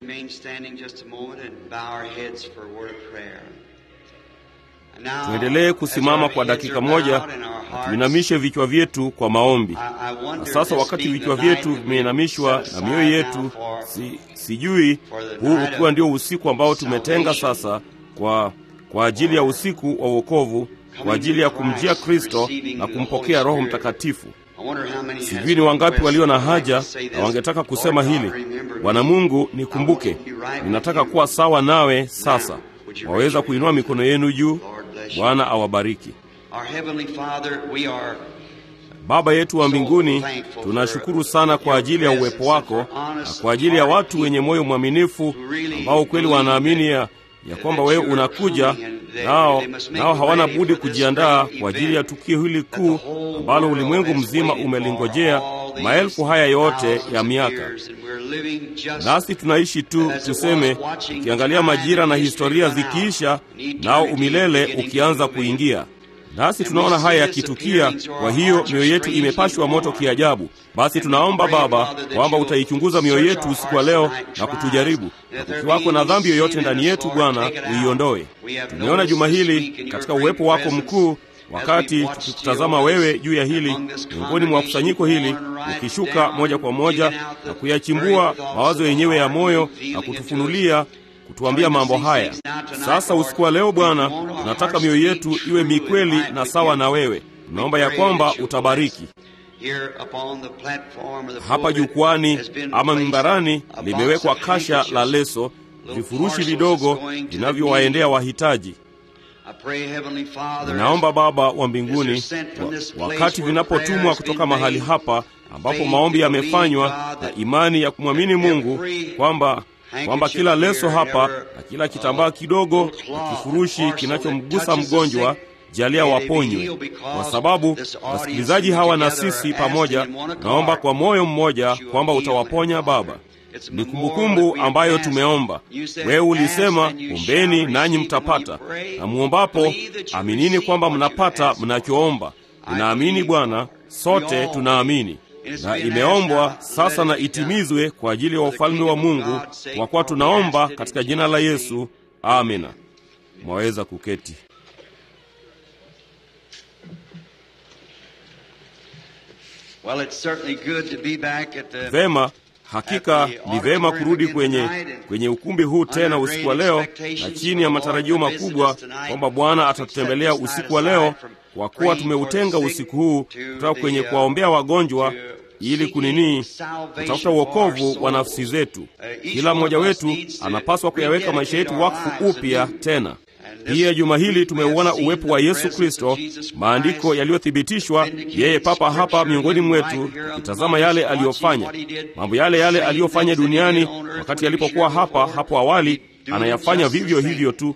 Remain standing just a moment and bow our heads for a word of prayer. And now, tuendelee as kusimama our kwa heads dakika are moja bowed and our na hearts- tuinamishe vichwa vyetu kwa maombi. I- I wonder Na if sasa this wakati being vichwa the vyetu night that vimeinamishwa we set na mioyo aside yetu, now for- si, sijui for the huu night ukiwa of ndio usiku ambao tumetenga salvation. sasa kwa kwa ajili ya usiku wa wokovu, kwa ajili ya kumjia Kristo na kumpokea Roho Mtakatifu. I wonder how many Sijui has ni wangapi requests walio na would like to haja say na this. wangetaka Lord kusema God, hili: remember Bwana me. Mungu, nikumbuke, I want to be right ninataka with you. kuwa sawa nawe sasa. would you Waweza raise your kuinua mikono yenu juu. Lord bless you. Bwana awabariki. Our Heavenly Father, we are Baba yetu wa mbinguni, tunashukuru sana kwa ajili ya uwepo wako na kwa ajili ya watu wenye moyo mwaminifu ambao kweli wanaamini ya, ya kwamba wewe unakuja, nao nao hawana budi kujiandaa kwa ajili ya tukio hili kuu ambalo ulimwengu mzima umelingojea maelfu haya yote ya miaka. Nasi tunaishi tu tuseme, ukiangalia majira na historia zikiisha, nao umilele ukianza kuingia. Nasi tunaona haya yakitukia, kwa hiyo mioyo yetu imepashwa moto kiajabu. Basi tunaomba Baba kwamba utaichunguza mioyo yetu usiku wa leo na kutujaribu, na kukiwako na dhambi yoyote ndani yetu, Bwana uiondoe. Tumeona juma hili katika uwepo wako mkuu wakati tukikutazama wewe juu ya hili miongoni mwa kusanyiko hili, ukishuka moja kwa moja na kuyachimbua mawazo yenyewe ya moyo na kutufunulia kutuambia mambo haya. Sasa usiku wa leo Bwana, tunataka mioyo yetu iwe mikweli na sawa na wewe. Tunaomba ya kwamba utabariki hapa jukwani ama mimbarani, limewekwa kasha la leso, vifurushi vidogo vinavyowaendea wahitaji. Ninaomba Baba wa mbinguni, wa, wakati vinapotumwa kutoka mahali hapa ambapo maombi yamefanywa na imani ya kumwamini Mungu kwamba kwamba kila leso hapa na kila kitambaa kidogo na kifurushi kinachomgusa mgonjwa jalia waponywe, kwa sababu wasikilizaji hawa na sisi pamoja, naomba kwa moyo mmoja kwamba utawaponya Baba. Ni kumbukumbu ambayo tumeomba. Wewe ulisema, ombeni nanyi mtapata, na muombapo aminini kwamba mnapata mnachoomba. Tunaamini Bwana, sote tunaamini na imeombwa sasa na itimizwe kwa ajili ya ufalme wa Mungu, kwa kuwa tunaomba katika jina la Yesu, amina. Mwaweza kuketi. Well, it's certainly good to be back at the Vema, hakika ni vema kurudi kwenye kwenye ukumbi huu tena usiku wa leo, na chini ya matarajio makubwa kwamba Bwana atatutembelea usiku wa leo, kwa kuwa tumeutenga usiku huu kutoka kwenye kuwaombea wagonjwa ili kunini kutafuta uokovu wa nafsi zetu. Kila mmoja wetu anapaswa kuyaweka maisha yetu wakfu upya tena. Pia juma hili tumeuona uwepo wa Yesu Kristo, maandiko yaliyothibitishwa, yeye papa hapa miongoni mwetu, kitazama yale aliyofanya, mambo yale yale aliyofanya duniani wakati alipokuwa hapa hapo awali, anayafanya vivyo hivyo tu.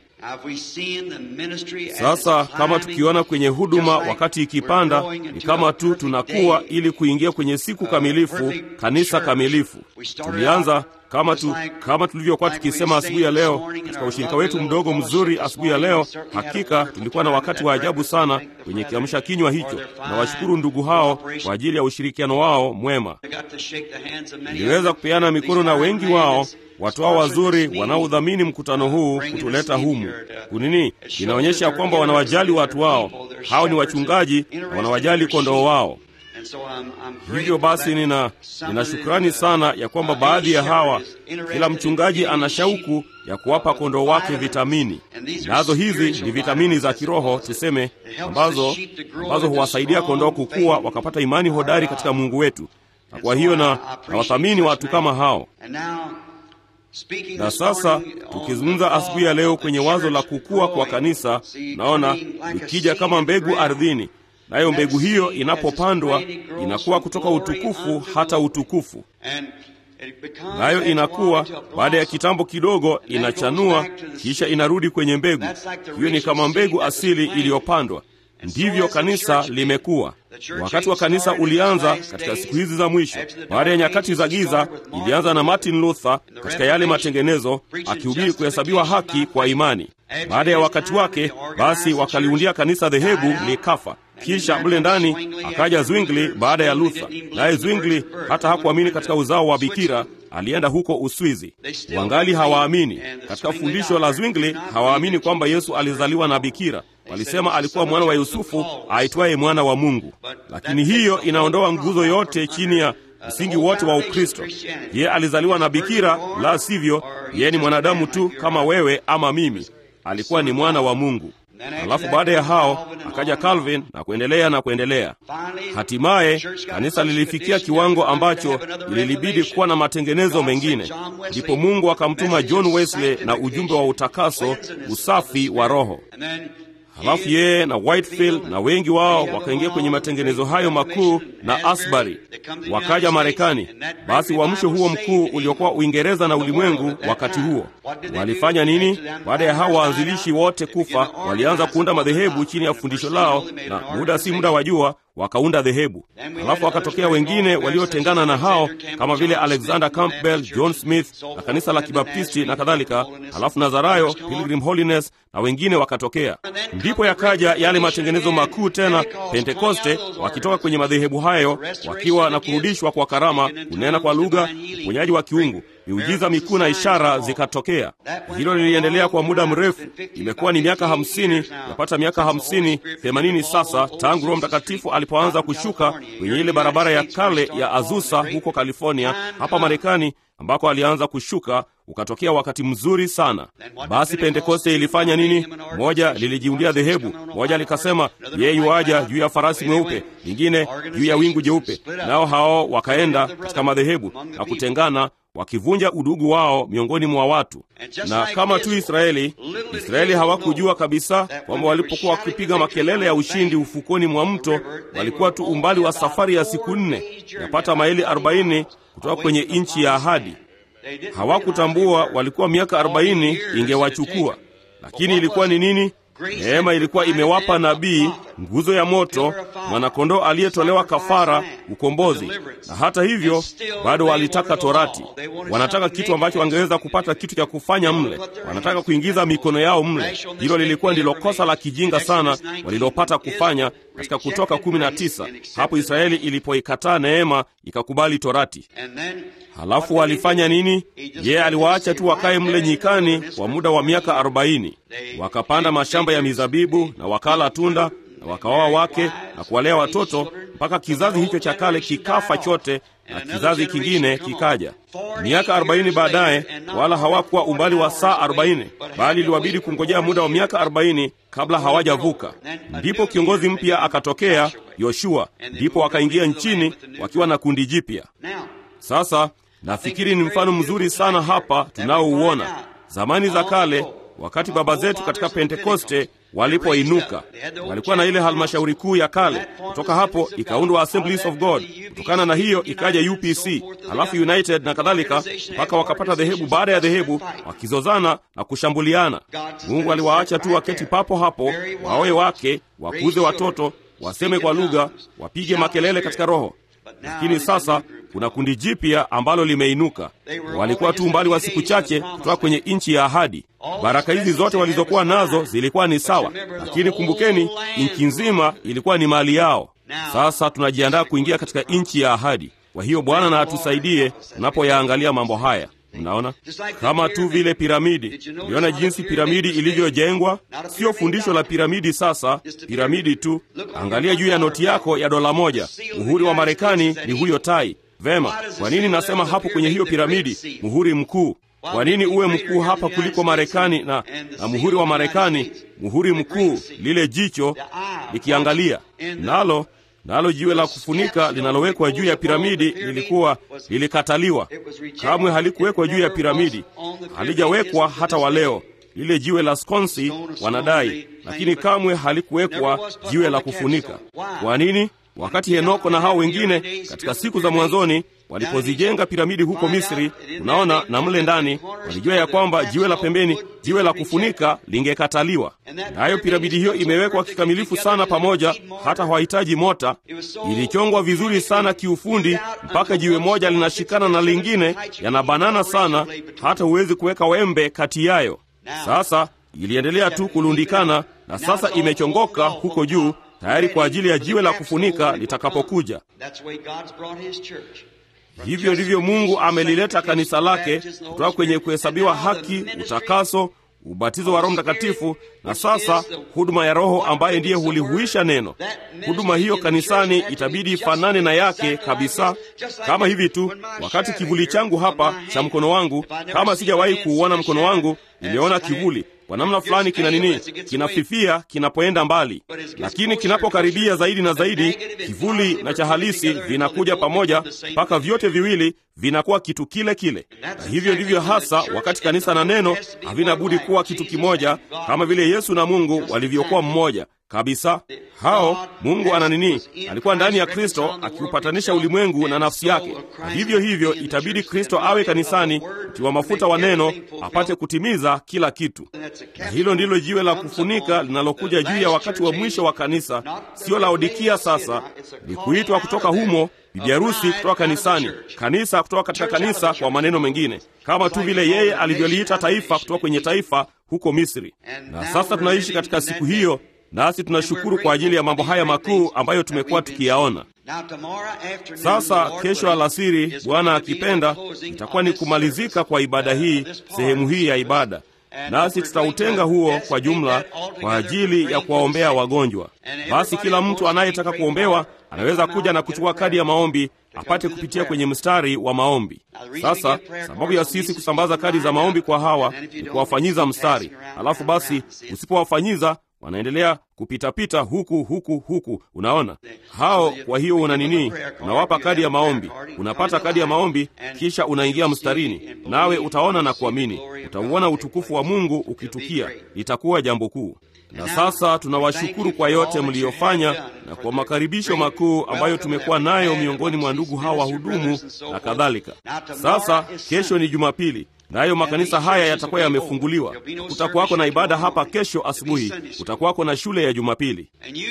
Sasa kama tukiona kwenye huduma wakati ikipanda, ni kama tu tunakuwa ili kuingia kwenye siku kamilifu, kanisa kamilifu. Tulianza kama tu kama tulivyokuwa tukisema asubuhi ya leo katika ushirika wetu mdogo mzuri asubuhi ya leo. Hakika tulikuwa na wakati wa ajabu sana kwenye kiamsha kinywa hicho, na washukuru ndugu hao kwa ajili ya ushirikiano wao mwema. Niliweza kupeana mikono na wengi wao watu hao wazuri wanaodhamini mkutano huu kutuleta humu. Kunini inaonyesha kwamba wanawajali watu wao. Hao ni wachungaji na wanawajali kondoo wao. Hivyo basi, nina nina shukrani sana ya kwamba baadhi ya hawa, kila mchungaji ana shauku ya kuwapa kondoo wake vitamini, nazo hizi ni vitamini za kiroho tuseme, ambazo ambazo huwasaidia kondoo kukua wakapata imani hodari katika Mungu wetu, na kwa hiyo na nawathamini watu kama hao. Na sasa tukizungumza asubuhi ya leo kwenye wazo la kukua kwa kanisa, naona ikija kama mbegu ardhini, nayo mbegu hiyo inapopandwa inakuwa kutoka utukufu hata utukufu, nayo inakuwa baada ya kitambo kidogo inachanua, kisha inarudi kwenye mbegu hiyo. Ni kama mbegu asili iliyopandwa. Ndivyo kanisa limekuwa. Wakati wa kanisa ulianza katika siku hizi za mwisho, baada ya nyakati za giza. Ilianza na Martin Luther katika yale matengenezo, akihubiri kuhesabiwa haki kwa imani. Baada ya wakati wake, basi wakaliundia kanisa dhehebu likafa, Kisha mle ndani akaja Zwingli baada ya Luther, naye Zwingli hata hakuamini katika uzao wa bikira, alienda huko Uswizi. Wangali hawaamini katika fundisho la Zwingli, hawaamini kwamba Yesu alizaliwa na bikira. Walisema alikuwa mwana wa Yusufu aitwaye mwana wa Mungu, lakini hiyo inaondoa nguzo yote chini ya msingi wote wa Ukristo. Yeye alizaliwa na bikira, la sivyo yeye ni mwanadamu tu kama wewe ama mimi. Alikuwa ni mwana wa Mungu. Halafu baada ya hao akaja Calvin na kuendelea na kuendelea. Hatimaye kanisa lilifikia kiwango ambacho lilibidi kuwa na matengenezo mengine, ndipo Mungu akamtuma John Wesley na ujumbe wa utakaso, usafi wa roho. Halafu yeye na Whitefield na wengi wao wakaingia kwenye matengenezo hayo makuu na Asbury wakaja Marekani. Basi uamsho huo mkuu uliokuwa Uingereza na ulimwengu wakati huo walifanya nini? Baada ya hao waanzilishi wote kufa, walianza kuunda madhehebu chini ya fundisho lao, na muda si muda wa jua wakaunda dhehebu. Halafu wakatokea wengine waliotengana na hao kama vile Alexander Campbell, John Smith na kanisa la Kibaptisti na kadhalika. Halafu Nazarayo, Pilgrim Holiness na wengine wakatokea. Ndipo yakaja yale matengenezo makuu tena, Pentekoste, wakitoka kwenye madhehebu hayo wakiwa na kurudishwa kwa karama, kunena kwa lugha, uponyaji wa kiungu miujiza mikuu na ishara zikatokea. Hilo liliendelea kwa muda mrefu, imekuwa ni miaka hamsini, yapata miaka hamsini themanini sasa tangu Roho Mtakatifu alipoanza kushuka kwenye ile barabara ya kale ya Azusa huko California, hapa Marekani, ambako alianza kushuka ukatokea wakati mzuri sana. Basi Pentekoste ilifanya nini? Moja lilijiundia dhehebu, moja likasema yeye yuaja juu ya farasi mweupe, lingine juu ya wingu jeupe, nao hao wakaenda katika madhehebu na kutengana wakivunja udugu wao miongoni mwa watu. Na kama tu Israeli, Israeli hawakujua kabisa kwamba walipokuwa wakipiga makelele ya ushindi ufukoni mwa mto, walikuwa tu umbali wa safari ya siku nne, yapata maili 40 kutoka kwenye nchi ya ahadi. Hawakutambua walikuwa miaka 40 ingewachukua, lakini ilikuwa ni nini? Neema ilikuwa imewapa nabii nguzo ya moto, mwanakondoo aliyetolewa kafara, ukombozi. Na hata hivyo bado walitaka Torati. Wanataka kitu ambacho wangeweza kupata kitu cha kufanya mle, wanataka kuingiza mikono yao mle. Hilo lilikuwa ndilo kosa la kijinga sana walilopata kufanya katika Kutoka kumi na tisa, hapo Israeli ilipoikataa neema ikakubali Torati. Halafu walifanya nini? Yeye aliwaacha tu wakae mle nyikani kwa muda wa miaka arobaini. Wakapanda mashamba ya mizabibu na wakala tunda na wakaoa wake na kuwalea watoto mpaka kizazi hicho cha kale kikafa chote na kizazi kingine kikaja. Miaka arobaini baadaye, wala hawakuwa umbali wa saa arobaini, bali iliwabidi kungojea muda wa miaka arobaini kabla hawajavuka. Ndipo kiongozi mpya akatokea, Yoshua. Ndipo wakaingia nchini wakiwa na kundi jipya. Sasa nafikiri ni mfano mzuri sana hapa tunaouona. Zamani za kale, wakati baba zetu katika Pentekoste walipoinuka, walikuwa na ile halmashauri kuu ya kale. Kutoka hapo ikaundwa Assemblies of God, kutokana na hiyo ikaja UPC, halafu United na kadhalika, mpaka wakapata dhehebu baada ya dhehebu, wakizozana na kushambuliana. Mungu aliwaacha tu waketi papo hapo, waoe wake, wakuze watoto, waseme kwa lugha, wapige makelele katika roho. Lakini sasa kuna kundi jipya ambalo limeinuka. Walikuwa tu umbali wa siku chache kutoka kwenye nchi ya ahadi. Baraka hizi zote walizokuwa nazo zilikuwa ni sawa, lakini kumbukeni, nchi nzima ilikuwa ni mali yao. Sasa tunajiandaa kuingia katika nchi ya ahadi. Kwa hiyo Bwana na atusaidie tunapoyaangalia mambo haya. Mnaona, kama tu vile piramidi. Uliona jinsi piramidi ilivyojengwa? Sio fundisho la piramidi sasa, piramidi tu. Angalia juu ya noti yako ya dola moja, muhuri wa Marekani ni huyo tai. Vema, kwa nini nasema hapo kwenye hiyo piramidi muhuri mkuu? Kwa nini uwe mkuu hapa kuliko Marekani na, na muhuri wa Marekani, muhuri mkuu, lile jicho likiangalia nalo nalo jiwe la kufunika linalowekwa juu ya piramidi lilikuwa lilikataliwa. Kamwe halikuwekwa juu ya piramidi, halijawekwa hata wa leo. Lile jiwe la skonsi wanadai, lakini kamwe halikuwekwa jiwe la kufunika. Kwa nini? Wakati Henoko na hao wengine katika siku za mwanzoni walipozijenga piramidi huko Misri, unaona, na mle ndani walijua ya kwamba jiwe la pembeni, jiwe la kufunika lingekataliwa. Nayo piramidi hiyo imewekwa kikamilifu sana pamoja, hata hawahitaji mota. Ilichongwa vizuri sana kiufundi, mpaka jiwe moja linashikana na lingine, yanabanana sana, hata huwezi kuweka wembe kati yayo. Sasa iliendelea tu kulundikana, na sasa imechongoka huko juu tayari kwa ajili ya jiwe la kufunika litakapokuja. Hivyo ndivyo Mungu amelileta kanisa lake kutoka kwenye kuhesabiwa haki, utakaso, ubatizo wa Roho Mtakatifu na sasa huduma ya Roho ambaye ndiye hulihuisha neno. Huduma hiyo kanisani itabidi ifanane na yake kabisa, kama hivi tu. Wakati kivuli changu hapa cha mkono wangu, kama sijawahi kuuona mkono wangu, nimeona kivuli kwa namna fulani kina nini, kinafifia kinapoenda mbali, lakini kinapokaribia zaidi na zaidi, kivuli na cha halisi vinakuja pamoja mpaka vyote viwili vinakuwa kitu kile kile. Na hivyo ndivyo hasa wakati kanisa na neno havina budi kuwa kitu kimoja, kama vile Yesu na Mungu walivyokuwa mmoja kabisa. Hao Mungu ana nini? Alikuwa ndani ya Kristo akiupatanisha ulimwengu na nafsi yake, na vivyo hivyo itabidi Kristo awe kanisani, mtiwa mafuta wa neno, apate kutimiza kila kitu. Na hilo ndilo jiwe la kufunika linalokuja juu ya wakati wa mwisho wa kanisa, sio Laodikia. Sasa ni kuitwa kutoka humo, bibi harusi kutoka kanisani, kanisa kutoka katika kanisa, kwa maneno mengine, kama tu vile yeye alivyoliita taifa kutoka kwenye taifa huko Misri. Na sasa tunaishi katika siku hiyo nasi tunashukuru kwa ajili ya mambo haya makuu ambayo tumekuwa tukiyaona. Sasa kesho alasiri, Bwana akipenda, itakuwa ni kumalizika kwa ibada hii, sehemu hii ya ibada, nasi tutautenga huo kwa jumla kwa ajili ya kuwaombea wagonjwa. Basi kila mtu anayetaka kuombewa anaweza kuja na kuchukua kadi ya maombi apate kupitia kwenye mstari wa maombi. Sasa sababu ya sisi kusambaza kadi za maombi kwa hawa ni kuwafanyiza mstari, alafu basi usipowafanyiza wanaendelea kupitapita huku huku huku, unaona hao. Kwa hiyo una nini? Unawapa kadi ya maombi, unapata kadi ya maombi, kisha unaingia mstarini, nawe utaona na kuamini, utauona utukufu wa Mungu ukitukia. Litakuwa jambo kuu. Na sasa tunawashukuru kwa yote mliyofanya na kwa makaribisho makuu ambayo tumekuwa nayo miongoni mwa ndugu hawa wahudumu na kadhalika. Sasa kesho ni Jumapili, nayo makanisa haya yatakuwa yamefunguliwa. Kutakuwako na ibada hapa kesho asubuhi, kutakuwako na shule ya Jumapili.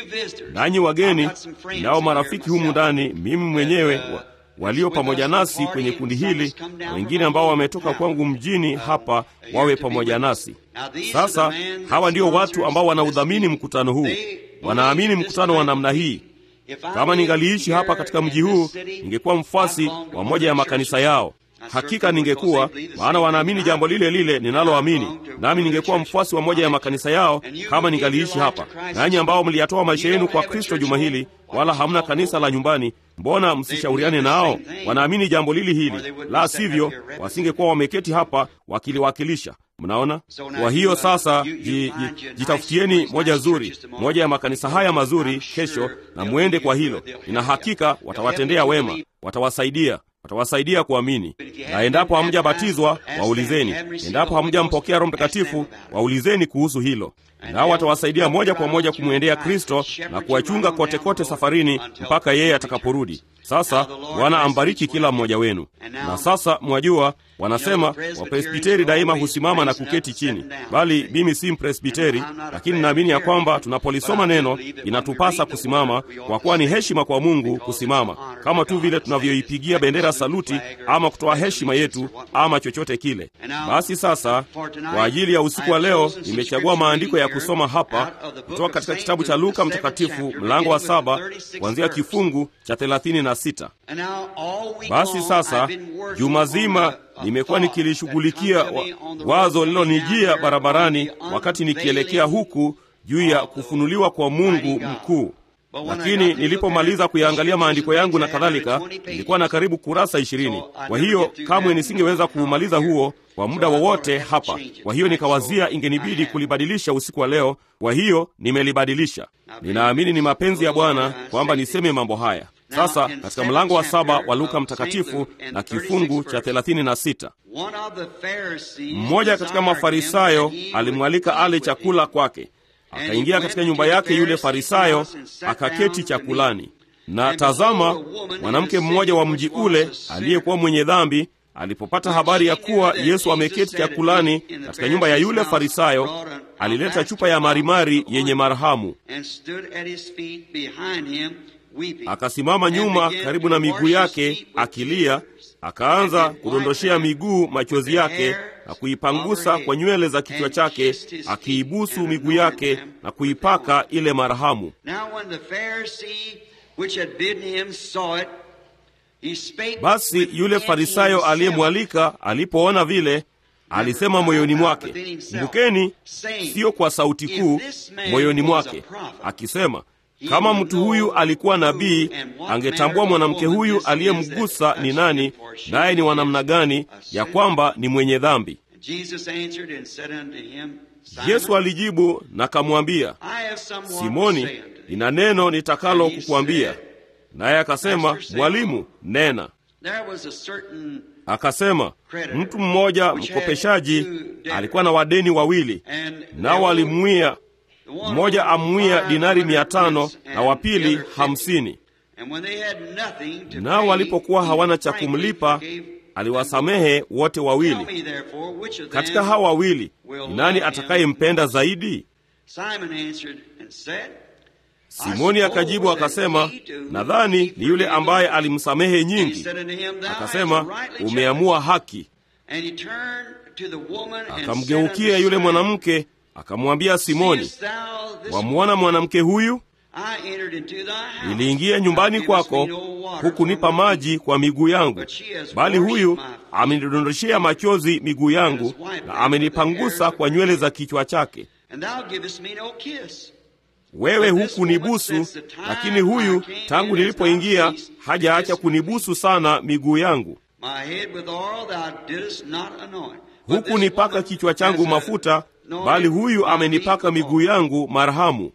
Nanyi wageni, nao marafiki humu ndani, mimi mwenyewe wa, walio pamoja nasi kwenye kundi hili na wengine ambao wametoka kwangu mjini hapa wawe pamoja nasi. Sasa hawa ndio watu ambao wanaudhamini mkutano huu, wanaamini mkutano wa namna hii. Kama ningaliishi hapa katika mji huu, ningekuwa mfuasi wa moja ya makanisa yao. Hakika ningekuwa, maana wanaamini jambo lile lile ninaloamini, nami ningekuwa mfuasi wa moja ya makanisa yao kama ningaliishi hapa. Nanyi ambao mliyatoa maisha yenu kwa Kristo juma hili, wala hamna kanisa la nyumbani, mbona msishauriane nao? Wanaamini jambo lili hili, la sivyo wasingekuwa wameketi hapa wakiliwakilisha. Mnaona? Kwa hiyo sasa, ji, ji, jitafutieni moja zuri, moja ya makanisa haya mazuri kesho, na mwende kwa hilo. Nina hakika watawatendea wema, watawasaidia watawasaidia kuamini. Na endapo hamjabatizwa waulizeni, endapo hamjampokea Roho Mtakatifu waulizeni kuhusu hilo, nao watawasaidia moja kwa moja kumwendea Kristo na kuwachunga kote kote safarini mpaka yeye atakaporudi. Sasa Bwana ambariki kila mmoja wenu. Na sasa mwajua, wanasema wapresbiteri daima husimama na kuketi chini, bali mimi si mpresbiteri, lakini naamini ya kwamba tunapolisoma neno inatupasa kusimama, kwa kuwa ni heshima kwa Mungu kusimama, kama tu vile tunavyoipigia bendera saluti ama kutoa heshima yetu ama chochote kile. Basi sasa, kwa ajili ya usiku wa leo, nimechagua maandiko ya kusoma hapa kutoka katika kitabu cha Luka Mtakatifu mlango wa saba kuanzia kifungu cha thelathini na sita. Basi sasa juma zima nimekuwa nikilishughulikia wa, wazo lililonijia barabarani wakati nikielekea huku juu ya kufunuliwa kwa Mungu mkuu. Lakini nilipomaliza kuyaangalia maandiko yangu na kadhalika, nilikuwa na karibu kurasa ishirini. Kwa hiyo kamwe nisingeweza kuumaliza huo kwa muda wowote hapa. Kwa hiyo nikawazia ingenibidi kulibadilisha usiku wa leo. Kwa hiyo nimelibadilisha. Ninaamini ni mapenzi ya Bwana kwamba niseme mambo haya sasa katika mlango wa saba wa Luka Mtakatifu na kifungu cha thelathini na sita mmoja katika Mafarisayo alimwalika ale chakula kwake. Akaingia katika nyumba yake yule Farisayo, akaketi chakulani. Na tazama, mwanamke mmoja wa mji ule aliyekuwa mwenye dhambi alipopata habari ya kuwa Yesu ameketi chakulani katika nyumba ya yule Farisayo, alileta chupa ya marimari yenye marhamu akasimama nyuma karibu na miguu yake akilia, akaanza kudondoshea miguu machozi yake na kuipangusa kwa nywele za kichwa chake, akiibusu miguu yake na kuipaka ile marhamu. Basi yule Farisayo aliyemwalika alipoona vile, alisema moyoni mwake, kumbukeni, siyo kwa sauti kuu, moyoni mwake akisema, kama mtu huyu alikuwa nabii, angetambua mwanamke huyu aliyemgusa ni nani, naye ni wa namna gani, ya kwamba ni mwenye dhambi. Yesu alijibu na kamwambia, Simoni, nina neno nitakalo kukuambia. Naye akasema, Mwalimu, nena. Akasema, mtu mmoja mkopeshaji alikuwa na wadeni wawili, nao walimwia mmoja amwia dinari mia tano na wa pili hamsini. Nao walipokuwa hawana cha kumlipa, aliwasamehe wote wawili. Katika hawa wawili ni nani atakayempenda zaidi? Simoni akajibu akasema, nadhani ni yule ambaye alimsamehe nyingi. Akasema, umeamua haki. Akamgeukia yule mwanamke akamwambia Simoni, wamwona mwanamke huyu? Niliingia nyumbani kwako, hukunipa maji kwa miguu yangu, bali huyu amenidondoshea machozi miguu yangu na amenipangusa kwa nywele za kichwa chake. Wewe hukunibusu, lakini huyu tangu nilipoingia hajaacha kunibusu sana miguu yangu. Hukunipaka kichwa changu mafuta bali huyu amenipaka miguu yangu marhamu.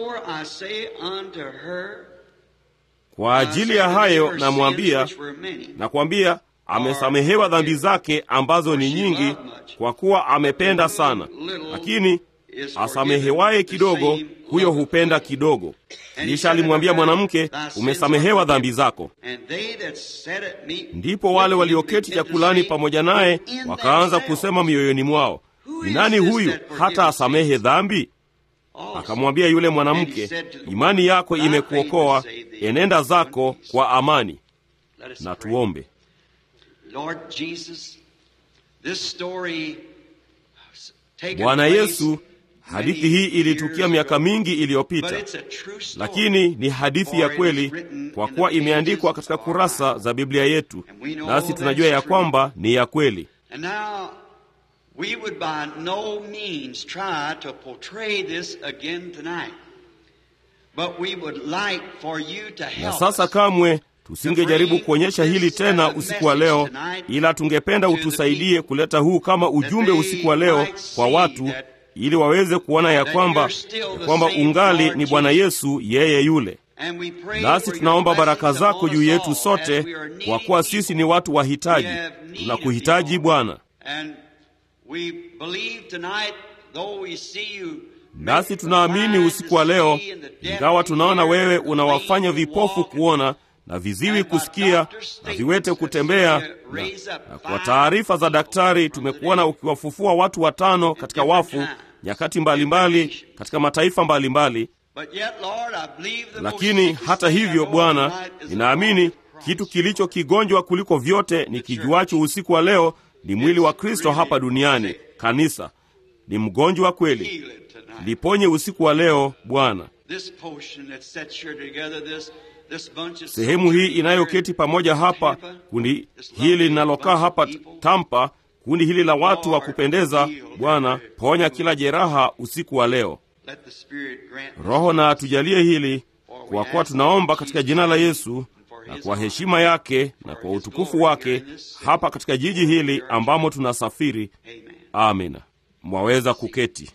Kwa ajili ya hayo namwambia, nakwambia, amesamehewa dhambi zake ambazo ni nyingi, kwa kuwa amependa sana. Lakini asamehewaye kidogo, huyo hupenda kidogo. Kisha alimwambia mwanamke, umesamehewa dhambi zako. Ndipo wale walioketi chakulani pamoja naye wakaanza kusema mioyoni mwao, ni nani huyu hata asamehe dhambi? Akamwambia yule mwanamke, imani yako imekuokoa, enenda zako kwa amani. Na tuombe. Bwana Yesu, hadithi hii ilitukia miaka mingi iliyopita, lakini ni hadithi ya kweli, kwa kuwa imeandikwa katika kurasa za Biblia yetu, nasi tunajua ya kwamba ni ya kweli. We would by no means try to portray this again tonight. But we would like for you to help na sasa kamwe tusingejaribu kuonyesha hili tena usiku wa leo, ila tungependa utusaidie kuleta huu kama ujumbe usiku wa leo kwa watu, ili waweze kuona ya kwamba ya kwamba ungali ni Bwana Yesu yeye yule. Nasi tunaomba baraka zako juu yetu sote, kwa kuwa sisi ni watu wahitaji. Tunakuhitaji Bwana. Nasi tunaamini usiku wa leo, ingawa tunaona wewe unawafanya vipofu kuona na viziwi kusikia na viwete kutembea, na, na kwa taarifa za daktari tumekuona ukiwafufua watu watano katika wafu nyakati mbalimbali mbali, katika mataifa mbalimbali mbali. Lakini hata hivyo, Bwana, ninaamini kitu kilicho kigonjwa kuliko vyote ni kijuacho usiku wa leo ni mwili wa Kristo hapa duniani. Kanisa ni mgonjwa kweli, liponye usiku wa leo Bwana. Sehemu hii inayoketi pamoja hapa, kundi hili linalokaa hapa Tampa, kundi hili la watu wa kupendeza, Bwana, ponya kila jeraha usiku wa leo. Roho na atujalie hili, kwa kuwa tunaomba katika jina la Yesu na kwa heshima yake na kwa utukufu wake hapa katika jiji hili ambamo tunasafiri. Amina. Mwaweza kuketi.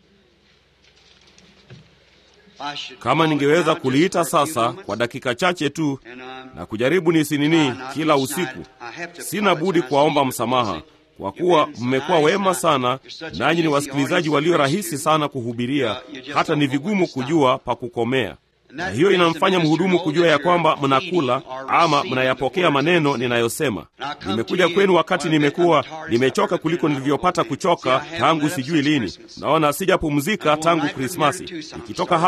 Kama ningeweza kuliita sasa kwa dakika chache tu na kujaribu nisinini kila usiku, sina budi kuwaomba msamaha kwa kuwa mmekuwa wema sana, nanyi ni wasikilizaji walio rahisi sana kuhubiria, hata ni vigumu kujua pa kukomea na hiyo inamfanya mhudumu kujua ya kwamba mnakula ama mnayapokea maneno ninayosema. Nimekuja kwenu wakati nimekuwa nimechoka kuliko nilivyopata kuchoka tangu sijui lini. Naona sijapumzika tangu Krismasi. Nikitoka hapa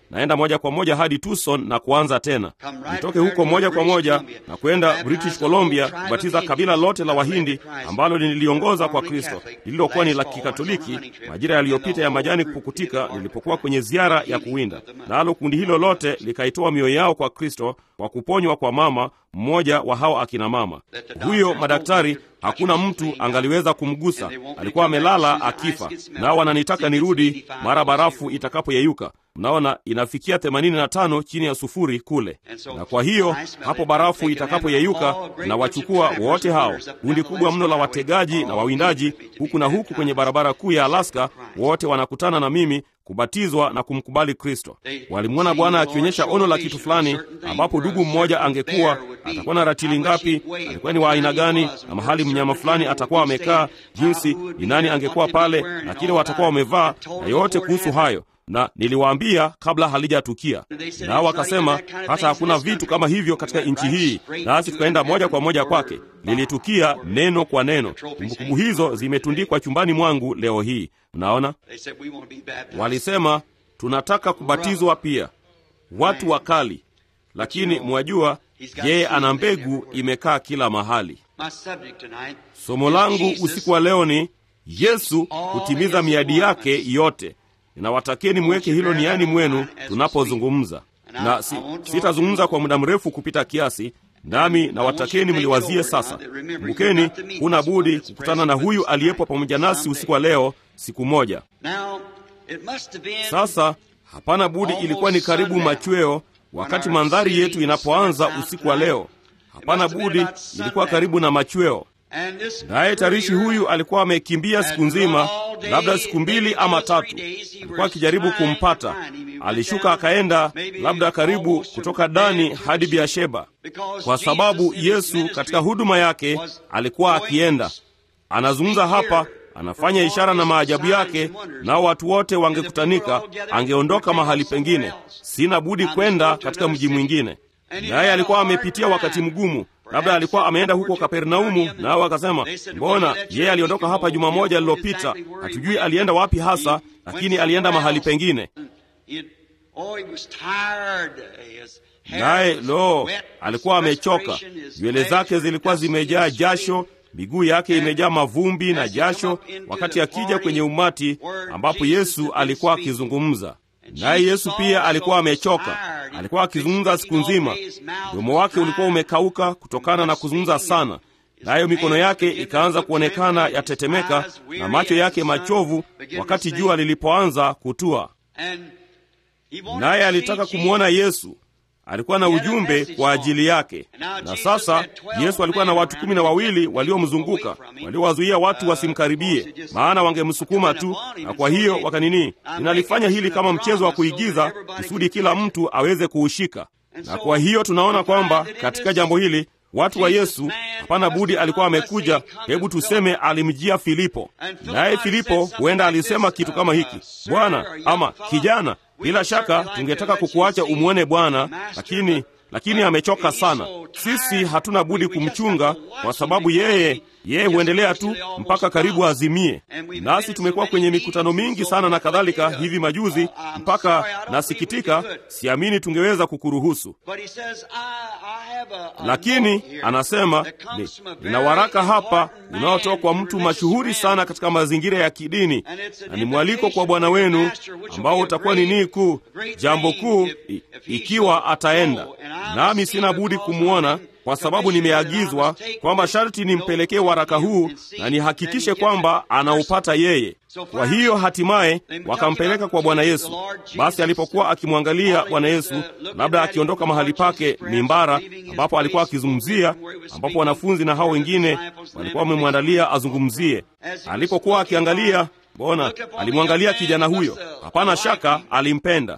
naenda moja kwa moja hadi Tucson na kuanza tena. Nitoke huko moja kwa moja na kwenda British Columbia kubatiza kabila lote la Wahindi ambalo nililiongoza kwa Kristo, lililokuwa ni la Kikatoliki majira yaliyopita ya majani kupukutika, nilipokuwa kwenye ziara ya kuwinda. Nalo kundi hilo lote likaitoa mioyo yao kwa Kristo kwa kuponywa kwa mama mmoja wa hao akina mama. Huyo madaktari hakuna mtu angaliweza kumgusa, alikuwa amelala akifa. Nao wananitaka nirudi mara barafu itakapoyeyuka. Mnaona, inafikia 85 chini ya sufuri kule, na kwa hiyo hapo barafu itakapoyeyuka, na wachukua wote hao, kundi kubwa mno la wategaji na wawindaji, huku na huku kwenye barabara kuu ya Alaska, wote wanakutana na mimi kubatizwa na kumkubali Kristo. Walimwona Bwana akionyesha ono la kitu fulani, ambapo dugu mmoja angekuwa atakuwa na ratili ngapi, alikuwa ni wa aina gani, na mahali mnyama fulani atakuwa amekaa, jinsi ni nani angekuwa pale, na kile watakuwa wamevaa, na yote kuhusu hayo na niliwaambia kabla halijatukia, nao wakasema hata hakuna vitu kama hivyo katika nchi hii, nasi tukaenda moja kwa moja kwake. Lilitukia neno kwa neno. Kumbukumbu hizo zimetundikwa chumbani mwangu leo hii. Mnaona, walisema tunataka kubatizwa pia, watu wakali, lakini mwajua, yeye ana mbegu imekaa kila mahali. Somo langu usiku wa leo ni Yesu kutimiza miadi yake yote. Ninawatakieni mweke hilo niani mwenu tunapozungumza, na si, sitazungumza kwa muda mrefu kupita kiasi, nami nawatakeni mliwazie sasa. Kumbukeni, huna budi kukutana na huyu aliyepo pamoja nasi usiku wa leo siku moja. Sasa hapana budi, ilikuwa ni karibu machweo wakati mandhari yetu inapoanza usiku wa leo. Hapana budi, ilikuwa karibu na machweo naye tarishi huyu alikuwa amekimbia siku nzima, labda siku mbili ama tatu. Alikuwa akijaribu kumpata. Alishuka akaenda labda karibu kutoka Dani hadi Beersheba, kwa sababu Yesu katika huduma yake alikuwa akienda. Anazungumza hapa, anafanya ishara na maajabu yake, nao watu wote wangekutanika, angeondoka mahali pengine. Sina budi kwenda katika mji mwingine. Naye alikuwa amepitia wakati mgumu labda alikuwa ameenda huko Kapernaumu, nao akasema, mbona yeye aliondoka hapa juma moja lililopita, hatujui alienda wapi hasa, lakini alienda mahali pengine. Naye lo, alikuwa amechoka, nywele zake zilikuwa zimejaa jasho, miguu yake imejaa mavumbi na jasho, wakati akija kwenye umati ambapo Yesu alikuwa akizungumza naye Yesu pia alikuwa amechoka. Alikuwa akizungumza siku nzima, mdomo wake ulikuwa umekauka kutokana na kuzungumza sana, nayo mikono yake ikaanza kuonekana yatetemeka, na macho yake machovu wakati jua lilipoanza kutua. Naye alitaka kumwona Yesu. Alikuwa na ujumbe kwa ajili yake. Na sasa Yesu alikuwa na watu kumi na wawili waliomzunguka, waliowazuia watu wasimkaribie, maana wangemsukuma tu. Na kwa hiyo wakanini, ninalifanya hili kama mchezo wa kuigiza kusudi kila mtu aweze kuushika. Na kwa hiyo tunaona kwamba katika jambo hili watu wa Yesu hapana budi alikuwa amekuja. Hebu tuseme alimjia Filipo, naye Filipo huenda alisema kitu kama hiki, Bwana ama kijana bila shaka tungetaka kukuacha umwone Bwana, lakini lakini amechoka sana. Sisi hatuna budi kumchunga, kwa sababu yeye yeye huendelea tu mpaka karibu azimie. Nasi tumekuwa kwenye mikutano mingi sana na kadhalika hivi majuzi, mpaka nasikitika, siamini tungeweza kukuruhusu. Lakini anasema nina waraka hapa unaotoka kwa mtu mashuhuri sana katika mazingira ya kidini, na ni mwaliko kwa bwana wenu ambao utakuwa ni nii kuu, jambo kuu, ikiwa ataenda nami sina budi kumwona kwa sababu nimeagizwa kwamba sharti nimpelekee waraka huu na nihakikishe kwamba anaupata yeye. Kwa hiyo hatimaye wakampeleka kwa Bwana Yesu. Basi alipokuwa akimwangalia Bwana Yesu, labda akiondoka mahali pake mimbara, ambapo alikuwa akizungumzia, ambapo wanafunzi na hao wengine walikuwa wamemwandalia azungumzie, alipokuwa akiangalia Mbona alimwangalia kijana huyo? Hapana shaka alimpenda.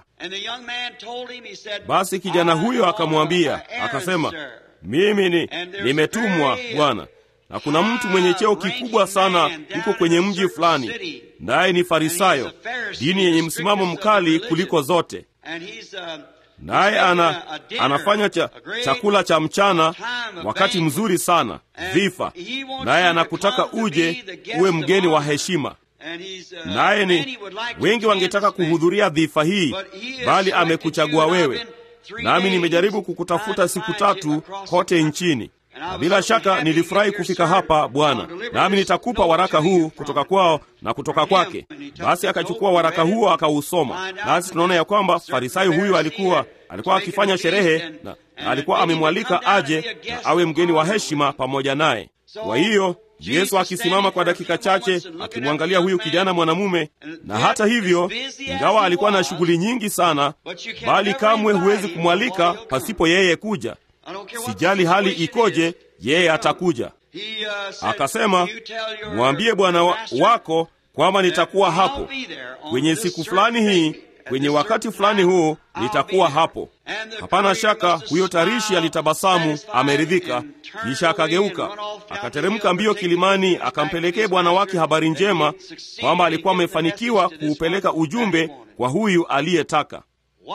Basi kijana huyo akamwambia, akasema, mimi ni nimetumwa Bwana, na kuna mtu mwenye cheo kikubwa sana yuko kwenye mji fulani, naye ni Farisayo, dini yenye msimamo mkali kuliko zote, naye ana, anafanya cha, chakula cha mchana wakati mzuri sana, dhifa, naye anakutaka uje uwe mgeni wa heshima naye ni wengi wangetaka kuhudhuria dhifa hii, bali amekuchagua wewe. Nami nimejaribu kukutafuta siku tatu kote nchini, na bila shaka nilifurahi kufika hapa Bwana, nami nitakupa waraka huu kutoka kwao na kutoka kwake. Basi akachukua waraka huo akausoma, nasi tunaona ya kwamba farisayo huyu alikuwa alikuwa akifanya sherehe na alikuwa amemwalika aje na awe mgeni wa heshima pamoja naye. Kwa hiyo Yesu akisimama kwa dakika chache akimwangalia huyu kijana mwanamume, na hata hivyo, ingawa alikuwa na shughuli nyingi sana, bali kamwe huwezi kumwalika pasipo yeye kuja. Sijali hali ikoje, yeye atakuja. Akasema, mwambie bwana wa wako kwamba nitakuwa hapo kwenye siku fulani hii kwenye wakati fulani huu nitakuwa hapo. Hapana shaka huyo tarishi alitabasamu, ameridhika. Kisha akageuka akateremka mbio kilimani, akampelekea bwana wake habari njema kwamba alikuwa amefanikiwa kuupeleka ujumbe kwa huyu aliyetaka.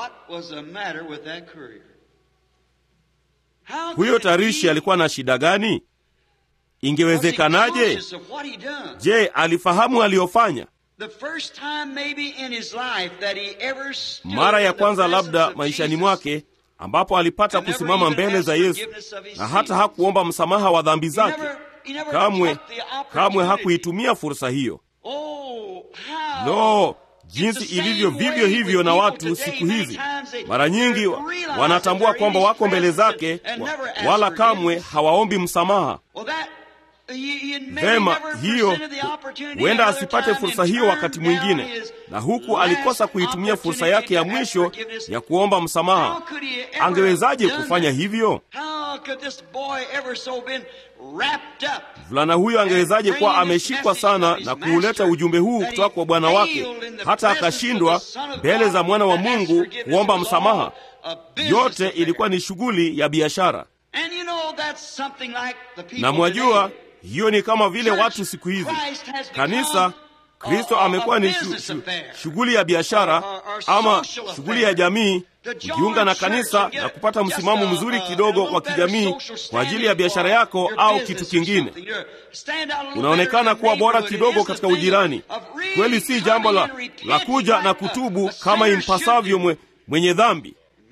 Huyo tarishi alikuwa na shida gani? Ingewezekanaje? Je, alifahamu aliyofanya? Mara ya kwanza labda maishani mwake ambapo alipata kusimama mbele za Yesu na hata hakuomba msamaha wa dhambi zake. Kamwe, kamwe hakuitumia fursa hiyo. Lo, jinsi ilivyo vivyo hivyo na watu siku hizi. Mara nyingi wanatambua kwamba wako mbele zake, wala kamwe hawaombi msamaha. Vema, hiyo huenda asipate fursa hiyo wakati mwingine, na huku alikosa kuitumia fursa yake ya mwisho ya kuomba msamaha. Angewezaje kufanya hivyo? Mvulana huyo angewezaje kuwa ameshikwa sana na kuuleta ujumbe huu kutoka kwa bwana wake, hata akashindwa mbele za mwana wa Mungu kuomba msamaha? Yote ilikuwa ni shughuli ya biashara, na mwajua hiyo ni kama vile watu siku hizi. Kanisa, Kristo amekuwa ni shu, shu, shughuli ya biashara ama shughuli ya jamii, kujiunga na kanisa na kupata msimamo mzuri kidogo wa kijamii kwa ajili ya biashara yako au kitu kingine. Unaonekana kuwa bora kidogo katika ujirani. Kweli si jambo la, la kuja na kutubu kama impasavyo mwe, mwenye dhambi.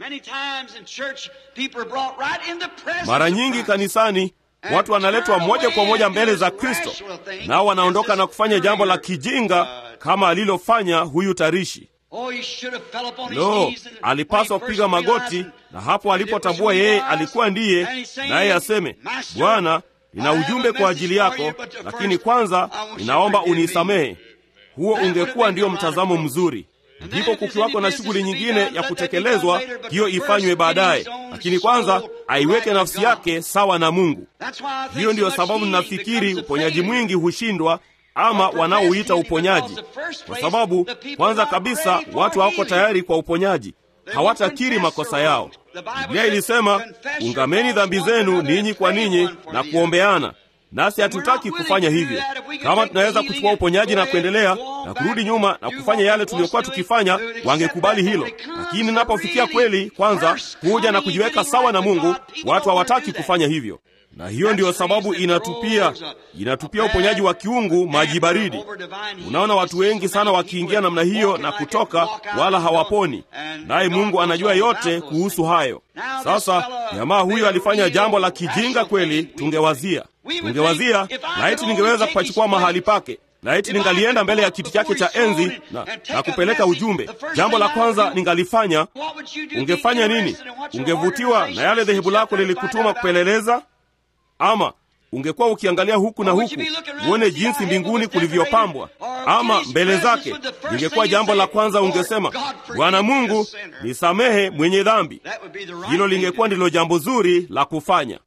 Mara nyingi kanisani watu wanaletwa moja kwa moja mbele za Kristo, nao wanaondoka na kufanya jambo la kijinga kama alilofanya huyu tarishi. Lo, alipaswa kupiga magoti, na hapo alipotambua yeye alikuwa ndiye, naye aseme, Bwana, nina ujumbe kwa ajili yako, lakini kwanza ninaomba unisamehe. Huo ungekuwa ndiyo mtazamo mzuri. Ndipo kukiwako na shughuli nyingine ya kutekelezwa, hiyo ifanywe baadaye, lakini kwanza aiweke nafsi yake sawa na Mungu. Hiyo ndiyo sababu ninafikiri uponyaji mwingi hushindwa ama wanaouita uponyaji, kwa sababu kwanza kabisa watu hawako tayari kwa uponyaji, hawatakiri makosa yao. Biblia ilisema, ungameni dhambi zenu ninyi kwa ninyi na kuombeana nasi hatutaki kufanya hivyo. Kama tunaweza kuchukua uponyaji na kuendelea na kurudi nyuma na kufanya yale tuliyokuwa tukifanya, wangekubali hilo. Lakini napofikia kweli, kwanza kuja na kujiweka sawa na Mungu, watu hawataki kufanya hivyo, na hiyo ndiyo sababu inatupia inatupia uponyaji wa kiungu maji baridi. Unaona watu wengi sana wakiingia namna hiyo na kutoka, wala hawaponi, naye Mungu anajua yote kuhusu hayo. Sasa jamaa huyo alifanya jambo la kijinga kweli, tungewazia tungewazia laiti ningeweza kupachukua mahali pake, laiti ningalienda mbele ya kiti chake cha enzi na, na kupeleka ujumbe. Jambo la kwanza ningalifanya, ungefanya nini? Ungevutiwa na yale dhehebu lako lilikutuma kupeleleza, ama ungekuwa ukiangalia huku na huku uone jinsi mbinguni kulivyopambwa, ama mbele zake lingekuwa jambo la kwanza ungesema, Bwana Mungu nisamehe mwenye dhambi. Hilo lingekuwa ndilo jambo zuri la kufanya.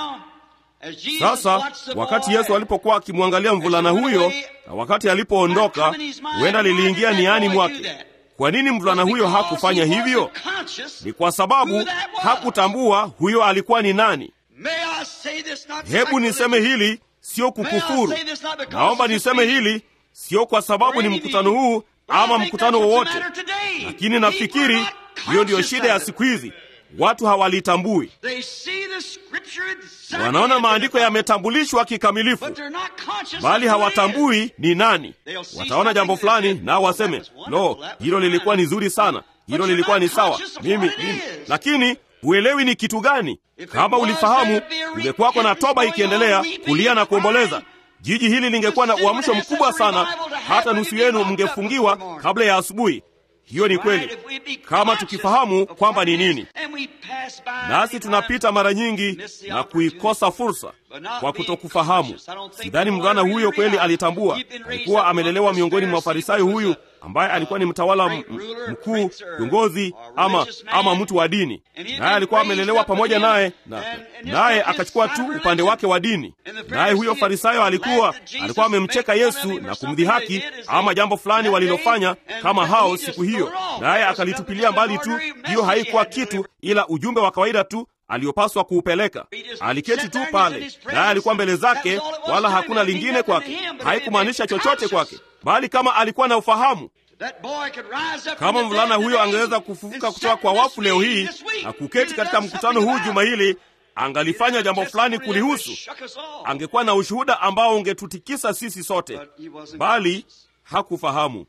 Sasa wakati Yesu alipokuwa akimwangalia mvulana huyo na wakati alipoondoka, huenda liliingia niani mwake, kwa nini mvulana huyo hakufanya hivyo? Ni kwa sababu hakutambua huyo alikuwa ni nani. Hebu niseme hili, sio kukufuru. Naomba niseme hili, sio kwa sababu ni mkutano huu ama mkutano wowote, lakini nafikiri hiyo ndiyo shida ya siku hizi. Watu hawalitambui, wanaona maandiko yametambulishwa kikamilifu, bali hawatambui ni nani. Wataona jambo fulani nao waseme, lo, hilo lilikuwa ni zuri sana, hilo lilikuwa ni sawa, mimi, mimi. Lakini huelewi ni kitu gani. Kama ulifahamu, ungekuwako na toba ikiendelea, kulia na kuomboleza. Jiji hili lingekuwa na uamsho mkubwa sana, hata nusu yenu mngefungiwa kabla ya asubuhi. Hiyo ni kweli, kama tukifahamu kwamba ni nini. Nasi tunapita mara nyingi na kuikosa fursa kwa kutokufahamu. Sidhani mvulana huyo kweli alitambua. Alikuwa amelelewa miongoni mwa Farisayo huyu ambaye alikuwa ni mtawala mkuu, kiongozi ama, ama mtu wa dini, naye alikuwa amelelewa pamoja naye, na naye akachukua tu upande wake wa dini. Naye huyo Farisayo alikuwa alikuwa amemcheka Yesu na kumdhihaki ama jambo fulani walilofanya kama hao siku hiyo, naye akalitupilia mbali tu. Hiyo haikuwa kitu ila ujumbe wa kawaida tu aliyopaswa kuupeleka. Aliketi tu pale, naye alikuwa mbele zake, wala hakuna lingine kwake. Haikumaanisha chochote kwake, bali kama alikuwa na ufahamu, kama mvulana huyo angeweza kufufuka kutoka kwa wafu leo hii na kuketi katika mkutano huu juma hili, angalifanya jambo fulani kulihusu, angekuwa na ushuhuda ambao ungetutikisa sisi sote, bali hakufahamu.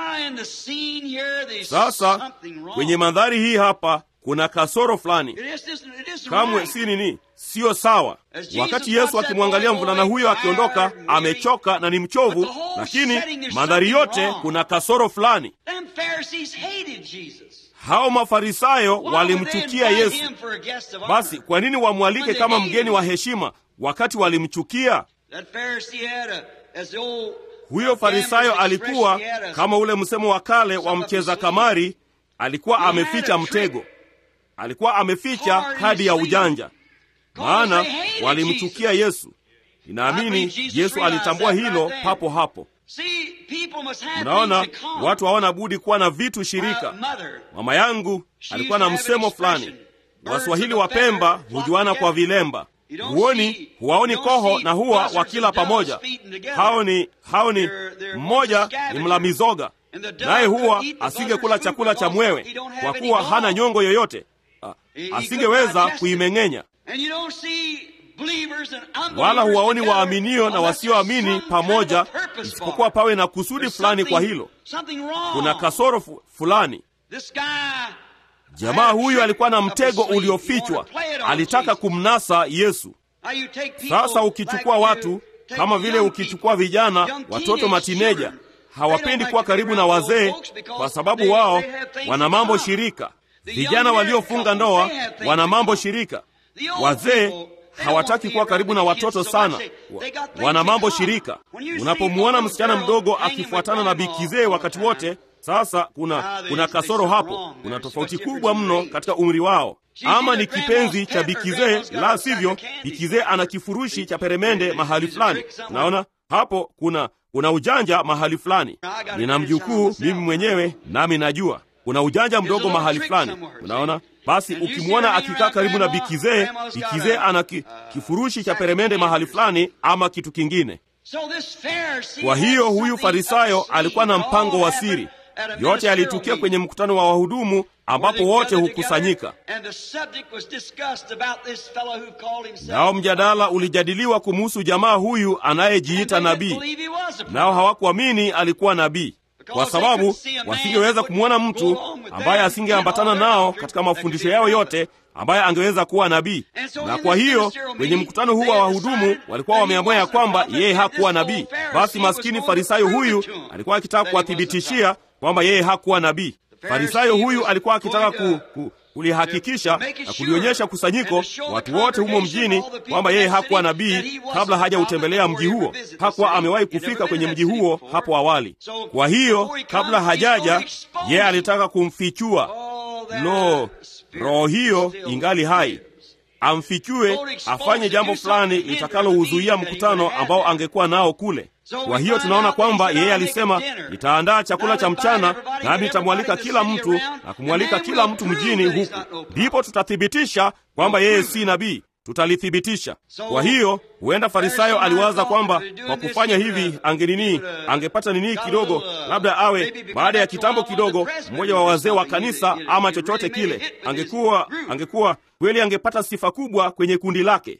Sasa kwenye mandhari hii hapa kuna kasoro fulani, kamwe si nini, siyo sawa. Wakati Yesu akimwangalia mvulana huyo akiondoka, amechoka na ni mchovu, lakini mandhari yote kuna kasoro fulani. Hao Mafarisayo walimchukia Yesu. Basi kwa nini wamwalike kama mgeni wa heshima wakati walimchukia? Huyo Farisayo alikuwa kama ule msemo wa kale wa mcheza kamari, alikuwa ameficha mtego alikuwa ameficha kadi ya ujanja, maana walimchukia Yesu. Ninaamini Yesu alitambua hilo papo hapo. Mnaona, watu hawana budi kuwa na vitu shirika. Mama yangu alikuwa na msemo fulani, Waswahili wa Pemba hujuana kwa vilemba. Huoni, huwaoni koho na huwa wakila pamoja. Hao ni hao ni mmoja ni mla mizoga, naye huwa asingekula chakula cha mwewe kwa kuwa hana nyongo yoyote asingeweza kuimeng'enya. Wala huwaoni waaminio na wasioamini pamoja, isipokuwa pawe na kusudi fulani. Kwa hilo kuna kasoro fulani. Jamaa huyu alikuwa na mtego uliofichwa, alitaka kumnasa Yesu. Sasa ukichukua watu kama vile ukichukua vijana, watoto matineja, hawapendi kuwa karibu na wazee kwa sababu wao wana mambo shirika. Vijana waliofunga ndoa wana mambo shirika. Wazee hawataki kuwa karibu na watoto sana, wana mambo shirika. Unapomwona msichana mdogo akifuatana na bikizee wakati wote, sasa kuna kuna kasoro hapo. Kuna tofauti kubwa mno katika umri wao. Ama ni kipenzi cha bikizee, la sivyo bikizee ana kifurushi cha peremende mahali fulani. Unaona hapo kuna kuna ujanja mahali fulani. Nina mjukuu mimi mwenyewe, nami najua kuna ujanja mdogo mahali fulani. Unaona, basi ukimwona akikaa karibu na bikizee, bikizee ana ki, kifurushi cha peremende mahali fulani ama kitu kingine. Kwa hiyo huyu Farisayo alikuwa na mpango wa siri. Yote yalitukia kwenye mkutano wa wahudumu ambapo wote hukusanyika, nao mjadala ulijadiliwa kumuhusu jamaa huyu anayejiita nabii, nao hawakuamini alikuwa nabii kwa sababu wasingeweza kumwona mtu ambaye asingeambatana nao katika mafundisho yao yote ambaye angeweza kuwa nabii. Na kwa hiyo kwenye mkutano huu wa wahudumu walikuwa wameamua ya kwamba yeye hakuwa nabii. Basi maskini Farisayo huyu alikuwa akitaka kuwathibitishia kwamba yeye hakuwa nabii. Farisayo huyu alikuwa akitaka ku, ku, kulihakikisha na kulionyesha kusanyiko, watu wote humo mjini, kwamba yeye hakuwa nabii kabla hajautembelea mji huo. Hakuwa amewahi kufika kwenye mji huo hapo awali. Kwa hiyo kabla hajaja, yeye alitaka kumfichua. Lo, roho hiyo ingali hai, amfichue, afanye jambo fulani litakalouzuia mkutano ambao angekuwa nao kule. Kwa hiyo tunaona kwamba yeye alisema, nitaandaa chakula cha mchana, nami nitamwalika kila mtu na kumwalika kila mtu mjini huku, ndipo tutathibitisha kwamba yeye si nabii. tutalithibitisha. Kwa hiyo huenda Farisayo aliwaza kwamba kwa kufanya hivi angenini, angepata nini kidogo, labda awe baada ya kitambo kidogo mmoja wa wazee wa kanisa ama chochote kile, angekuwa angekuwa kweli, angepata sifa kubwa kwenye kundi lake.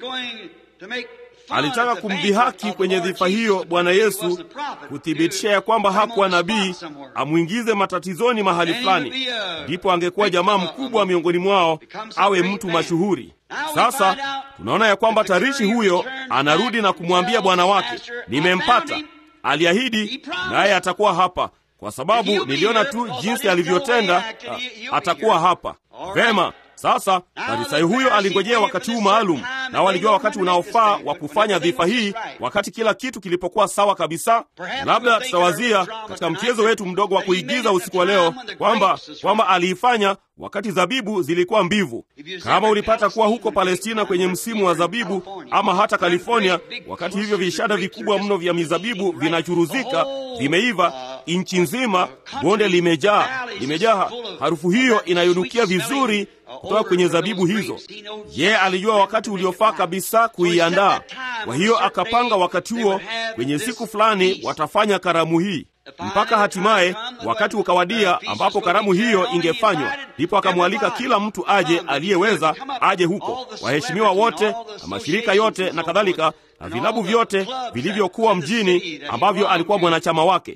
Alitaka kumdhihaki kwenye dhifa hiyo Bwana Yesu, kuthibitisha ya kwamba hakuwa nabii, amwingize matatizoni mahali fulani, ndipo angekuwa jamaa mkubwa miongoni mwao, awe mtu mashuhuri. Sasa tunaona ya kwamba tarishi huyo anarudi na kumwambia bwana wake, nimempata. Aliahidi naye atakuwa hapa, kwa sababu niliona tu jinsi alivyotenda, atakuwa hapa vema. Sasa Farisayo huyo alingojea wakati huu maalum, na walijua wakati unaofaa wa kufanya dhifa hii, wakati kila kitu kilipokuwa sawa kabisa. Labda tutawazia katika mchezo wetu mdogo wa kuigiza usiku wa leo kwamba kwamba aliifanya wakati zabibu zilikuwa mbivu. Kama ulipata kuwa huko Palestina kwenye msimu wa zabibu, ama hata California, wakati hivyo vishada vikubwa mno vya mizabibu vinachuruzika, vimeiva nchi nzima, bonde limejaa limejaa harufu hiyo inayonukia vizuri kutoka kwenye zabibu hizo. Ye alijua wakati uliofaa kabisa kuiandaa. Kwa hiyo akapanga wakati huo, kwenye siku fulani watafanya karamu hii mpaka hatimaye wakati ukawadia ambapo karamu hiyo ingefanywa. Ndipo akamwalika kila mtu aje, aliyeweza aje huko, waheshimiwa wote na mashirika yote na kadhalika, na vilabu vyote vilivyokuwa mjini ambavyo alikuwa mwanachama wake.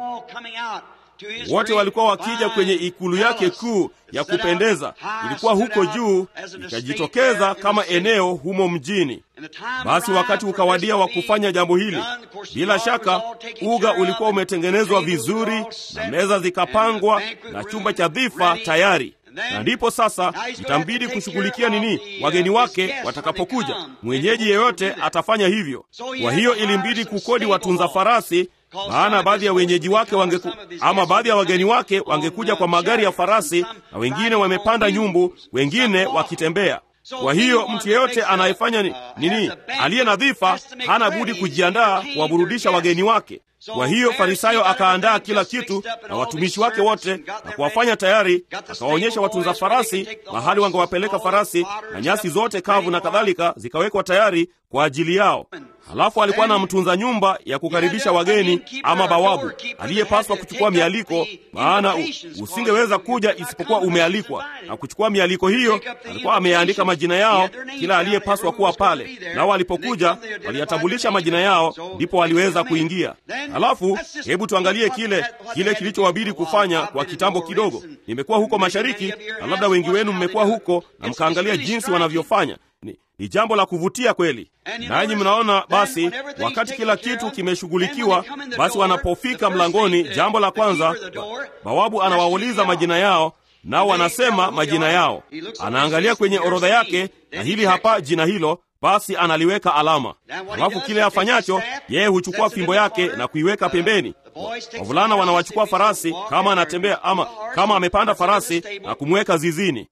Wote walikuwa wakija kwenye ikulu yake kuu ya kupendeza, ilikuwa huko juu, ikajitokeza kama eneo humo mjini. Basi wakati ukawadia wa kufanya jambo hili. Bila shaka uga ulikuwa umetengenezwa vizuri na meza zikapangwa na chumba cha dhifa tayari na ndipo sasa itambidi kushughulikia nini wageni wake watakapokuja. Mwenyeji yeyote atafanya hivyo. Kwa hiyo ilimbidi kukodi watunza farasi, maana baadhi ya wenyeji wake wangeku, ama baadhi ya wageni wake wangekuja kwa magari ya farasi, na wengine wamepanda nyumbu, wengine wakitembea. Kwa hiyo mtu yeyote anayefanya ni, nini aliye na dhifa hana budi kujiandaa kuwaburudisha wageni wake. Kwa hiyo Farisayo akaandaa kila kitu na watumishi wake wote na kuwafanya tayari, akawaonyesha watunza farasi mahali wangewapeleka farasi, na nyasi zote kavu na kadhalika zikawekwa tayari kwa ajili yao. Halafu alikuwa na mtunza nyumba ya kukaribisha wageni ama bawabu aliyepaswa kuchukua mialiko, maana usingeweza kuja isipokuwa umealikwa. Na kuchukua mialiko hiyo, alikuwa ameyaandika majina yao, kila aliyepaswa kuwa pale. Nao walipokuja waliyatambulisha majina yao, ndipo waliweza kuingia. Halafu hebu tuangalie kile kile kilichowabidi kufanya kwa kitambo kidogo. Nimekuwa huko mashariki, na labda wengi wenu mmekuwa huko na mkaangalia jinsi wanavyofanya. Ni, ni jambo la kuvutia kweli. Nanyi mnaona basi, wakati kila kitu kimeshughulikiwa, basi wanapofika mlangoni, jambo la kwanza bawabu anawauliza majina yao, nao wanasema majina yao. Anaangalia kwenye orodha yake, na hili hapa jina hilo basi analiweka alama. Halafu kile afanyacho yeye huchukua fimbo yake na kuiweka pembeni. Wavulana wanawachukua farasi kama anatembea ama kama amepanda farasi na kumweka zizini.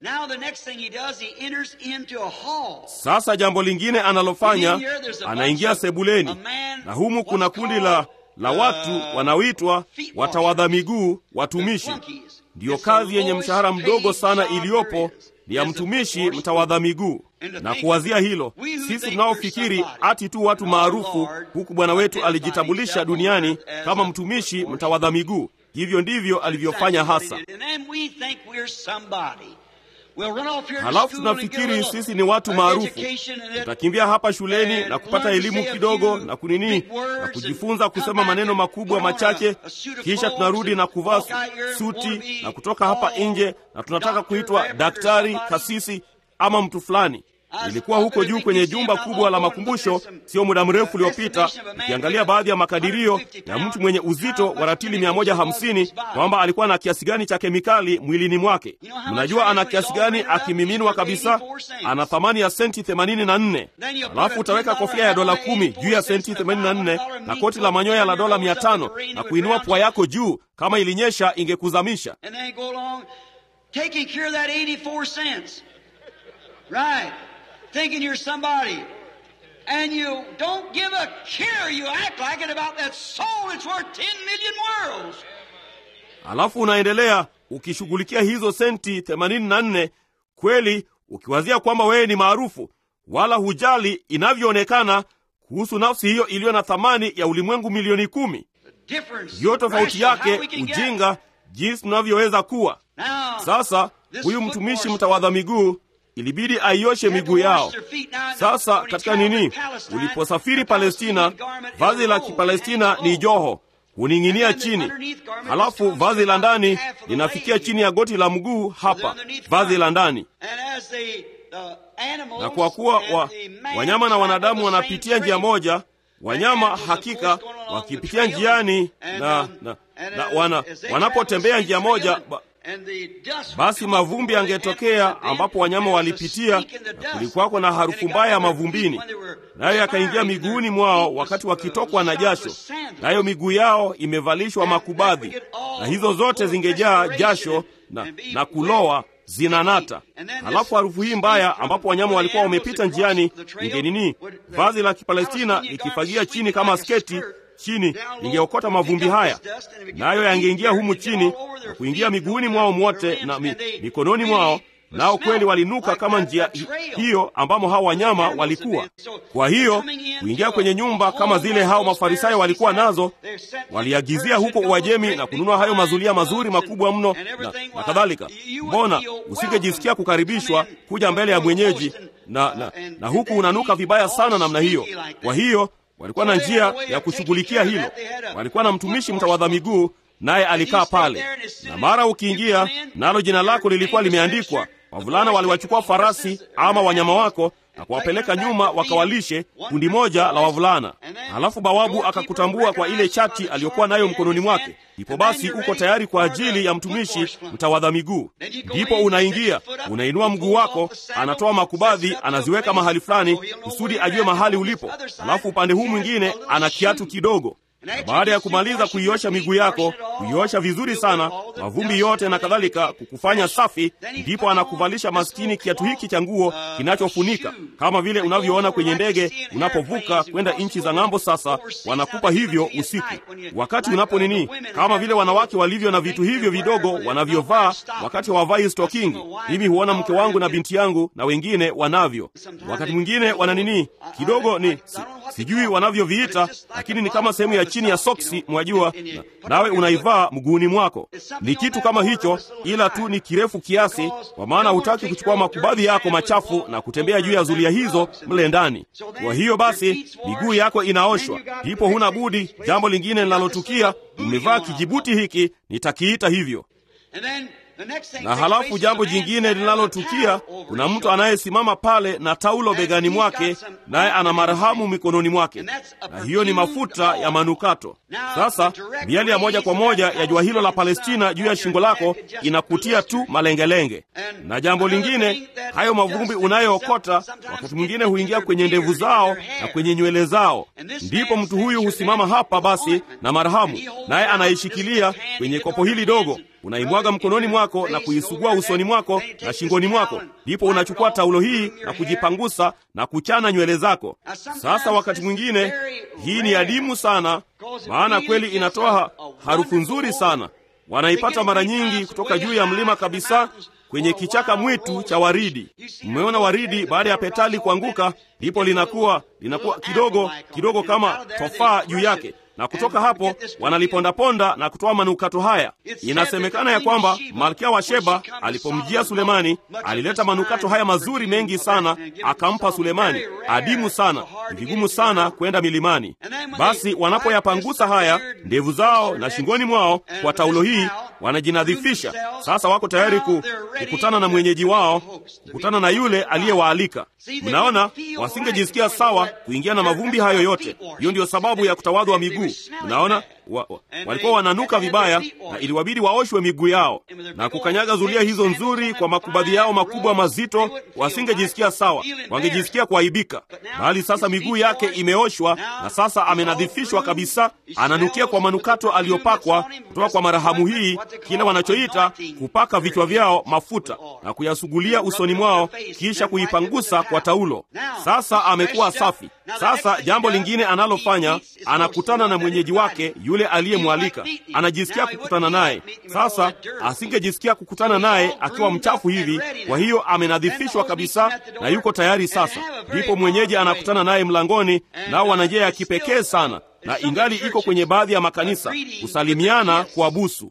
Sasa jambo lingine analofanya, anaingia sebuleni, na humu kuna kundi la la watu wanaoitwa watawadha miguu, watumishi. Ndiyo kazi yenye mshahara mdogo sana iliyopo ni ya mtumishi mtawadha miguu. Na kuwazia hilo, sisi tunaofikiri ati tu watu maarufu, huku Bwana wetu alijitambulisha duniani kama mtumishi mtawadha miguu. Hivyo ndivyo alivyofanya hasa. Halafu tunafikiri sisi ni watu maarufu, tutakimbia hapa shuleni na kupata elimu kidogo na kunini na kujifunza kusema maneno makubwa machache, kisha tunarudi na kuvaa suti na kutoka hapa nje, na tunataka kuitwa daktari, kasisi ama mtu fulani. Ilikuwa huko juu kwenye jumba kubwa la makumbusho sio muda mrefu uliopita, ikiangalia baadhi ya makadirio ya mtu mwenye uzito wa ratili 150 kwamba alikuwa na kiasi gani cha kemikali mwilini mwake. Mnajua ana kiasi gani akimiminwa kabisa? Ana thamani ya senti 84. Alafu utaweka kofia ya dola kumi juu ya senti 84 na koti la manyoya la dola 500 na kuinua pua yako juu, kama ilinyesha ingekuzamisha. Thinking you're somebody. And you don't give a care. You act like it about that soul that's worth 10 million worlds. Alafu unaendelea ukishughulikia hizo senti 84 kweli, ukiwazia kwamba wewe ni maarufu, wala hujali inavyoonekana kuhusu nafsi hiyo iliyo na thamani ya ulimwengu milioni kumi. The difference, Ndiyo tofauti rational, how yake, we can get. ujinga, jinsi tunavyoweza kuwa. Now, Sasa this huyu football mtumishi star mtawadha miguu ilibidi aioshe had to miguu yao. wash their feet. Now, Sasa when he katika traveled nini, in Palestine, uliposafiri the Palestina, Palestinian garment is vazi la a robe, Kipalestina hangs ni low. joho, huning'inia And then the chini, underneath garment halafu just comes vazi la about ndani half of the linafikia leg. chini ya goti la mguu hapa, Underneath vazi la garment. ndani. And as the, the animals Na kwa kuwa and wa, the man wanyama na travel wanadamu the wanapitia same njia trail, moja, wanyama animals, of hakika course, going along wakipitia the trail, njiani and, na, um, na, and, na uh, wana, as they wanapotembea travel the njia same moja trail, ba, and the dust basi would come mavumbi over the yangetokea animals ambapo then, wanyama and there was a walipitia stink in the na dust. kulikuwako na And harufu it got mbaya under their mavumbini, feet when they were nayo yakaingia perspiring, and miguuni their mwao feet wakati was, wakitokwa uh, na shod jasho, with sandals. nayo miguu yao imevalishwa makubadhi, na hizo zote zingejaa jasho na, na kuloa zinanata. Halafu harufu hii mbaya, ambapo wanyama walikuwa wamepita njiani, ingenini vazi la Kipalestina likifagia chini kama sketi chini lingeokota mavumbi haya, nayo yangeingia humu chini na kuingia miguuni mwao mwote na mi, mikononi mwao, nao kweli walinuka kama njia hi- hiyo ambamo hao wanyama walikuwa. Kwa hiyo kuingia kwenye nyumba kama zile hao Mafarisayo walikuwa nazo, waliagizia huko Uajemi na kununua hayo mazulia mazuri makubwa mno na, na kadhalika. Mbona usingejisikia kukaribishwa kuja mbele ya mwenyeji na, na, na huku unanuka vibaya sana namna hiyo? Kwa hiyo walikuwa na njia ya kushughulikia hilo. Walikuwa na mtumishi mtawadha miguu, naye alikaa pale, na mara ukiingia nalo jina lako lilikuwa limeandikwa. Wavulana waliwachukua farasi ama wanyama wako na kuwapeleka nyuma wakawalishe kundi moja la wavulana. Halafu bawabu akakutambua kwa ile chati aliyokuwa nayo mkononi mwake. Ndipo basi uko tayari kwa ajili ya mtumishi mtawadha miguu. Ndipo unaingia, unainua mguu wako, anatoa makubadhi, anaziweka mahali fulani kusudi ajue mahali ulipo. Halafu upande huu mwingine ana kiatu kidogo na baada ya kumaliza kuiosha miguu yako, kuiosha vizuri sana, mavumbi yote na kadhalika, kukufanya safi, ndipo anakuvalisha maskini kiatu hiki cha nguo kinachofunika, kama vile unavyoona kwenye ndege unapovuka kwenda nchi za ng'ambo. Sasa wanakupa hivyo usiku, wakati unapo nini, kama vile wanawake walivyo na vitu hivyo vidogo wanavyovaa wakati hawavai stokingi. Mimi huona mke wangu na binti yangu na wengine wanavyo, wakati mwingine wana nini kidogo, ni si, sijui wanavyoviita, lakini ni kama sehemu ya chini ya soksi, mwajua, na, nawe unaivaa mguuni mwako. Ni kitu kama hicho, ila tu ni kirefu kiasi, kwa maana hutaki kuchukua makubadhi yako machafu na kutembea juu ya zulia hizo mle ndani. Kwa hiyo basi miguu yako inaoshwa, ndipo huna budi. Jambo lingine linalotukia, umevaa kijibuti hiki, nitakiita hivyo na halafu jambo jingine linalotukia, kuna mtu anayesimama pale na taulo begani mwake, naye ana marhamu mikononi mwake, na hiyo ni mafuta ya manukato. Sasa miali ya moja kwa moja ya jua hilo la Palestina juu ya shingo lako inakutia tu malengelenge. Na jambo lingine, hayo mavumbi unayookota wakati mwingine huingia kwenye ndevu zao na kwenye nywele zao. Ndipo mtu huyu husimama hapa basi na marhamu, naye anaishikilia kwenye kopo hili dogo unaimwaga mkononi mwako na kuisugua usoni mwako na shingoni mwako. Ndipo unachukua taulo hii na kujipangusa na kuchana nywele zako. Sasa wakati mwingine hii ni adimu sana, maana kweli inatoa harufu nzuri sana. Wanaipata mara nyingi kutoka juu ya mlima kabisa kwenye kichaka mwitu cha waridi. Mmeona waridi baada ya petali kuanguka, ndipo linakuwa linakuwa kidogo kidogo kama tofaa juu yake na kutoka hapo wanalipondaponda na kutoa manukato haya. Inasemekana ya kwamba malkia wa Sheba alipomjia Sulemani alileta manukato haya mazuri mengi sana, akampa Sulemani. Adimu sana, ni vigumu sana kwenda milimani. Basi wanapoyapangusa haya ndevu zao na shingoni mwao kwa taulo hii, wanajinadhifisha. Sasa wako tayari ku, kukutana na mwenyeji wao, kukutana na yule aliyewaalika. Mnaona, wasingejisikia sawa kuingia na mavumbi hayo yote. Hiyo ndiyo sababu ya kutawadhwa miguu. Mnaona, wa, wa, walikuwa wananuka vibaya na iliwabidi waoshwe miguu yao na kukanyaga zulia hizo nzuri kwa makubadhi yao makubwa mazito. Wasingejisikia sawa, wangejisikia kuaibika. Bali sasa miguu yake imeoshwa na sasa amenadhifishwa kabisa, ananukia kwa manukato aliyopakwa kutoka kwa marahamu hii, kile wanachoita kupaka vichwa vyao mafuta na kuyasugulia usoni mwao, kisha kuipangusa kwa taulo. Sasa amekuwa safi. Sasa jambo lingine analofanya, anakutana na mwenyeji wake yule aliyemwalika anajisikia kukutana naye. Sasa asingejisikia kukutana naye akiwa mchafu hivi, kwa hiyo amenadhifishwa kabisa na yuko tayari sasa. Ndipo mwenyeji anakutana naye mlangoni, nao wana njia ya kipekee sana na ingali iko kwenye baadhi ya makanisa kusalimiana kwa busu.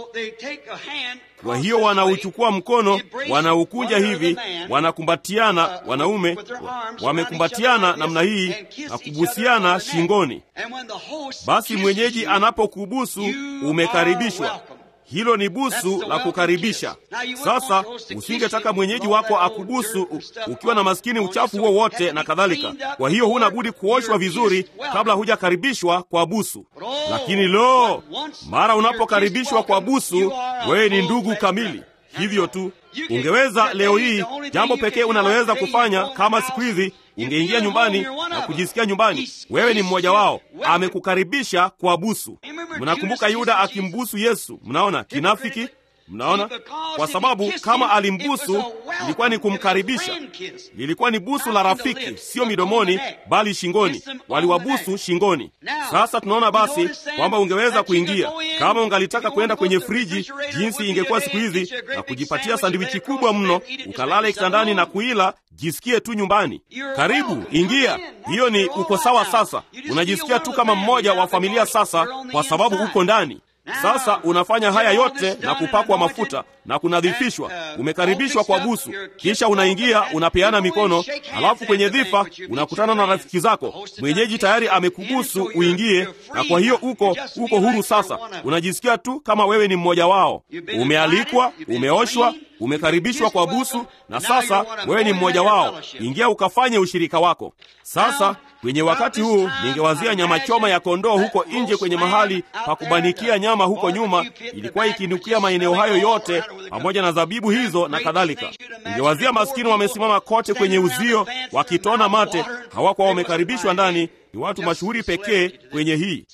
Kwa hiyo wanauchukua mkono, wanaukunja hivi, wanakumbatiana, wanaume wamekumbatiana namna hii na kubusiana shingoni. Basi mwenyeji anapokubusu, umekaribishwa. Hilo ni busu la kukaribisha. Sasa usingetaka mwenyeji wako akubusu ukiwa na maskini uchafu huo wote na kadhalika. Kwa hiyo huna budi kuoshwa vizuri kabla hujakaribishwa kwa busu. Lakini lo, mara unapokaribishwa kwa busu, wewe ni ndugu kamili. Hivyo tu ungeweza leo hii, jambo pekee unaloweza kufanya kama siku hizi ungeingia nyumbani na kujisikia nyumbani, wewe ni mmoja wao, amekukaribisha kwa busu. Mnakumbuka Yuda akimbusu Yesu? Mnaona kinafiki? Mnaona, kwa sababu kama alimbusu ilikuwa ni kumkaribisha, lilikuwa ni busu la rafiki, sio midomoni, bali shingoni. Waliwabusu shingoni. Sasa tunaona basi kwamba ungeweza kuingia kama ungalitaka kwenda kwenye friji, jinsi ingekuwa siku hizi, na kujipatia sandwichi kubwa mno, ukalala kitandani na kuila Jisikie tu nyumbani. Karibu, ingia. Hiyo ni uko sawa. Sasa unajisikia tu kama mmoja wa familia sasa, kwa sababu uko ndani. Sasa unafanya haya yote na kupakwa mafuta na kunadhifishwa, umekaribishwa kwa busu, kisha unaingia, unapeana mikono, halafu kwenye dhifa unakutana na rafiki zako. Mwenyeji tayari amekubusu uingie, na kwa hiyo uko uko huru sasa. Unajisikia tu kama wewe ni mmoja wao, umealikwa, umeoshwa, umekaribishwa kwa busu, na sasa wewe ni mmoja wao. Ingia ukafanye ushirika wako. Sasa kwenye wakati huu ningewazia nyama choma ya kondoo huko nje kwenye mahali pa kubanikia nyama huko nyuma, ilikuwa ikinukia maeneo hayo yote pamoja na zabibu hizo na kadhalika. Ningewazia maskini wamesimama kote kwenye uzio wakitona mate, hawakuwa wamekaribishwa ndani. Ni watu mashuhuri pekee kwenye hii.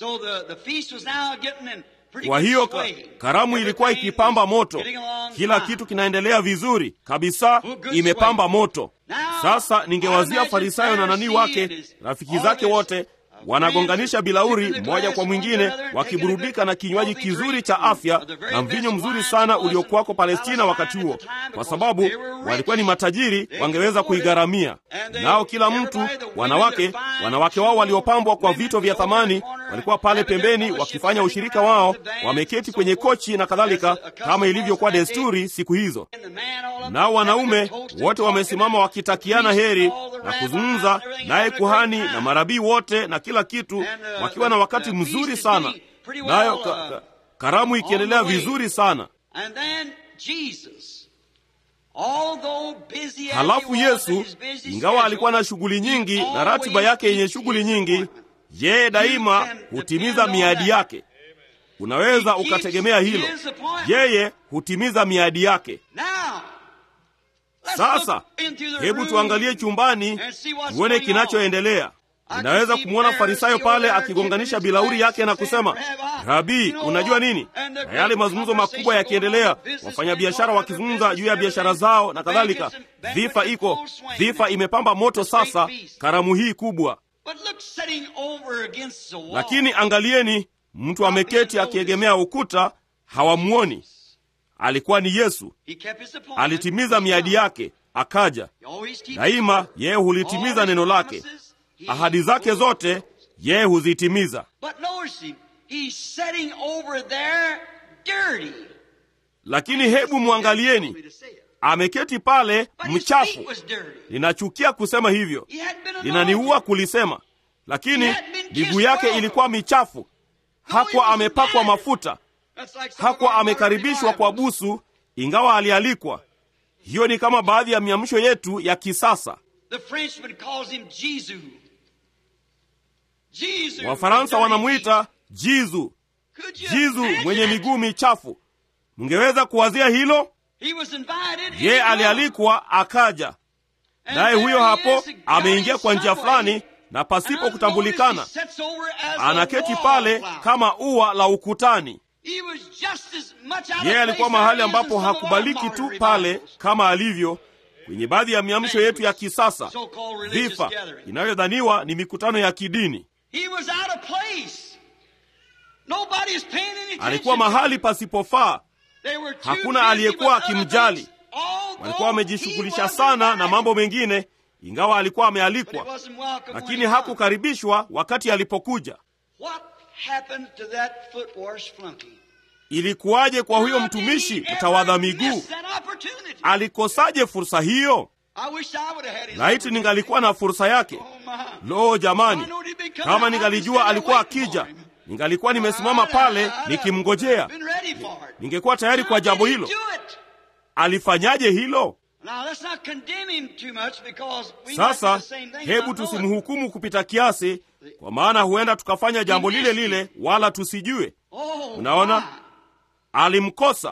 Kwa hiyo ka, karamu ilikuwa ikipamba moto, kila kitu kinaendelea vizuri kabisa, imepamba moto. Sasa ningewazia Farisayo na nani wake, rafiki zake wote wanagonganisha bilauri mmoja kwa mwingine, wakiburudika na kinywaji kizuri cha afya na mvinyo mzuri sana uliokuwako Palestina wakati huo, kwa sababu walikuwa ni matajiri, wangeweza kuigharamia. Nao kila mtu, wanawake, wanawake wao waliopambwa kwa vito vya thamani walikuwa pale pembeni wakifanya ushirika wao, wameketi kwenye kochi na kadhalika, kama ilivyokuwa desturi siku hizo. Nao wanaume wote wamesimama wakitakiana heri na kuzungumza naye, kuhani na marabii wote na kila kitu, wakiwa na wakati mzuri sana, nayo ka, ka, karamu ikiendelea vizuri sana. Halafu Yesu, ingawa alikuwa na shughuli nyingi na ratiba yake yenye shughuli nyingi, yeye daima hutimiza miadi yake. Unaweza ukategemea hilo, yeye hutimiza miadi yake. Sasa hebu tuangalie chumbani tuone kinachoendelea. Ninaweza kumwona Farisayo pale akigonganisha bilauri yake na kusema, Rabii, unajua nini? Na yale mazungumzo makubwa yakiendelea, wafanyabiashara wakizungumza juu ya biashara zao na kadhalika. Dhifa iko dhifa, imepamba moto sasa karamu hii kubwa. Lakini angalieni, mtu ameketi akiegemea ukuta, hawamwoni. Alikuwa ni Yesu. Alitimiza miadi yake, akaja. Daima yeye hulitimiza neno lake, ahadi zake zote yeye huzitimiza. Lakini hebu mwangalieni, ameketi pale mchafu. Ninachukia kusema hivyo, linaniua kulisema, lakini miguu yake ilikuwa michafu. Hakuwa amepakwa mafuta, hakuwa amekaribishwa kwa busu, ingawa alialikwa. Hiyo ni kama baadhi ya miamsho yetu ya kisasa. Wafaransa wanamwita Jizu, Jizu mwenye miguu michafu. Mngeweza kuwazia hilo? Yeye alialikwa akaja, naye huyo hapo ameingia kwa njia fulani na pasipo kutambulikana, anaketi pale kama ua la ukutani. Yeye alikuwa mahali ambapo hakubaliki tu pale kama alivyo kwenye baadhi ya miamsho yetu ya kisasa, dhifa inayodhaniwa ni mikutano ya kidini. Nobody's paying any attention alikuwa to him. mahali pasipofaa They were too hakuna busy aliyekuwa with other akimjali. things, although walikuwa he wamejishughulisha was sana na invited. mambo mengine ingawa alikuwa But he amealikwa wasn't welcome when lakini he come. hakukaribishwa wakati alipokuja What happened to that foot wash flunky? ilikuwaje kwa huyo mtumishi How did he mtawadha ever miguu miss that opportunity? alikosaje fursa hiyo I wish I would have had his laiti ningalikuwa na fursa yake opportunity. Oh, my. lo jamani I know he'd be coming. kama I'd ningalijua be alikuwa waiting for akija him. ningalikuwa nimesimama pale nikimngojea Been ready for it. ningekuwa tayari kwa How jambo did he hilo do it? alifanyaje hilo Now, let's not condemn him too much because we might do sasa the same thing and hebu not know it. tusimhukumu kupita kiasi kwa maana huenda tukafanya jambo lile lile wala tusijue Oh, Unaona? my. alimkosa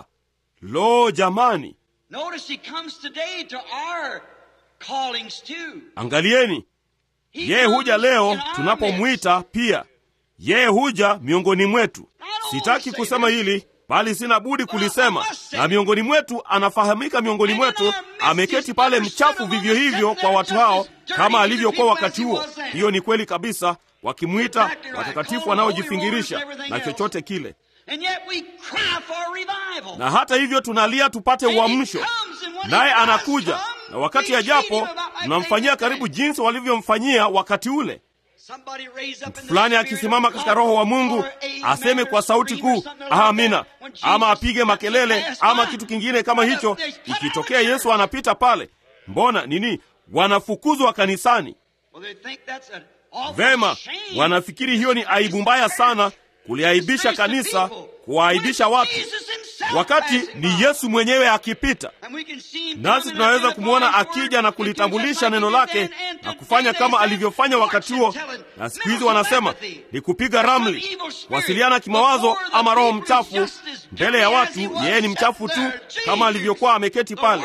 lo jamani Notice he comes today to our callings too. angalieni He yeye comes huja in leo our tunapomwita pia yeye huja miongoni mwetu sitaki kusema hili bali sina budi kulisema na miongoni mwetu anafahamika miongoni mwetu ameketi pale mchafu vivyo hivyo kwa watu hao kama alivyokuwa wakati huo hiyo ni kweli kabisa wakimwita watakatifu wanaojifingirisha na chochote kile And yet we cry for revival. na hata hivyo tunalia tupate uamsho naye anakuja na wakati ajapo tunamfanyia karibu jinsi walivyomfanyia wakati ule Somebody raise up in the fulani spirit akisimama of katika roho wa mungu or amen aseme or kwa sauti scream or kuu something like amina that. When Jesus ama apige makelele passed ama by. kitu kingine kama hicho They cut ikitokea out the yesu anapita pale mbona nini wanafukuzwa kanisani Well, they think that's an awful vema shame. wanafikiri hiyo ni aibu mbaya sana kuliaibisha kanisa kuwaaibisha watu wakati ni yesu mwenyewe akipita nasi tunaweza kumwona akija na kulitambulisha neno lake na kufanya kama alivyofanya wakati huo na siku hizi wanasema ni kupiga ramli kuwasiliana kimawazo ama roho mchafu mbele ya watu yeye ni mchafu tu kama alivyokuwa ameketi pale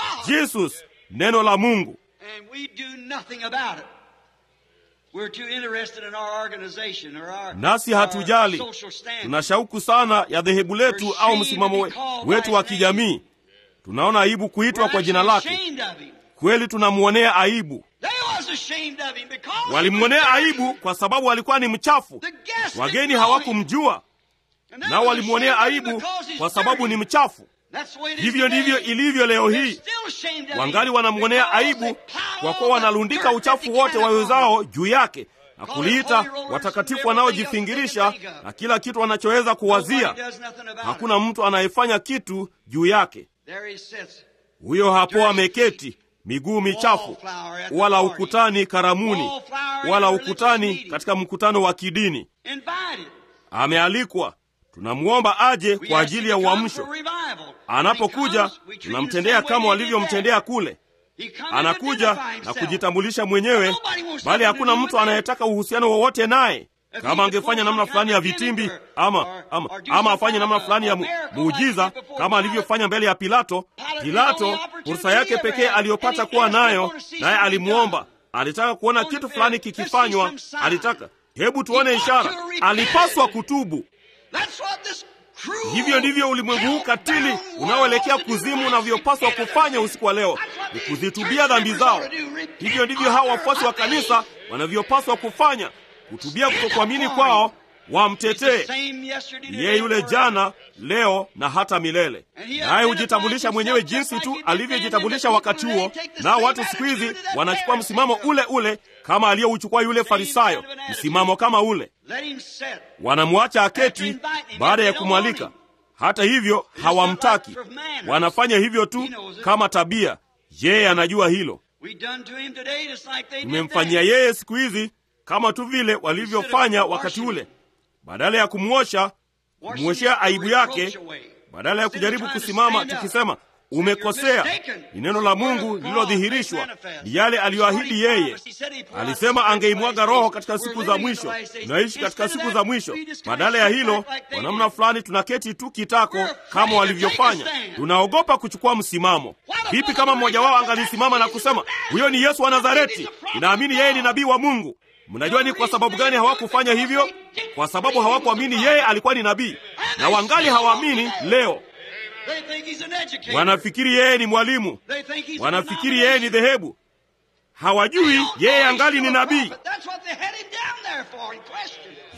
jesus neno la mungu And we do nothing about it. We're too interested in our organization or our, nasi our hatujali social standing. tuna shauku sana ya dhehebu letu au msimamo we- wetu wa kijamii tunaona aibu kuitwa We're kwa jina actually lake ashamed of him. kweli tunamwonea aibu They was ashamed of him because he walimwonea was dirty. aibu kwa sababu alikuwa ni mchafu The guests didn't wageni know him. hawakumjua And they nao was walimwonea ashamed of him aibu because he's kwa sababu dirty. ni mchafu That's the way it is hivyo ndivyo today. ilivyo leo They're hii still ashamed of him wangali wanamwonea because aibu they pile kwa all kuwa the wanalundika dirt uchafu that they wote can upon him. wawezao juu yake na kuliita watakatifu wanaojifingirisha na kila kitu wanachoweza kuwazia Nobody does nothing about hakuna mtu anayefanya kitu juu yake it. There he sits. huyo hapo ameketi miguu michafu wala ukutani karamuni wala ukutani katika mkutano wa kidini Invited. amealikwa tunamwomba aje We kwa ask ajili him ya to come uamsho for revival. When he anapokuja comes, we treat him tunamtendea the same kama way they did walivyomtendea that. kule He comes anakuja to identify na himself. kujitambulisha mwenyewe Nobody wants bali nothing hakuna to do mtu with him. anayetaka uhusiano wowote naye If kama he angefanya could namna pull fulani ya some kind of vitimbi gimmick ama, or- ama, or do ama some afanye kind namna of fulani ya a mu- miracle muujiza like he did before kama Pilate. alivyofanya mbele ya pilato Pilate had pilato the only opportunity fursa yake he ever pekee had, aliyopata and he kuwa asked, "I nayo wanna see naye something alimwomba done." alitaka kuona Holy kitu Spirit, fulani let's see kikifanywa some sign. alitaka hebu tuone He ought ishara to repent. alipaswa kutubu That's what this cruel, hivyo ndivyo ulimwengu huu katili hell-bound unaoelekea world kuzimu is unavyopaswa together. kufanya usiku wa leo That's what ni these kuzitubia church dhambi members zao ought to do. Repent hivyo ndivyo of hawa their wafuasi wa unbelief. kanisa wanavyopaswa kufanya kutubia kutokuamini kwao He's the wamtetee same yesterday, yeye today, yule and jana leo na hata milele naye hujitambulisha mwenyewe jinsi tu alivyojitambulisha wakati huo nao watu siku hizi wanachukua msimamo ule ule kama aliyouchukua yule farisayo msimamo kama ule Let him sit. wanamwacha aketi baada ya kumwalika hata hivyo hawamtaki wanafanya hivyo tu kama tabia yeye anajua hilo We done to him today just like they did tumemfanyia then. yeye siku hizi kama tu vile walivyofanya wakati ule badala ya kumwosha Washing kumwoshea the aibu reproach yake away. badala ya Instead of kujaribu trying to kusimama stand up, tukisema say you're umekosea mistaken. ni neno la mungu lililodhihirishwa ni yale aliyoahidi yeye alisema angeimwaga roho katika siku za mwisho tunaishi katika siku za mwisho badala ya hilo kwa namna fulani tunaketi tu kitako kama walivyofanya tunaogopa kuchukua msimamo vipi kama mmoja wao angalisimama na kusema huyo ni yesu wa nazareti inaamini yeye ni nabii wa mungu mnajua ni kwa sababu gani hawakufanya hivyo kwa sababu hawakuamini yeye alikuwa ni nabii na wangali hawaamini leo They think he's an educator. wanafikiri yeye ni mwalimu They think he's a wanafikiri yeye ni denomination. dhehebu hawajui yeye angali ni nabii That's what they had him down there for in question.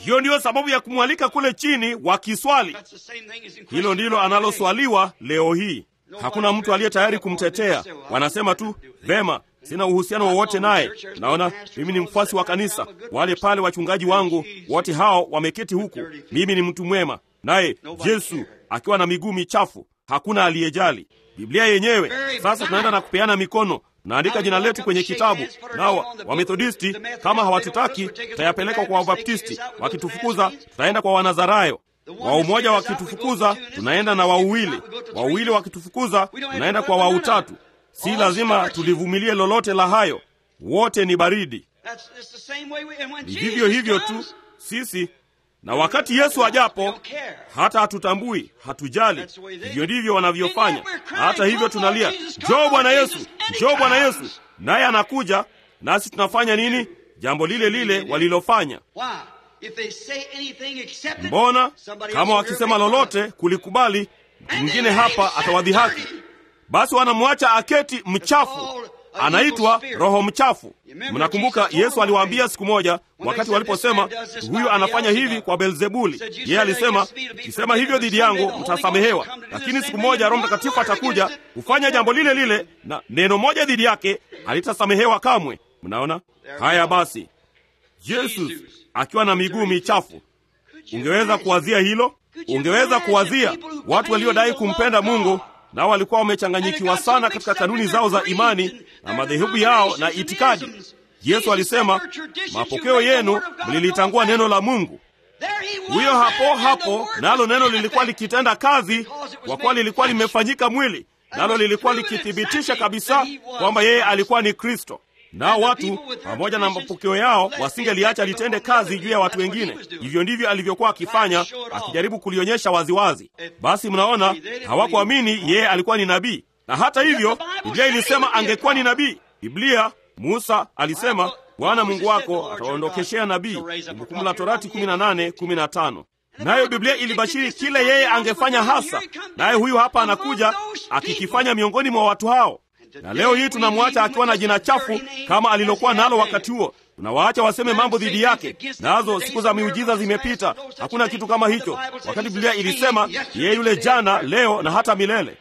hiyo ndiyo sababu ya kumwalika kule chini wakiswali. That's the same thing as in Hilo question ndilo today. analoswaliwa leo hii. Hakuna mtu aliye tayari kumtetea. Wanasema tu vema, sina uhusiano wowote naye. Naona mimi ni mfuasi wa kanisa, wale pale wachungaji wangu wote hao wameketi huku, mimi ni mtu mwema, naye Yesu akiwa na miguu michafu, hakuna aliyejali. Biblia yenyewe sasa, tunaenda na kupeana mikono naandika jina letu kwenye kitabu. Nao Wamethodisti kama hawatutaki, tutayapeleka kwa Wabaptisti. Wakitufukuza, tutaenda kwa Wanazarayo. Wa umoja wakitufukuza, tunaenda na wauwili. Wauwili wakitufukuza, tunaenda kwa wautatu. Si lazima tulivumilie lolote la hayo, wote ni baridi. That's, it's the same way we, and when Ni Jesus vivyo hivyo tu comes, sisi, na wakati Yesu ajapo, hata hatutambui, hatujali. Hivyo ndivyo wanavyofanya. Na hata hivyo tunalia, njoo Bwana Yesu, njoo Bwana Yesu, naye anakuja, nasi tunafanya nini? Jambo lile lile walilofanya. Why? If they say anything except it, Mbona somebody kama else wakisema will make fun of lolote kulikubali, mtu mwingine hapa atawadhihaki. Basi wanamwacha aketi mchafu, anaitwa roho mchafu. Mnakumbuka Yesu aliwaambia siku moja, wakati waliposema huyu anafanya hivi kwa Beelzebuli, yeye alisema kisema hivyo dhidi yangu mtasamehewa, lakini siku moja Roho Mtakatifu atakuja kufanya jambo lile lile, na neno moja dhidi yake halitasamehewa kamwe. Mnaona haya? Basi Yesu akiwa na miguu michafu, ungeweza kuwazia hilo? Ungeweza kuwazia watu waliodai kumpenda Mungu nao walikuwa wamechanganyikiwa sana katika kanuni zao za imani na madhehebu yao na itikadi. Yesu alisema, mapokeo yenu mlilitangua neno la Mungu. Huyo hapo hapo, nalo neno lilikuwa likitenda kazi, kwa kuwa lilikuwa limefanyika mwili, nalo lilikuwa likithibitisha kabisa kwamba yeye alikuwa ni Kristo. Nao watu pamoja na mapokeo yao wasingeliacha litende kazi juu ya watu wengine. Hivyo ndivyo alivyokuwa akifanya, akijaribu kulionyesha waziwazi. Basi mnaona, hawakuamini yeye alikuwa ni nabii, na hata hivyo Biblia ilisema angekuwa ni nabii. Biblia, Musa alisema Bwana Mungu wako atawaondokeshea nabii, Kumbukumbu la Torati 18:15. Nayo Biblia ilibashiri kile yeye angefanya hasa, naye huyu hapa anakuja akikifanya miongoni mwa watu hao na leo hii tunamwacha akiwa na jina chafu kama alilokuwa nalo wakati huo. Tunawaacha waseme mambo dhidi yake, nazo siku za miujiza zimepita. Hakuna kitu kama hicho, wakati Biblia ilisema yeye yule jana, leo na hata milele.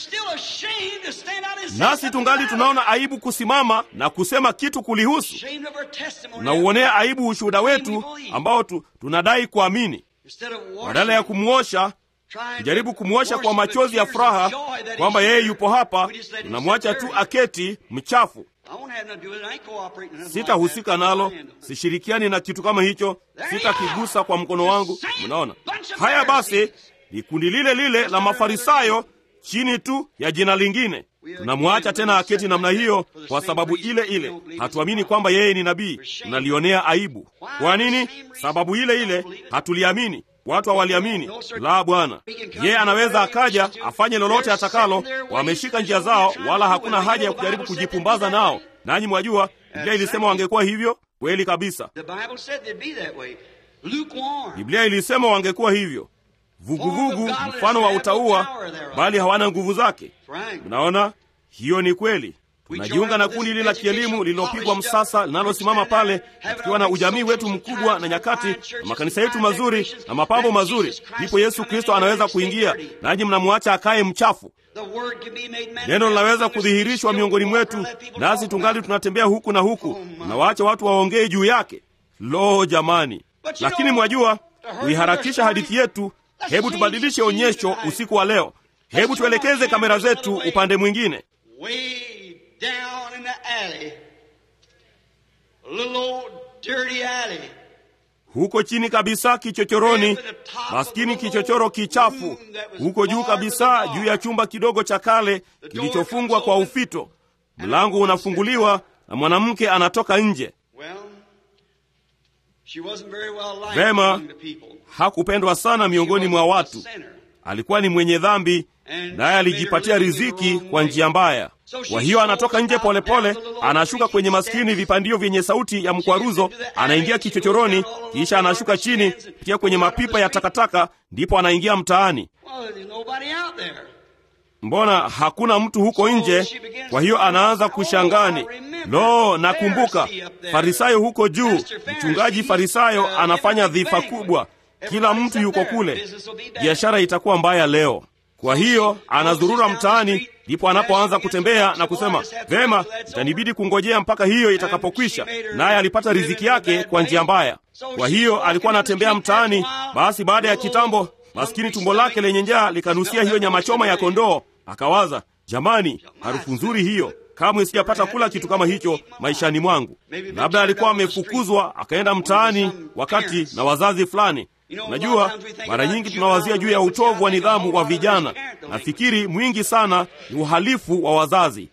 Nasi tungali tunaona aibu kusimama na kusema kitu kulihusu. Tunauonea aibu ushuhuda wetu ambao tu, tunadai kuamini, badala ya kumwosha kujaribu kumwosha kwa machozi ya furaha kwamba yeye yupo hapa, tunamwacha tu aketi mchafu. Sitahusika nalo, sishirikiani na kitu kama hicho, sitakigusa kwa mkono wangu. Mnaona haya? Basi ni kundi lile lile la Mafarisayo chini tu ya jina lingine. Tunamwacha tena aketi namna hiyo kwa sababu ile ile. Hatuamini kwamba yeye ni nabii, tunalionea aibu. Kwa nini? Sababu ile ile, hatuliamini. Watu hawaliamini. La, Bwana yeye anaweza akaja afanye lolote atakalo. Wameshika njia zao, wala hakuna haja ya kujaribu kujipumbaza nao. Nanyi mwajua Biblia ilisema wangekuwa hivyo. Kweli kabisa, Biblia ilisema wangekuwa hivyo, vuguvugu, mfano wa utaua, bali hawana nguvu zake. Mnaona, hiyo ni kweli. Tunajiunga na kundi lile la kielimu lililopigwa msasa linalosimama pale, tukiwa na ujamii wetu mkubwa na nyakati na makanisa yetu mazuri na mapambo mazuri, ndipo Yesu Kristo anaweza kuingia, nanyi mnamwacha akaye mchafu. Neno linaweza kudhihirishwa miongoni mwetu, nasi tungali tunatembea huku na huku, tunawaacha watu waongee juu yake. Lo, jamani! Lakini mwajua, kuiharakisha hadithi yetu, hebu tubadilishe onyesho usiku wa leo. Hebu tuelekeze kamera zetu upande mwingine. Down in the alley, a little old dirty alley. Huko chini kabisa kichochoroni, maskini kichochoro kichafu. Huko juu kabisa, juu ya chumba kidogo cha kale kilichofungwa kwa ufito, mlango unafunguliwa na mwanamke anatoka nje. Well, she wasn't very well liked Vema, among the people. hakupendwa sana miongoni mwa watu. Alikuwa ni mwenye dhambi, naye alijipatia riziki kwa njia mbaya. Kwa hiyo anatoka nje polepole, anashuka kwenye maskini vipandio vyenye sauti ya mkwaruzo, anaingia kichochoroni, kisha anashuka chini kupitia kwenye mapipa ya takataka, ndipo anaingia mtaani. Well, there's nobody out there. mbona hakuna mtu huko nje? Kwa hiyo anaanza kushangani, lo, nakumbuka Farisayo huko juu, mchungaji Farisayo anafanya dhifa kubwa, kila mtu yuko kule, biashara itakuwa mbaya leo. Kwa hiyo anazurura mtaani, ndipo anapoanza kutembea na kusema, vema, itanibidi kungojea mpaka hiyo itakapokwisha. Naye alipata riziki yake kwa njia mbaya. Kwa hiyo alikuwa anatembea mtaani. Basi baada ya kitambo, maskini tumbo lake lenye njaa likanusia hiyo nyama choma ya kondoo. Akawaza, jamani, harufu nzuri hiyo, kamwe sijapata kula kitu kama hicho maishani mwangu. Labda alikuwa amefukuzwa akaenda mtaani wakati na wazazi fulani Unajua, mara nyingi tunawazia juu ya utovu wa nidhamu wa vijana. Nafikiri mwingi sana ni uhalifu wa wazazi.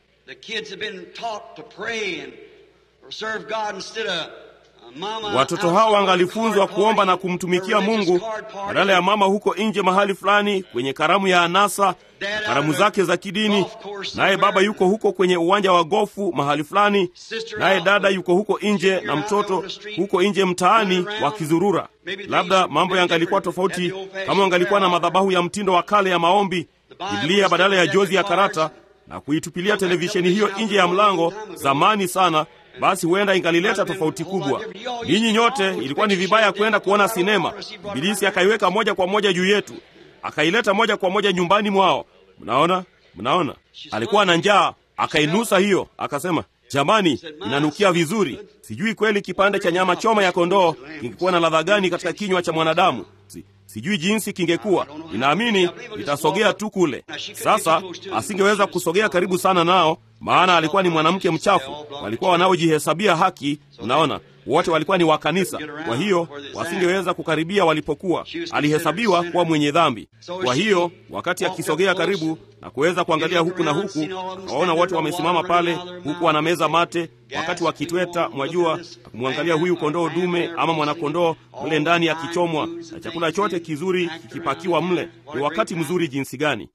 Watoto hao wangalifunzwa kuomba na kumtumikia Mungu badala ya mama huko nje mahali fulani kwenye karamu ya anasa na karamu zake za kidini, naye baba yuko huko kwenye uwanja wa gofu mahali fulani, naye dada yuko huko nje na mtoto huko nje mtaani wakizurura. Labda mambo yangalikuwa tofauti kama wangalikuwa na madhabahu ya mtindo wa kale ya maombi, Biblia badala ya jozi ya karata na kuitupilia televisheni hiyo nje ya mlango zamani sana basi huenda ingalileta tofauti kubwa. Ninyi nyote, ilikuwa ni vibaya kwenda kuona sinema. Ibilisi akaiweka moja kwa moja juu yetu, akaileta moja kwa moja nyumbani mwao. Mnaona, mnaona, alikuwa na njaa, akainusa hiyo, akasema, jamani, inanukia vizuri. Sijui kweli kipande cha nyama choma ya kondoo kingekuwa na ladha gani katika kinywa cha mwanadamu. Si, sijui jinsi kingekuwa. Ninaamini nitasogea tu kule. Sasa asingeweza kusogea karibu sana nao, maana alikuwa ni mwanamke mchafu. Walikuwa wanaojihesabia haki, unaona, wote walikuwa ni wa kanisa. Kwa hiyo wasingeweza kukaribia walipokuwa. Alihesabiwa kuwa mwenye dhambi. Kwa hiyo wakati akisogea karibu na kuweza kuangalia huku na huku, akawaona wote wamesimama pale, huku wanameza mate wakati wakitweta, mwajua, kumwangalia huyu kondoo dume ama mwanakondoo mle ndani akichomwa na chakula chote kizuri kikipakiwa mle. Ni wakati mzuri jinsi gani!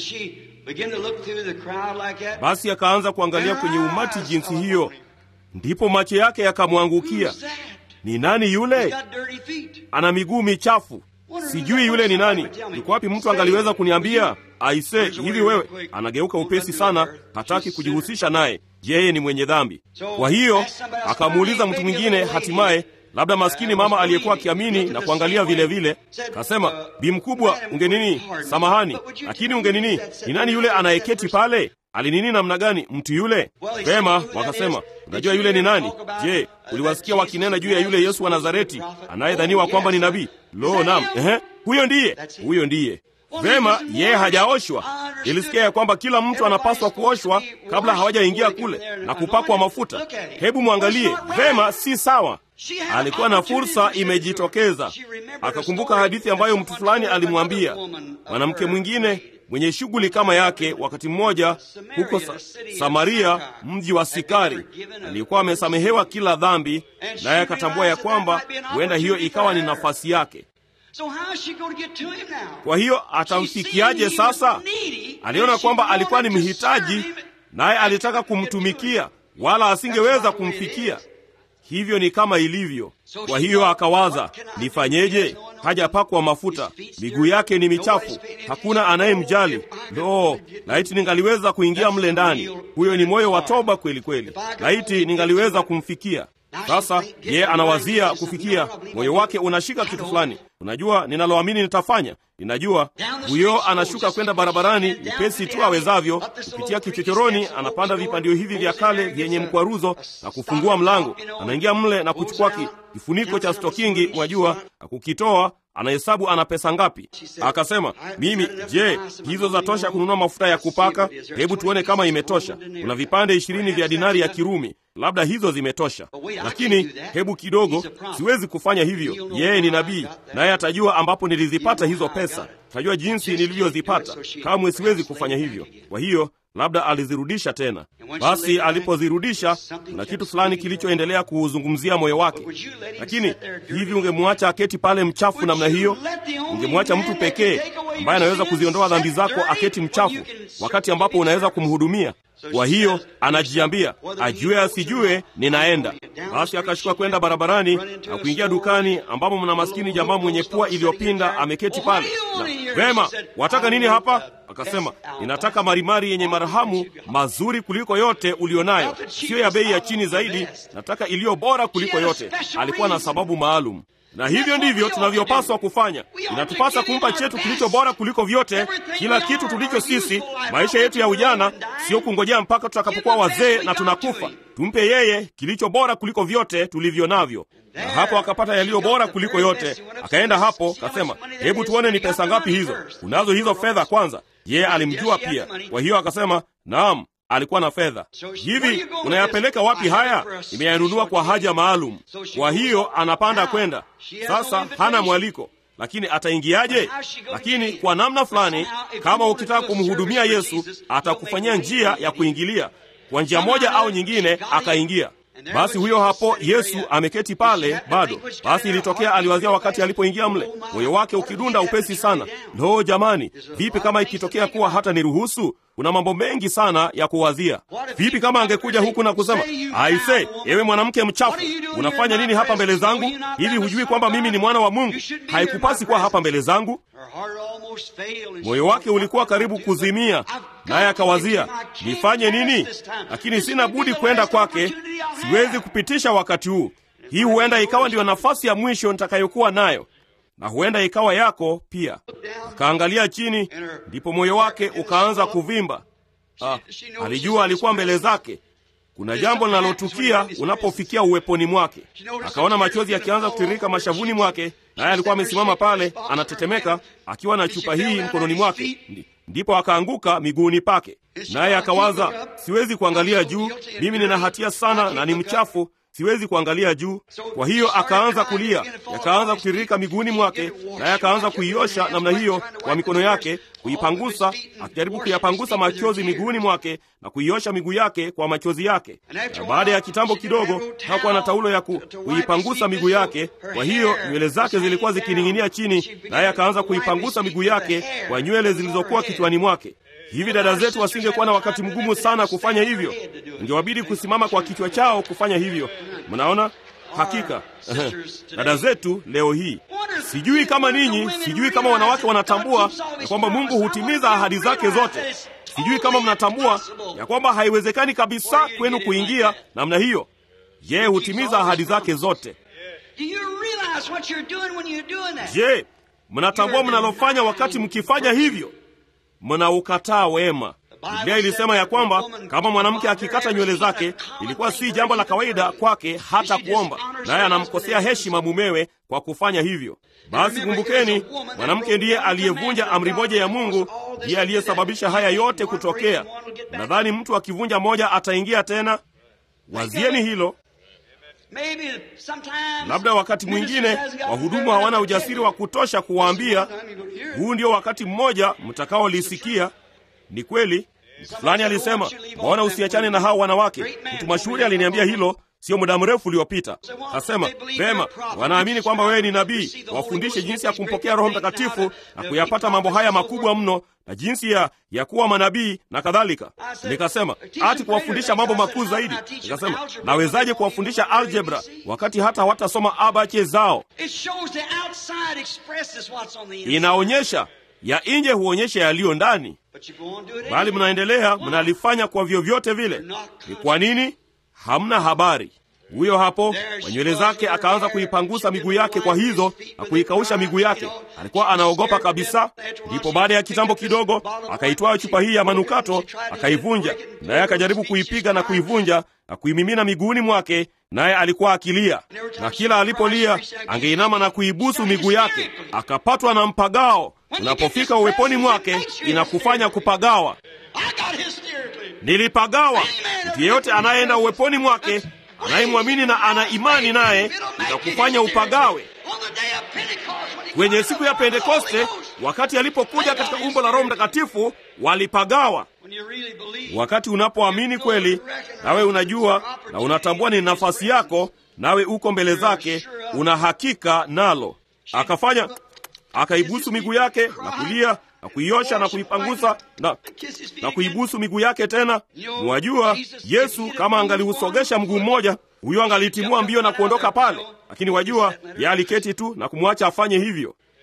Basi akaanza kuangalia kwenye umati jinsi hiyo, ndipo macho yake yakamwangukia. Ni nani yule? Ana miguu michafu. Sijui yule ni nani. Yuko wapi mtu angaliweza kuniambia? Aise, hivi wewe? Anageuka upesi sana, hataki kujihusisha naye. Yeye ni mwenye dhambi. Kwa hiyo akamuuliza mtu mwingine, hatimaye labda maskini mama aliyekuwa akiamini na kuangalia vile vile, kasema, bi mkubwa, ungenini? Samahani, lakini ungenini? Ni nani yule anayeketi pale? Alinini namna gani mtu yule? Vema, wakasema, unajua yule ni nani? Je, uliwasikia wakinena juu ya yule Yesu wa Nazareti anayedhaniwa kwamba ni nabii? Lo, nam, ehe, huyo ndiye, huyo ndiye. Vema, yeye hajaoshwa. Ilisikia ya kwamba kila mtu anapaswa kuoshwa kabla hawajaingia kule na kupakwa mafuta. Hebu mwangalie vema, si sawa. Alikuwa na fursa imejitokeza, akakumbuka hadithi ambayo mtu fulani alimwambia mwanamke mwingine mwenye shughuli kama yake. Wakati mmoja huko sa Samaria, mji wa Sikari, alikuwa amesamehewa kila dhambi, naye akatambua ya kwamba huenda hiyo ikawa ni nafasi yake. Kwa hiyo atamfikiaje sasa? Aliona kwamba alikuwa ni mhitaji, naye alitaka kumtumikia, wala asingeweza kumfikia. Hivyo ni kama ilivyo. Kwa hiyo akawaza, nifanyeje? Hajapakwa mafuta, miguu yake ni michafu, hakuna anayemjali. Lo, laiti ningaliweza kuingia mle ndani! Huyo ni moyo wa toba kweli kweli. Laiti ningaliweza kumfikia. Sasa yeye anawazia kufikia, moyo wake unashika kitu fulani. Unajua ninaloamini nitafanya, ninajua. Huyo anashuka kwenda barabarani upesi tu awezavyo, kupitia kichochoroni, anapanda vipandio hivi vya kale vyenye mkwaruzo na kufungua mlango, anaingia mle na kuchukua kifuniko cha stokingi, mwajua, na kukitoa anahesabu ana pesa ngapi. Akasema, mimi je, hizo za tosha kununua mafuta ya kupaka? Hebu tuone kama imetosha. Kuna vipande ishirini vya dinari ya Kirumi, labda hizo zimetosha, lakini hebu kidogo, siwezi kufanya hivyo. Yeye ni nabii, naye atajua ambapo nilizipata hizo pesa, tajua jinsi nilivyozipata. Kamwe siwezi kufanya hivyo. Kwa hiyo labda alizirudisha tena. Basi alipozirudisha, kuna kitu fulani kilichoendelea kuuzungumzia moyo wake. Lakini hivi, ungemwacha aketi pale mchafu namna hiyo? Ungemwacha mtu pekee ambaye anaweza kuziondoa dhambi zako aketi mchafu, wakati ambapo unaweza kumhudumia? Kwa hiyo anajiambia, ajue asijue, ninaenda. Basi akashuka kwenda barabarani na kuingia dukani, ambapo mna maskini jamaa mwenye pua iliyopinda ameketi pale. Na vema, wataka nini hapa? akasema, ninataka marimari yenye marhamu mazuri kuliko yote ulionayo, siyo ya bei ya chini zaidi, nataka iliyo bora kuliko yote. Alikuwa na sababu maalum na hivyo ndivyo tunavyopaswa kufanya. Inatupasa kumpa chetu kilicho bora kuliko vyote, kila kitu tulicho sisi. Maisha yetu ya ujana sio kungojea mpaka tutakapokuwa wazee na tunakufa. Tumpe yeye kilicho bora kuliko vyote tulivyo navyo. Na hapo akapata yaliyo bora kuliko yote. Akaenda hapo akasema, hebu tuone ni pesa ngapi hizo. Unazo hizo fedha kwanza? Yeye alimjua pia, kwa hiyo akasema, naam alikuwa na fedha. Hivi unayapeleka wapi haya? Imeyanunua kwa haja maalum. Kwa hiyo anapanda kwenda sasa, hana mwaliko, lakini ataingiaje? Lakini kwa namna fulani, kama ukitaka kumhudumia Yesu, atakufanyia njia ya kuingilia kwa njia moja au nyingine, akaingia. Basi huyo hapo Yesu ameketi pale bado. Basi ilitokea aliwazia wakati alipoingia mle, moyo wake ukidunda upesi sana. Lo, jamani, vipi kama ikitokea kuwa hata niruhusu? Kuna mambo mengi sana ya kuwazia. Vipi kama angekuja huku na kusema, aise, ewe mwanamke mchafu, unafanya nini hapa mbele zangu? Hivi hujui kwamba mimi ni mwana wa Mungu? Haikupasi kuwa hapa mbele zangu. Moyo wake ulikuwa karibu kuzimia, naye akawazia, nifanye nini? Lakini sina budi kwenda kwake, siwezi kupitisha wakati huu. Hii huenda ikawa ndiyo nafasi ya mwisho nitakayokuwa nayo, na huenda ikawa yako pia. Akaangalia chini, ndipo moyo wake ukaanza kuvimba. Ah, alijua alikuwa mbele zake. Kuna jambo linalotukia unapofikia uweponi mwake. Akaona machozi yakianza kutiririka mashavuni mwake, naye alikuwa amesimama pale anatetemeka, akiwa na chupa hii mkononi mwake. Ndipo akaanguka miguuni pake, naye akawaza, siwezi kuangalia juu, mimi nina hatia sana na ni mchafu siwezi kuangalia juu. Kwa hiyo akaanza kulia, yakaanza kutiririka miguuni mwake, naye akaanza kuiosha namna hiyo kwa mikono yake, kuipangusa, akijaribu kuyapangusa machozi miguuni mwake na kuiosha miguu yake kwa machozi yake. Na baada ya kitambo kidogo, hakuwa na taulo ya ku, kuipangusa miguu yake, kwa hiyo nywele zake zilikuwa zikining'inia chini, naye akaanza kuipangusa miguu yake kwa nywele zilizokuwa kichwani mwake. Hivi dada zetu wasingekuwa na wakati mgumu sana kufanya hivyo, ingewabidi kusimama kwa kichwa chao kufanya hivyo. Mnaona, hakika dada zetu leo hii, sijui kama ninyi, sijui kama wanawake wanatambua ya kwamba Mungu hutimiza ahadi zake zote. Sijui kama mnatambua ya kwamba haiwezekani kabisa kwenu kuingia namna hiyo. Yeye hutimiza ahadi zake zote. Je, mnatambua mnalofanya wakati mkifanya hivyo? Mnaukataa wema. Biblia ilisema ya kwamba kama mwanamke akikata nywele zake ilikuwa si jambo la kawaida kwake hata kuomba, naye anamkosea heshima mumewe kwa kufanya hivyo. Basi kumbukeni, mwanamke ndiye aliyevunja amri moja ya Mungu, ndiye aliyesababisha haya yote kutokea. Nadhani mtu akivunja moja ataingia tena. Wazieni hilo. Labda wakati mwingine wahudumu hawana ujasiri wa kutosha kuwaambia, huu ndio wakati mmoja mtakaolisikia. Ni kweli, mtu fulani alisema, mbona usiachane na hao wanawake? Mtu mashuhuri aliniambia hilo sio muda mrefu uliopita. Asema vema, wanaamini kwamba wewe ni nabii, wafundishe jinsi ya kumpokea Roho Mtakatifu na kuyapata mambo haya makubwa mno na jinsi ya, ya kuwa manabii na kadhalika. Nikasema ati kuwafundisha mambo makuu zaidi. Nikasema nawezaje kuwafundisha algebra wakati hata hawatasoma abache zao? Inaonyesha ya nje huonyesha yaliyo ndani, bali mnaendelea mnalifanya kwa vyovyote vile. Ni kwa nini? Hamna habari. Huyo hapo kwa nywele zake akaanza kuipangusa miguu yake kwa hizo na kuikausha miguu yake. Alikuwa anaogopa kabisa. Ndipo baada ya kitambo kidogo akaitwaa chupa hii ya manukato akaivunja, naye akajaribu kuipiga na kuivunja na kuimimina miguuni mwake, naye alikuwa akilia, na kila alipolia angeinama na kuibusu miguu yake. Akapatwa na mpagao. Unapofika uweponi mwake inakufanya kupagawa. Nilipagawa. Mtu yeyote anayeenda uweponi mwake anayemwamini na ana imani naye itakufanya upagawe. Kwenye siku ya Pentekoste, wakati alipokuja katika umbo la Roho Mtakatifu, walipagawa. Wakati unapoamini kweli, nawe unajua na unatambua ni nafasi yako, nawe uko mbele zake, una hakika nalo. Akafanya, akaibusu miguu yake na kulia na kuiosha na kuipangusa na, na kuibusu miguu yake tena. Mwajua, Yesu kama angaliusogesha mguu mmoja, huyo angalitimua mbio na kuondoka pale, lakini wajua, yeye aliketi tu na kumwacha afanye hivyo.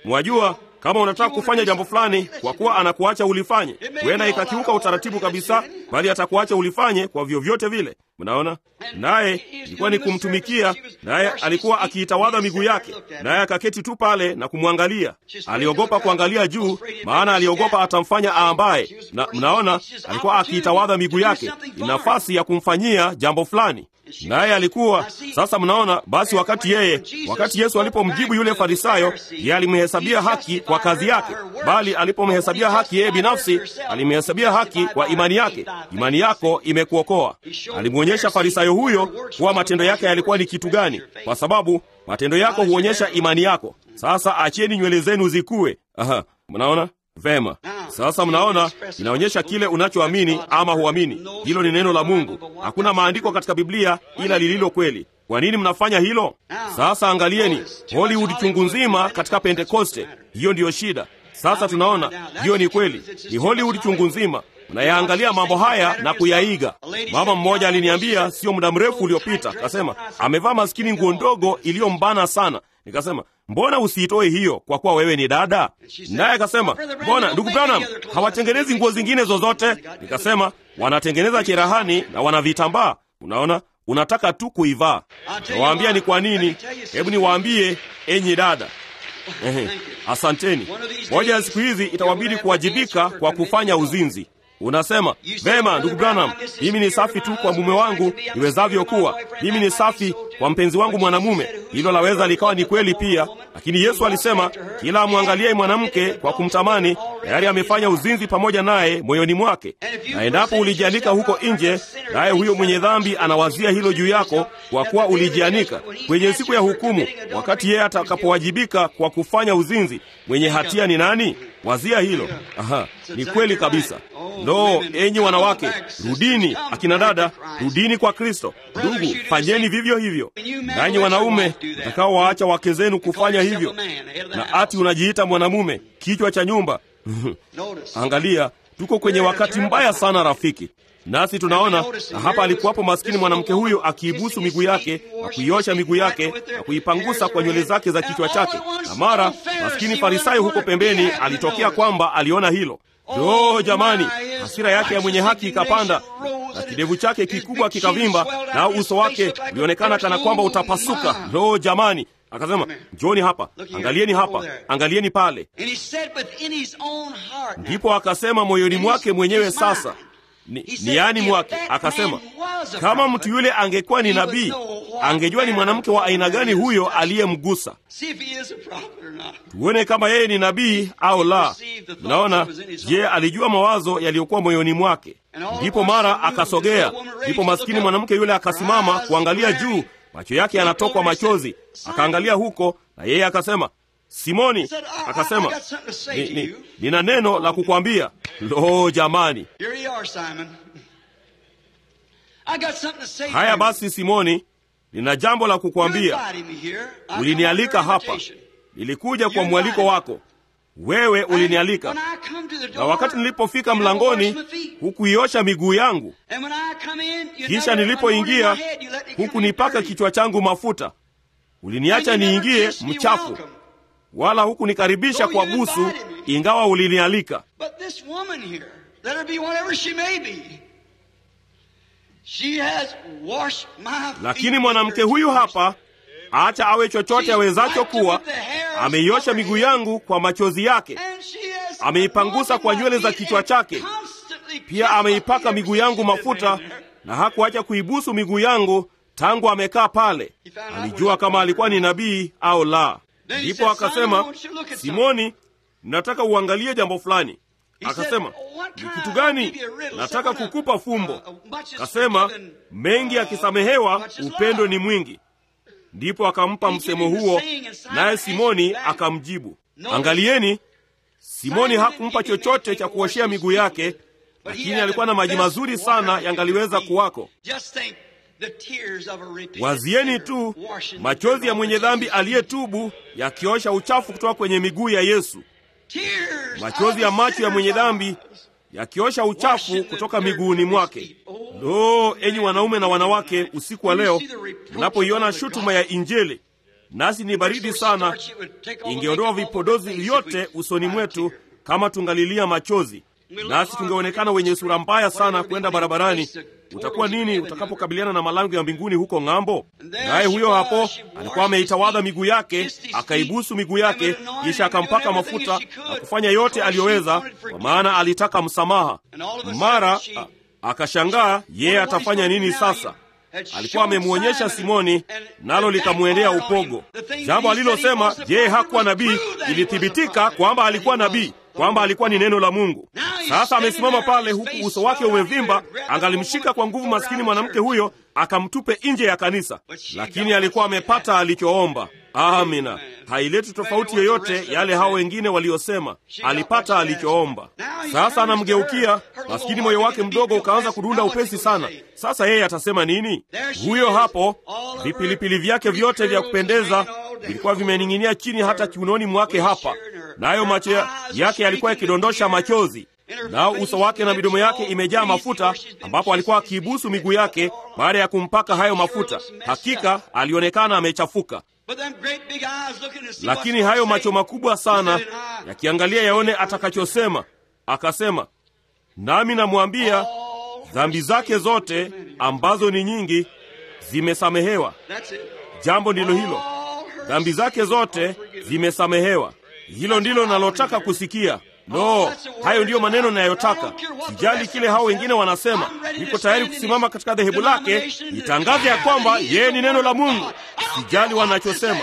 Mwajua, kama unataka kufanya jambo fulani, kwa kuwa anakuacha ulifanye, huenda ikakiuka utaratibu kabisa, bali atakuacha ulifanye kwa vyovyote vile. Mnaona, naye ilikuwa ni kumtumikia, naye alikuwa akiitawadha miguu yake, naye akaketi tu pale na kumwangalia. Aliogopa kuangalia juu, maana aliogopa atamfanya aambaye. Na mnaona, alikuwa akiitawadha miguu yake, ni nafasi ya kumfanyia jambo fulani naye alikuwa sasa. Mnaona, basi wakati yeye, wakati Yesu alipomjibu yule Farisayo, yeye alimhesabia haki kwa kazi yake, bali alipomhesabia haki yeye binafsi, alimhesabia haki kwa imani yake. Imani yako imekuokoa. Alimwonyesha Farisayo huyo kuwa matendo yake yalikuwa ni kitu gani, kwa sababu matendo yako huonyesha imani yako. Sasa achieni nywele zenu zikue. Aha, mnaona Vema, sasa mnaona, inaonyesha kile unachoamini ama huamini. Hilo ni neno la Mungu. Hakuna maandiko katika Biblia ila lililo kweli. Kwa nini mnafanya hilo? Sasa angalieni Hollywood chungu nzima katika Pentekoste. Hiyo ndiyo shida. Sasa tunaona hiyo ni kweli, ni Hollywood chungu nzima. Mnayaangalia mambo haya na kuyaiga. Mama mmoja aliniambia sio muda mrefu uliopita, akasema amevaa maskini nguo ndogo iliyombana sana. Nikasema mbona usiitoe hiyo kwa kuwa wewe ni dada? Naye akasema mbona ndugu Branham hawatengenezi nguo zingine zozote? Nikasema wanatengeneza cherehani na wana vitambaa. Unaona, unataka tu kuivaa. Nawaambia ni kwa nini. Hebu niwaambie enyi dada. Ehe, asanteni. Moja ya siku hizi itawabidi kuwajibika kwa kufanya uzinzi. Unasema vema, ndugu Branham, mimi ni safi tu kwa mume wangu niwezavyo kuwa. Mimi ni safi kwa mpenzi wangu mwanamume. Hilo laweza likawa ni kweli pia, lakini Yesu alisema kila amwangalie mwanamke kwa kumtamani tayari amefanya uzinzi pamoja naye moyoni mwake. Na endapo ulijianika huko nje, naye huyo mwenye dhambi anawazia hilo juu yako, kwa kuwa ulijianika kwenye siku ya hukumu, wakati yeye atakapowajibika kwa kufanya uzinzi, mwenye hatia ni nani? Wazia hilo. Aha, ni kweli kabisa. Lo, enyi wanawake, rudini. Akina dada, rudini kwa Kristo. Ndugu, fanyeni vivyo hivyo. Nanyi wanaume mtakao waacha wake zenu kufanya hivyo, na ati unajiita mwanamume, kichwa cha nyumba. Angalia, tuko kwenye wakati mbaya sana rafiki. Nasi tunaona na hapa alikuwapo maskini mwanamke huyo akiibusu miguu yake na kuiosha miguu yake na kuipangusa kwa nywele zake za kichwa chake, na mara maskini Farisayo huko pembeni alitokea kwamba aliona hilo. Lo, jamani, hasira yake ya mwenye haki ikapanda na kidevu chake kikubwa kikavimba, na uso wake ulionekana kana kwamba utapasuka. Lo, jamani, akasema njoni hapa, angalieni hapa, angalieni pale. Ndipo akasema moyoni mwake mwenyewe sasa ni, ni yani mwake akasema, kama mtu yule angekuwa ni nabii, angejua ni mwanamke wa aina gani huyo aliyemgusa. Tuone kama yeye ni nabii au la. Mnaona, je, alijua mawazo yaliyokuwa moyoni mwake? Ndipo mara akasogea, ndipo maskini mwanamke yule akasimama kuangalia juu, macho yake yanatokwa machozi, akaangalia huko, na yeye akasema Simoni akasema, ni, ni, nina neno la kukwambia. Lo, jamani! Haya basi, Simoni, nina jambo la kukwambia. Ulinialika hapa, nilikuja kwa mwaliko wako. Wewe ulinialika, na wakati nilipofika mlangoni hukuiosha miguu yangu, kisha nilipoingia hukunipaka kichwa changu mafuta. Uliniacha niingie mchafu wala hukunikaribisha kwa busu, ingawa ulinialika. Lakini mwanamke huyu hapa, acha awe chochote awezacho kuwa, ameiosha miguu yangu kwa machozi yake, ameipangusa kwa nywele za kichwa chake, pia ameipaka miguu yangu mafuta, na hakuacha kuibusu miguu yangu tangu amekaa pale. Alijua kama alikuwa ni nabii au la. Ndipo akasema, Simoni, nataka uangalie jambo fulani. Akasema, ni kitu gani? Nataka kukupa fumbo. Akasema, mengi akisamehewa, upendo ni mwingi. Ndipo akampa msemo huo, naye Simoni akamjibu. Angalieni, Simoni hakumpa chochote cha kuoshea miguu yake, lakini alikuwa na maji mazuri sana yangaliweza kuwako. Wazieni tu machozi ya mwenye dhambi aliyetubu yakiosha uchafu kutoka kwenye miguu ya Yesu. Machozi ya macho ya mwenye dhambi yakiosha uchafu kutoka miguuni mwake. Lo, enyi wanaume na wanawake, usiku wa leo mnapoiona shutuma ya Injili, nasi ni baridi sana, ingeondoa vipodozi vyote usoni mwetu kama tungalilia machozi, nasi tungeonekana wenye sura mbaya sana kwenda barabarani. Utakuwa nini utakapokabiliana na malango ya mbinguni huko ng'ambo? Naye huyo hapo alikuwa ameitawadha miguu yake, akaibusu miguu yake, kisha akampaka mafuta na kufanya yote aliyoweza, kwa maana alitaka msamaha. Mara a- akashangaa yeye atafanya nini sasa. Alikuwa amemwonyesha Simoni, nalo likamwendea upogo. Jambo alilosema yeye hakuwa nabii ilithibitika kwamba alikuwa nabii, kwamba alikuwa ni neno la Mungu. Sasa amesimama pale, huku uso wake umevimba, angalimshika kwa nguvu maskini mwanamke huyo, akamtupe nje ya kanisa, lakini alikuwa amepata alichoomba. Amina, haileti tofauti yoyote yale hao wengine waliosema. Alipata alichoomba. Sasa anamgeukia maskini, moyo wake mdogo ukaanza kudunda upesi sana. Sasa yeye atasema nini? Huyo hapo, vipilipili vyake vyote vya kupendeza vilikuwa vimening'inia chini hata kiunoni mwake hapa, nayo macho ya- yake yalikuwa yakidondosha machozi, nao uso wake na midomo yake imejaa mafuta, ambapo alikuwa akiibusu miguu yake baada ya kumpaka hayo mafuta. Hakika alionekana amechafuka, lakini hayo macho makubwa sana yakiangalia yaone atakachosema, akasema, nami namwambia dhambi zake zote ambazo ni nyingi zimesamehewa. Jambo ndilo hilo, dhambi zake zote zimesamehewa. Hilo ndilo nalotaka kusikia. No, hayo ndiyo maneno nayotaka. Sijali kile hao wengine wanasema, niko tayari kusimama katika dhehebu lake, nitangaze ya kwamba yeye ni neno la Mungu. Sijali wanachosema,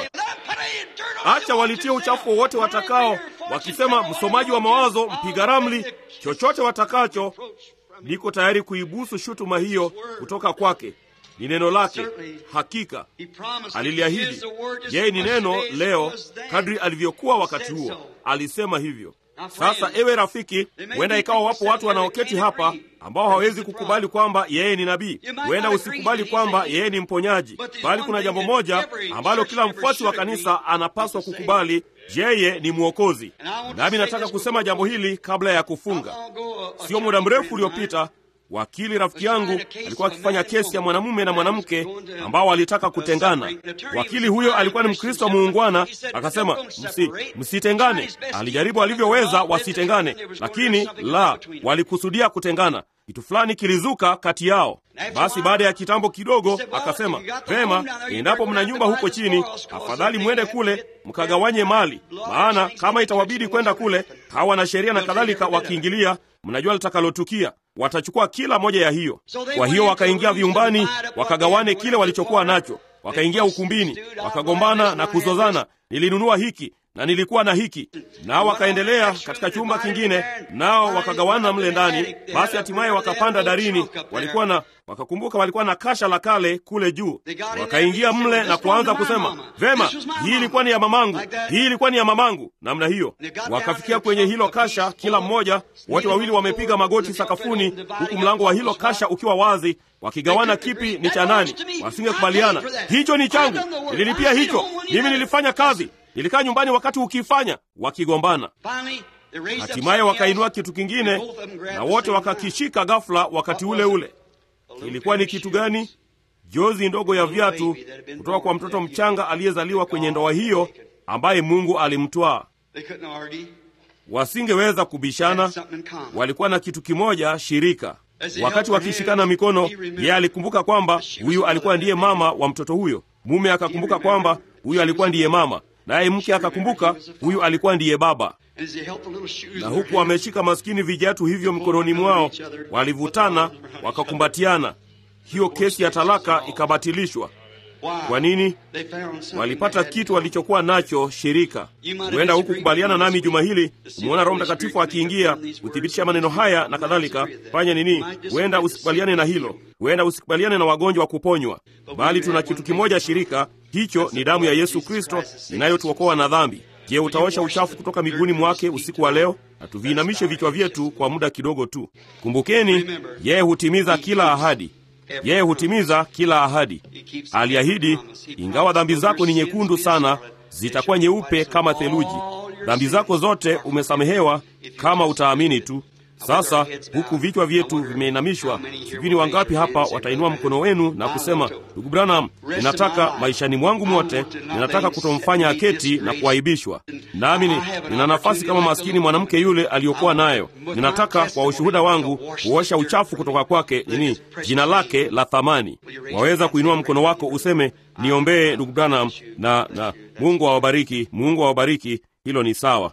acha walitie uchafu wowote watakao, wakisema msomaji wa mawazo, mpiga ramli, chochote watakacho, niko tayari kuibusu shutuma hiyo kutoka kwake. Ni neno lake, hakika aliliahidi. Yeye ni neno leo kadri alivyokuwa wakati huo, alisema hivyo. Sasa ewe rafiki, huenda ikawa wapo watu wanaoketi hapa ambao hawawezi kukubali kwamba yeye ni nabii. Huenda usikubali kwamba yeye ni mponyaji, bali kuna jambo moja ambalo kila mfuasi wa kanisa anapaswa kukubali: yeye ni Mwokozi. Nami nataka kusema jambo hili kabla ya kufunga. Sio muda mrefu uliopita wakili rafiki yangu alikuwa akifanya kesi ya mwanamume na mwanamke ambao walitaka kutengana. Wakili huyo alikuwa ni Mkristo muungwana, akasema msi, msitengane. Alijaribu alivyoweza wasitengane, lakini la, walikusudia kutengana. Kitu fulani kilizuka kati yao. Basi baada ya kitambo kidogo akasema, vema, endapo mna nyumba huko chini, afadhali mwende kule mkagawanye mali, maana kama itawabidi kwenda kule, hawa na sheria na kadhalika wakiingilia, mnajua litakalotukia watachukua kila moja ya hiyo. Kwa hiyo wakaingia vyumbani, wakagawane kile walichokuwa nacho, wakaingia ukumbini, wakagombana na kuzozana, nilinunua hiki na nilikuwa na hiki. Nao wakaendelea katika chumba kingine, nao wakagawana mle ndani. Basi hatimaye wakapanda darini, walikuwa na wakakumbuka walikuwa na kasha la kale kule juu, wakaingia mle na kuanza kusema, vema, hii ilikuwa ni ya mamangu, hii ilikuwa ni ya mamangu, namna hiyo. Wakafikia kwenye hilo kasha, kila mmoja, wote wawili wamepiga magoti sakafuni, huku mlango wa hilo kasha ukiwa wazi, wakigawana kipi ni cha nani. Wasingekubaliana, hicho ni changu, nililipia hicho, mimi nilifanya kazi nilikaa nyumbani wakati ukifanya, wakigombana. Hatimaye wakainua kitu kingine na wote wakakishika ghafula wakati ule ule. Kilikuwa ni kitu gani? Jozi ndogo ya viatu kutoka kwa mtoto mchanga aliyezaliwa kwenye ndoa hiyo, ambaye Mungu alimtwaa. Wasingeweza kubishana, walikuwa na kitu kimoja, shirika. Wakati wakishikana mikono, yeye alikumbuka kwamba huyu alikuwa ndiye mama wa mtoto huyo. Mume akakumbuka kwamba huyu alikuwa ndiye mama naye mke akakumbuka huyu alikuwa ndiye baba. Na huku wameshika maskini vijatu hivyo mikononi mwao, walivutana wakakumbatiana. Hiyo kesi ya talaka ikabatilishwa. Kwa nini? Walipata kitu walichokuwa nacho, shirika. Huenda hukukubaliana nami juma hili kumwona Roho Mtakatifu akiingia kuthibitisha maneno haya na kadhalika. Fanya nini? Huenda usikubaliane na hilo, huenda usikubaliane na wagonjwa wa kuponywa, bali tuna kitu kimoja, shirika hicho ni damu ya Yesu Kristo inayotuokoa na dhambi. Je, utaosha uchafu kutoka miguuni mwake usiku wa leo? Na tuviinamishe vichwa vyetu kwa muda kidogo tu. Kumbukeni, yeye hutimiza kila ahadi. Yeye hutimiza kila ahadi. Aliahidi, ingawa dhambi zako ni nyekundu sana, zitakuwa nyeupe kama theluji. Dhambi zako zote umesamehewa kama utaamini tu. Sasa huku vichwa vyetu vimeinamishwa, sijui ni wangapi hapa watainua mkono wenu na kusema, ndugu Branham, ninataka maishani mwangu mwote, ninataka kutomfanya aketi na kuaibishwa. Nami nina nafasi kama maskini mwanamke yule aliyokuwa nayo. Ninataka kwa ushuhuda wangu kuosha uchafu kutoka kwake, nini jina lake la thamani. Waweza kuinua mkono wako useme, niombee ndugu Branham, na, na Mungu awabariki, Mungu awabariki. Hilo ni sawa.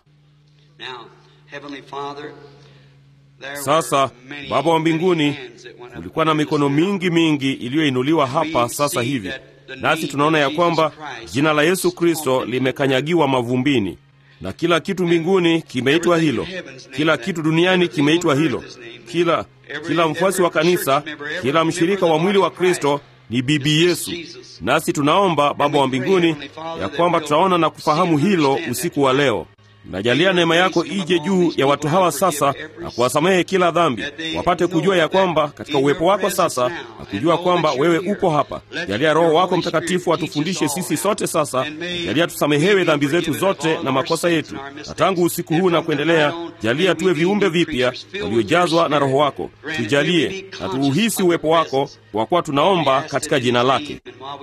Sasa Baba wa mbinguni, kulikuwa na mikono mingi mingi iliyoinuliwa hapa sasa hivi, nasi tunaona ya kwamba jina la Yesu Kristo limekanyagiwa mavumbini, na kila kitu mbinguni kimeitwa hilo, kila kitu duniani kimeitwa hilo, kila kila mfuasi wa kanisa, kila mshirika wa mwili wa Kristo ni bibi Yesu. Nasi tunaomba Baba wa mbinguni ya kwamba tutaona na kufahamu hilo usiku wa leo. Najalia neema yako ije juu ya watu hawa sasa na kuwasamehe kila dhambi, wapate kujua ya kwamba katika uwepo wako sasa na kujua kwamba wewe upo hapa. Jalia Roho wako Mtakatifu atufundishe sisi sote sasa. Jalia tusamehewe dhambi zetu zote na makosa yetu, na tangu usiku huu na kuendelea, jalia tuwe viumbe vipya waliojazwa na Roho wako. Tujalie na tuuhisi uwepo wako, kwa kuwa tunaomba katika jina lake.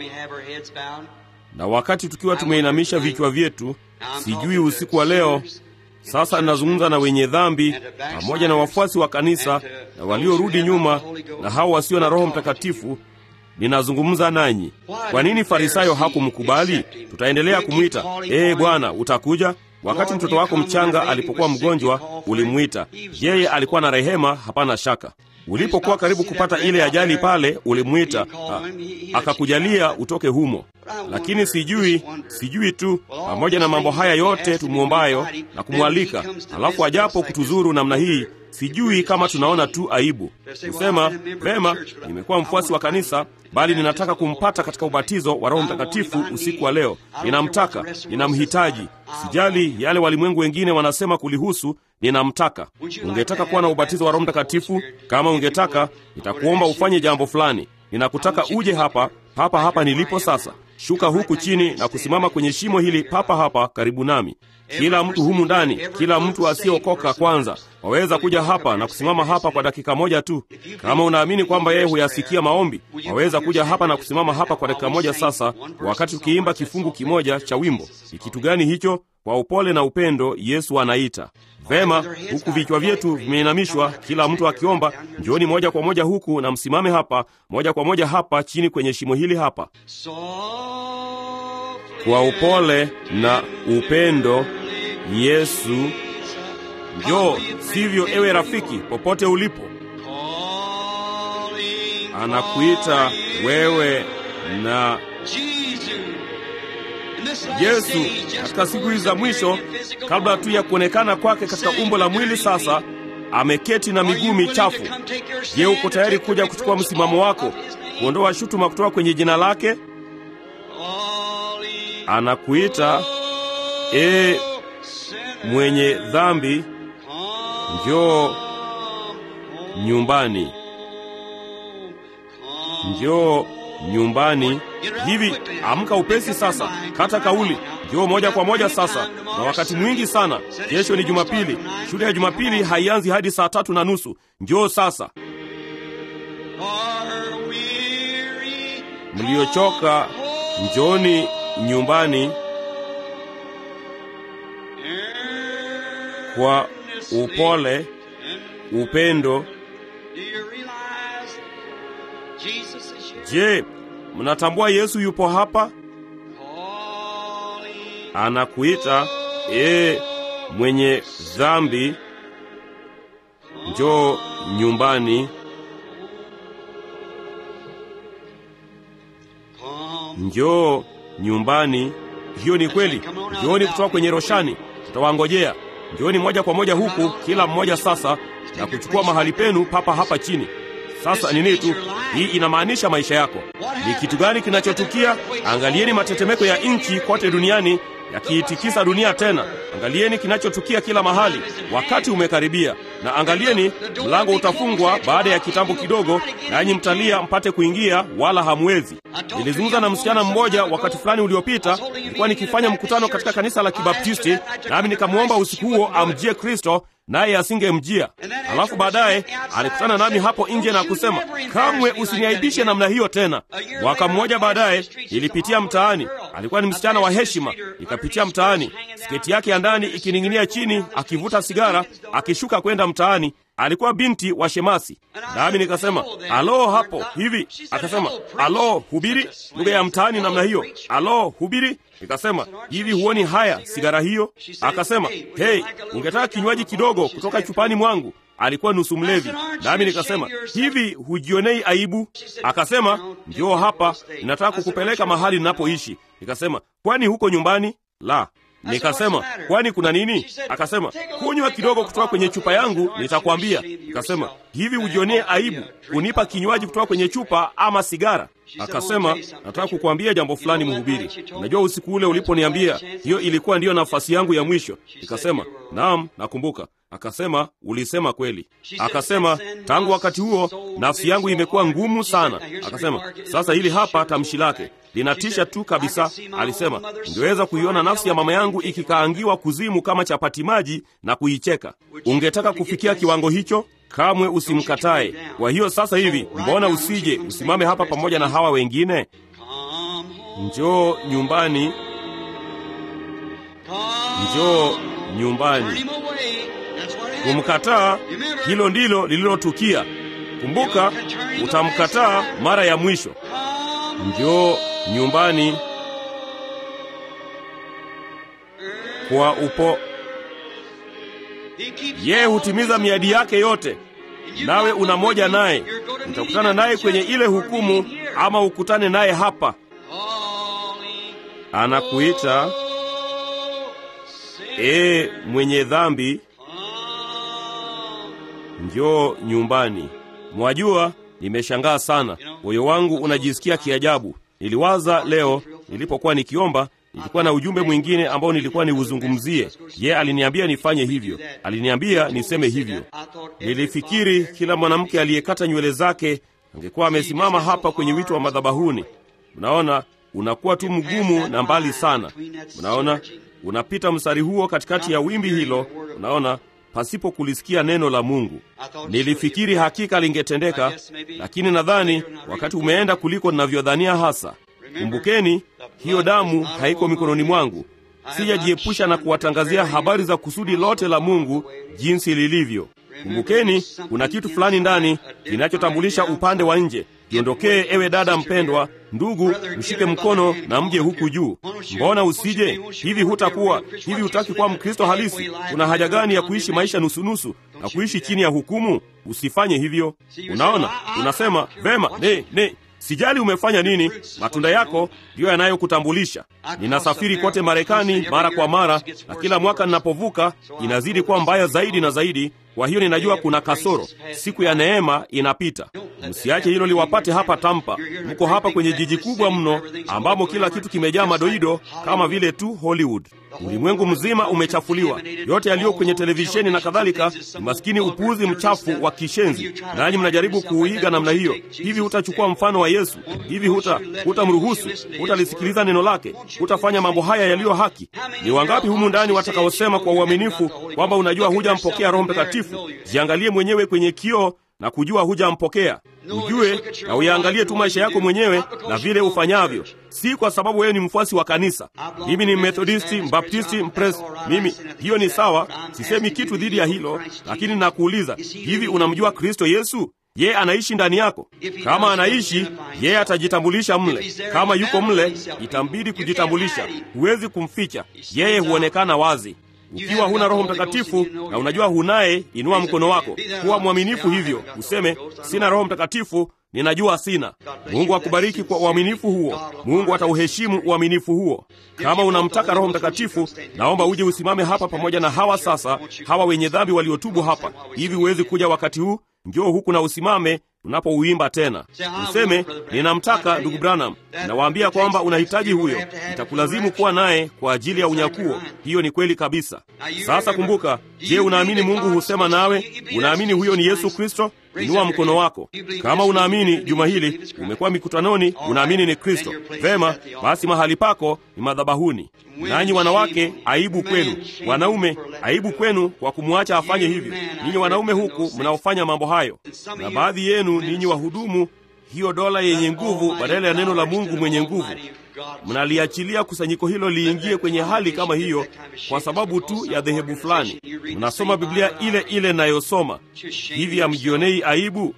Na wakati tukiwa tumeinamisha vichwa vyetu, sijui usiku wa leo sasa ninazungumza na wenye dhambi pamoja na wafuasi wa kanisa na waliorudi nyuma na hao wasio na Roho Mtakatifu. Ninazungumza nanyi. Kwa nini Farisayo hakumkubali? Tutaendelea kumwita, ee Bwana, utakuja? Wakati mtoto wako mchanga alipokuwa mgonjwa, ulimwita. Yeye alikuwa na rehema, hapana shaka. Ulipokuwa karibu kupata ile ajali pale, ulimwita, akakujalia utoke humo. Lakini sijui, sijui tu, pamoja na mambo haya yote tumwombayo na kumwalika, alafu ajapo kutuzuru namna hii, sijui kama tunaona tu aibu kusema vema, nimekuwa mfuasi wa kanisa, bali ninataka kumpata katika ubatizo wa Roho Mtakatifu usiku wa leo. Ninamtaka, ninamhitaji. Sijali yale walimwengu wengine wanasema kulihusu, ninamtaka. Ungetaka kuwa na ubatizo wa Roho Mtakatifu? Kama ungetaka, nitakuomba ufanye jambo fulani. Ninakutaka uje hapa papa hapa nilipo sasa. Shuka huku chini na kusimama kwenye shimo hili papa hapa karibu nami. Kila mtu humu ndani, kila mtu asiyeokoka kwanza, waweza kuja hapa na kusimama hapa kwa dakika moja tu. Kama unaamini kwamba yeye huyasikia maombi, waweza kuja hapa na kusimama hapa kwa dakika moja sasa, wakati tukiimba kifungu kimoja cha wimbo. Ni kitu gani hicho? Kwa upole na upendo Yesu anaita. Vema, huku vichwa vyetu vimeinamishwa, kila mtu akiomba, njooni moja kwa moja huku na msimame hapa, moja kwa moja hapa chini kwenye shimo hili hapa. Kwa upole na upendo Yesu, njoo. Sivyo, ewe rafiki, popote ulipo, anakuita wewe na Yesu katika siku hizi za mwisho, kabla tu ya kuonekana kwake katika umbo la mwili, sasa ameketi na miguu michafu. Je, uko tayari kuja kuchukua msimamo wako, kuondoa shutuma kutoka kwenye jina lake? Anakuita e mwenye dhambi, njoo nyumbani, njoo nyumbani. Hivi amka upesi sasa, kata kauli, njoo moja kwa moja sasa. Na wakati mwingi sana, kesho ni Jumapili. Shule ya Jumapili haianzi hadi saa tatu na nusu. Njoo sasa. Mliochoka, njoni nyumbani kwa upole, upendo. Je, mnatambua Yesu yupo hapa? Anakuita ee mwenye dhambi, njoo nyumbani, njoo nyumbani. Hiyo ni kweli. Njooni kutoka kwenye roshani, tutawangojea. Njooni moja kwa moja huku, kila mmoja sasa, na kuchukua mahali penu papa hapa chini. Sasa nini tu hii inamaanisha maisha yako. Ni kitu gani kinachotukia? Angalieni matetemeko ya nchi kote duniani yakiitikisa dunia tena. Angalieni kinachotukia kila mahali. Wakati umekaribia, na angalieni, mlango utafungwa baada ya kitambo kidogo, nanyi mtalia mpate kuingia, wala hamwezi. Nilizungumza na msichana mmoja wakati fulani uliopita. Nilikuwa nikifanya mkutano katika kanisa la Kibaptisti, nami nikamwomba usiku huo amjie Kristo, naye asingemjia. Alafu baadaye alikutana nami hapo nje na kusema, kamwe usiniaibishe namna hiyo tena. Mwaka mmoja baadaye nilipitia mtaani, alikuwa ni msichana wa heshima. Nikapitia mtaani, sketi yake ya ndani ikining'inia chini, akivuta sigara, akishuka kwenda mtaani. Alikuwa binti wa shemasi, nami nikasema alo, hapo hivi. Akasema alo, hubiri lugha ya mtaani namna hiyo, alo, hubiri. Nikasema hivi, huoni haya sigara hiyo? Akasema hei, ungetaka kinywaji kidogo kutoka chupani mwangu? Alikuwa nusu mlevi. Nami nikasema hivi, hujionei aibu? Akasema njoo hapa, ninataka kukupeleka mahali ninapoishi. Nikasema kwani huko nyumbani? La. Nikasema kwani kuna nini? Akasema kunywa kidogo kutoka kwenye chupa yangu, nitakwambia. Nikasema hivi, hujionee aibu kunipa kinywaji kutoka kwenye chupa ama sigara? Akasema nataka kukuambia jambo fulani, mhubiri. Unajua, usiku ule uliponiambia hiyo ilikuwa ndiyo nafasi yangu ya mwisho. Nikasema naam, nakumbuka. Akasema ulisema kweli. Akasema tangu wakati huo nafsi yangu imekuwa ngumu sana. Akasema sasa hili hapa tamshi lake linatisha tu kabisa. Alisema ungeweza kuiona nafsi ya mama yangu ikikaangiwa kuzimu kama chapati maji na kuicheka. Ungetaka kufikia kiwango hicho? Kamwe usimkatae. Kwa hiyo sasa hivi, mbona usije usimame hapa pamoja na hawa wengine? Njoo nyumbani, njoo nyumbani. Kumkataa, hilo ndilo lililotukia. Kumbuka, utamkataa mara ya mwisho. Njoo nyumbani kwa upo. Yeye hutimiza miadi yake yote, nawe una moja naye. Utakutana naye kwenye ile hukumu, ama ukutane naye hapa. Anakuita ee mwenye dhambi, njoo nyumbani. Mwajua, nimeshangaa sana, moyo wangu unajisikia kiajabu. Niliwaza leo nilipokuwa nikiomba, nilikuwa na ujumbe mwingine ambao nilikuwa niuzungumzie. Ye aliniambia nifanye hivyo, aliniambia niseme hivyo. Nilifikiri kila mwanamke aliyekata nywele zake angekuwa amesimama hapa kwenye wito wa madhabahuni. Mnaona, unakuwa tu mgumu na mbali sana. Mnaona, unapita mstari huo katikati ya wimbi hilo. Unaona, pasipo kulisikia neno la Mungu. Nilifikiri hakika lingetendeka, lakini nadhani wakati umeenda kuliko ninavyodhania hasa. Kumbukeni, hiyo damu haiko mikononi mwangu. Sijajiepusha na kuwatangazia habari za kusudi lote la Mungu jinsi lilivyo. Kumbukeni, kuna kitu fulani ndani kinachotambulisha upande wa nje. Jiondokee ewe dada mpendwa, ndugu, mshike mkono na mje huku juu. Mbona usije hivi? Hutakuwa hivi? Hutaki kuwa Mkristo halisi? Kuna haja gani ya kuishi maisha nusunusu na kuishi chini ya hukumu? Usifanye hivyo. Unaona, unasema vema, ne ne Sijali umefanya nini, matunda yako ndiyo yanayokutambulisha. Ninasafiri kote Marekani mara kwa mara, na kila mwaka ninapovuka inazidi kuwa mbaya zaidi na zaidi. Kwa hiyo ninajua kuna kasoro. Siku ya neema inapita. Msiache hilo liwapate hapa Tampa. Mko hapa kwenye jiji kubwa mno, ambamo kila kitu kimejaa madoido kama vile tu Hollywood. Ulimwengu mzima umechafuliwa. Yote yaliyo kwenye televisheni na kadhalika ni maskini upuuzi mchafu wa kishenzi, nanyi mnajaribu kuuiga namna hiyo. Hivi hutachukua mfano wa Yesu? Hivi huta hutamruhusu? Hutalisikiliza neno lake? Hutafanya mambo haya yaliyo haki? Ni wangapi humu ndani watakaosema kwa uaminifu kwamba unajua hujampokea Roho Mtakatifu? Jiangalie mwenyewe kwenye kioo na kujua hujampokea. Ujue na uyaangalie tu maisha yako mwenyewe na vile ufanyavyo, si kwa sababu wewe ni mfuasi wa kanisa. Mimi ni Methodisti, Mbaptisti, Mpres. Mimi hiyo ni sawa, sisemi kitu dhidi ya hilo, lakini nakuuliza, hivi unamjua Kristo Yesu? Yeye anaishi ndani yako. Kama anaishi, yeye atajitambulisha mle. Kama yuko mle, itambidi kujitambulisha. Huwezi kumficha, yeye huonekana wazi. Ukiwa huna Roho Mtakatifu na unajua hunaye, inua mkono wako. Kuwa mwaminifu hivyo, useme sina Roho Mtakatifu, ninajua sina. Mungu akubariki kwa uaminifu huo. Mungu atauheshimu uaminifu huo. Kama unamtaka Roho Mtakatifu, naomba uje usimame hapa pamoja na hawa sasa, hawa wenye dhambi waliotubu hapa. Hivi huwezi kuja wakati huu? Njoo huku na usimame tunapouimba tena. Useme, ninamtaka ndugu Branham, nawaambia kwamba unahitaji huyo, itakulazimu kuwa naye kwa ajili ya unyakuo. Hiyo ni kweli kabisa. Sasa kumbuka, je, unaamini Mungu husema nawe? Unaamini huyo ni Yesu Kristo? Inua mkono wako kama unaamini. Juma hili umekuwa mikutanoni, unaamini ni Kristo. Vema, basi mahali pako ni madhabahuni. Nanyi wanawake, aibu kwenu. Wanaume, aibu kwenu kwa kumwacha afanye hivyo. Ninyi wanaume huku mnaofanya mambo hayo, na baadhi yenu ninyi wahudumu hiyo dola yenye nguvu badala ya neno la Mungu mwenye nguvu, mnaliachilia kusanyiko hilo liingie kwenye hali kama hiyo kwa sababu tu ya dhehebu fulani. Mnasoma Biblia ile ile nayosoma hivi, hamjionei aibu?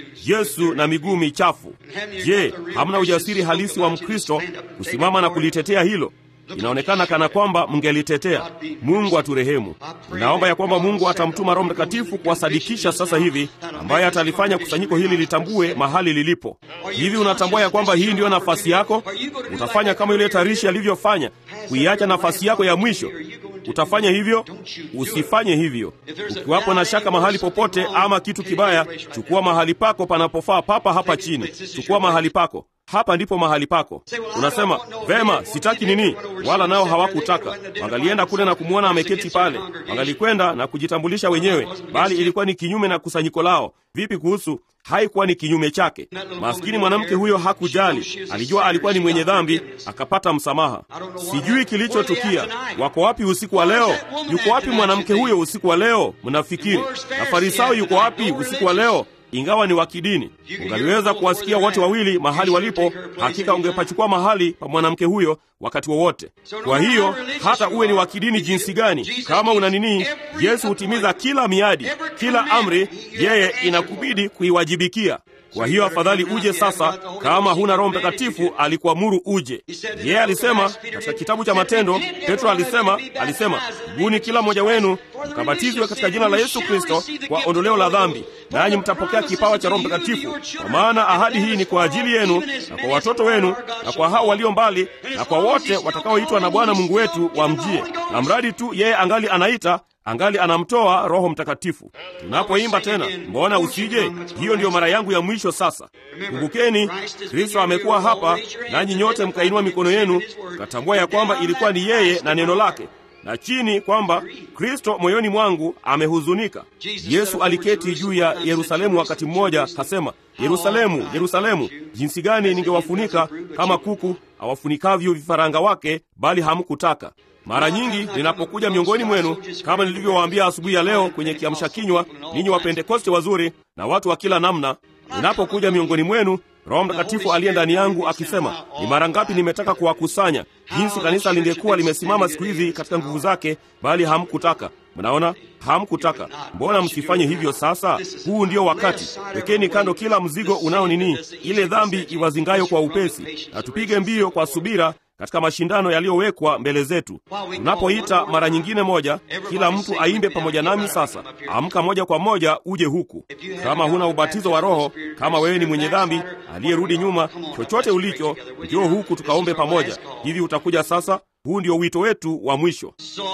Yesu na miguu michafu. Je, hamna ujasiri halisi wa Mkristo kusimama na kulitetea hilo? Inaonekana kana kwamba mngelitetea. Mungu aturehemu. Naomba ya kwamba Mungu atamtuma Roho Mtakatifu kuwasadikisha sasa hivi, ambaye atalifanya kusanyiko hili litambue mahali lilipo. Hivi unatambua ya kwamba hii ndiyo nafasi yako? Utafanya kama yule tarishi alivyofanya, kuiacha nafasi yako ya mwisho. Utafanya hivyo? Usifanye hivyo. Ukiwapo na shaka mahali popote ama kitu kibaya, chukua mahali pako panapofaa, papa hapa chini. Chukua mahali pako hapa ndipo mahali pako. Unasema vema, sitaki nini. Wala nao hawakutaka, wangalienda kule na kumwona ameketi pale, wangalikwenda na kujitambulisha wenyewe, bali ilikuwa ni kinyume na kusanyiko lao. Vipi kuhusu haikuwa ni kinyume chake? Maskini mwanamke huyo hakujali, alijua alikuwa ni mwenye dhambi, akapata msamaha. Sijui kilichotukia. Wako wapi usiku wa leo? Yuko wapi mwanamke huyo usiku wa leo? Mnafikiri na Farisayo yuko wapi usiku wa leo? Ingawa ni wa kidini, ungaliweza kuwasikia wote wawili mahali walipo. Hakika ungepachukua mahali pa mwanamke huyo wakati wowote. Kwa hiyo hata uwe ni wa kidini jinsi gani, kama una nini, Yesu hutimiza kila miadi, kila amri, yeye inakubidi kuiwajibikia. Kwa hiyo afadhali uje sasa, kama huna Roho Mtakatifu alikuamuru uje. Yeye alisema katika kitabu cha Matendo, Petro alisema alisema, tubuni kila mmoja wenu mkabatizwe katika jina la Yesu Kristo kwa ondoleo la dhambi, nanyi mtapokea kipawa cha Roho Mtakatifu, kwa maana ahadi hii ni kwa ajili yenu na kwa watoto wenu na kwa hao walio mbali na kwa wote watakaoitwa na Bwana Mungu wetu wamjie, na mradi tu yeye angali anaita angali anamtoa Roho Mtakatifu. Tunapoimba tena, mbona usije? Hiyo ndiyo mara yangu ya mwisho sasa. Kumbukeni, Kristo amekuwa hapa, nanyi nyote mkainua mikono yenu, mkatambua ya kwamba ilikuwa ni yeye na neno lake na chini kwamba Kristo moyoni mwangu amehuzunika. Yesu aliketi juu ya Yerusalemu wakati mmoja, kasema, Yerusalemu, Yerusalemu, jinsi gani ningewafunika kama kuku awafunikavyo vifaranga wake, bali hamkutaka. Mara nyingi ninapokuja miongoni mwenu, kama nilivyowaambia asubuhi ya leo kwenye kiamsha kinywa, ninyi Wapentekoste wazuri na watu wa kila namna, ninapokuja miongoni mwenu Roho Mtakatifu aliye ndani yangu akisema, ni mara ngapi nimetaka kuwakusanya, jinsi kanisa lingekuwa limesimama siku hizi katika nguvu zake, bali hamkutaka. Mnaona, hamkutaka. Mbona msifanye hivyo sasa? Huu ndio wakati. Wekeni kando kila mzigo unao nini, ile dhambi iwazingayo kwa upesi, na tupige mbio kwa subira katika mashindano yaliyowekwa mbele zetu. Tunapoita mara nyingine moja, kila mtu aimbe pamoja nami. Sasa amka moja kwa moja uje huku. Kama huna ubatizo wa Roho, kama wewe ni mwenye dhambi aliyerudi nyuma, chochote ulicho, njoo huku tukaombe pamoja. Hivi utakuja sasa? Huu ndio wito wetu wa mwisho.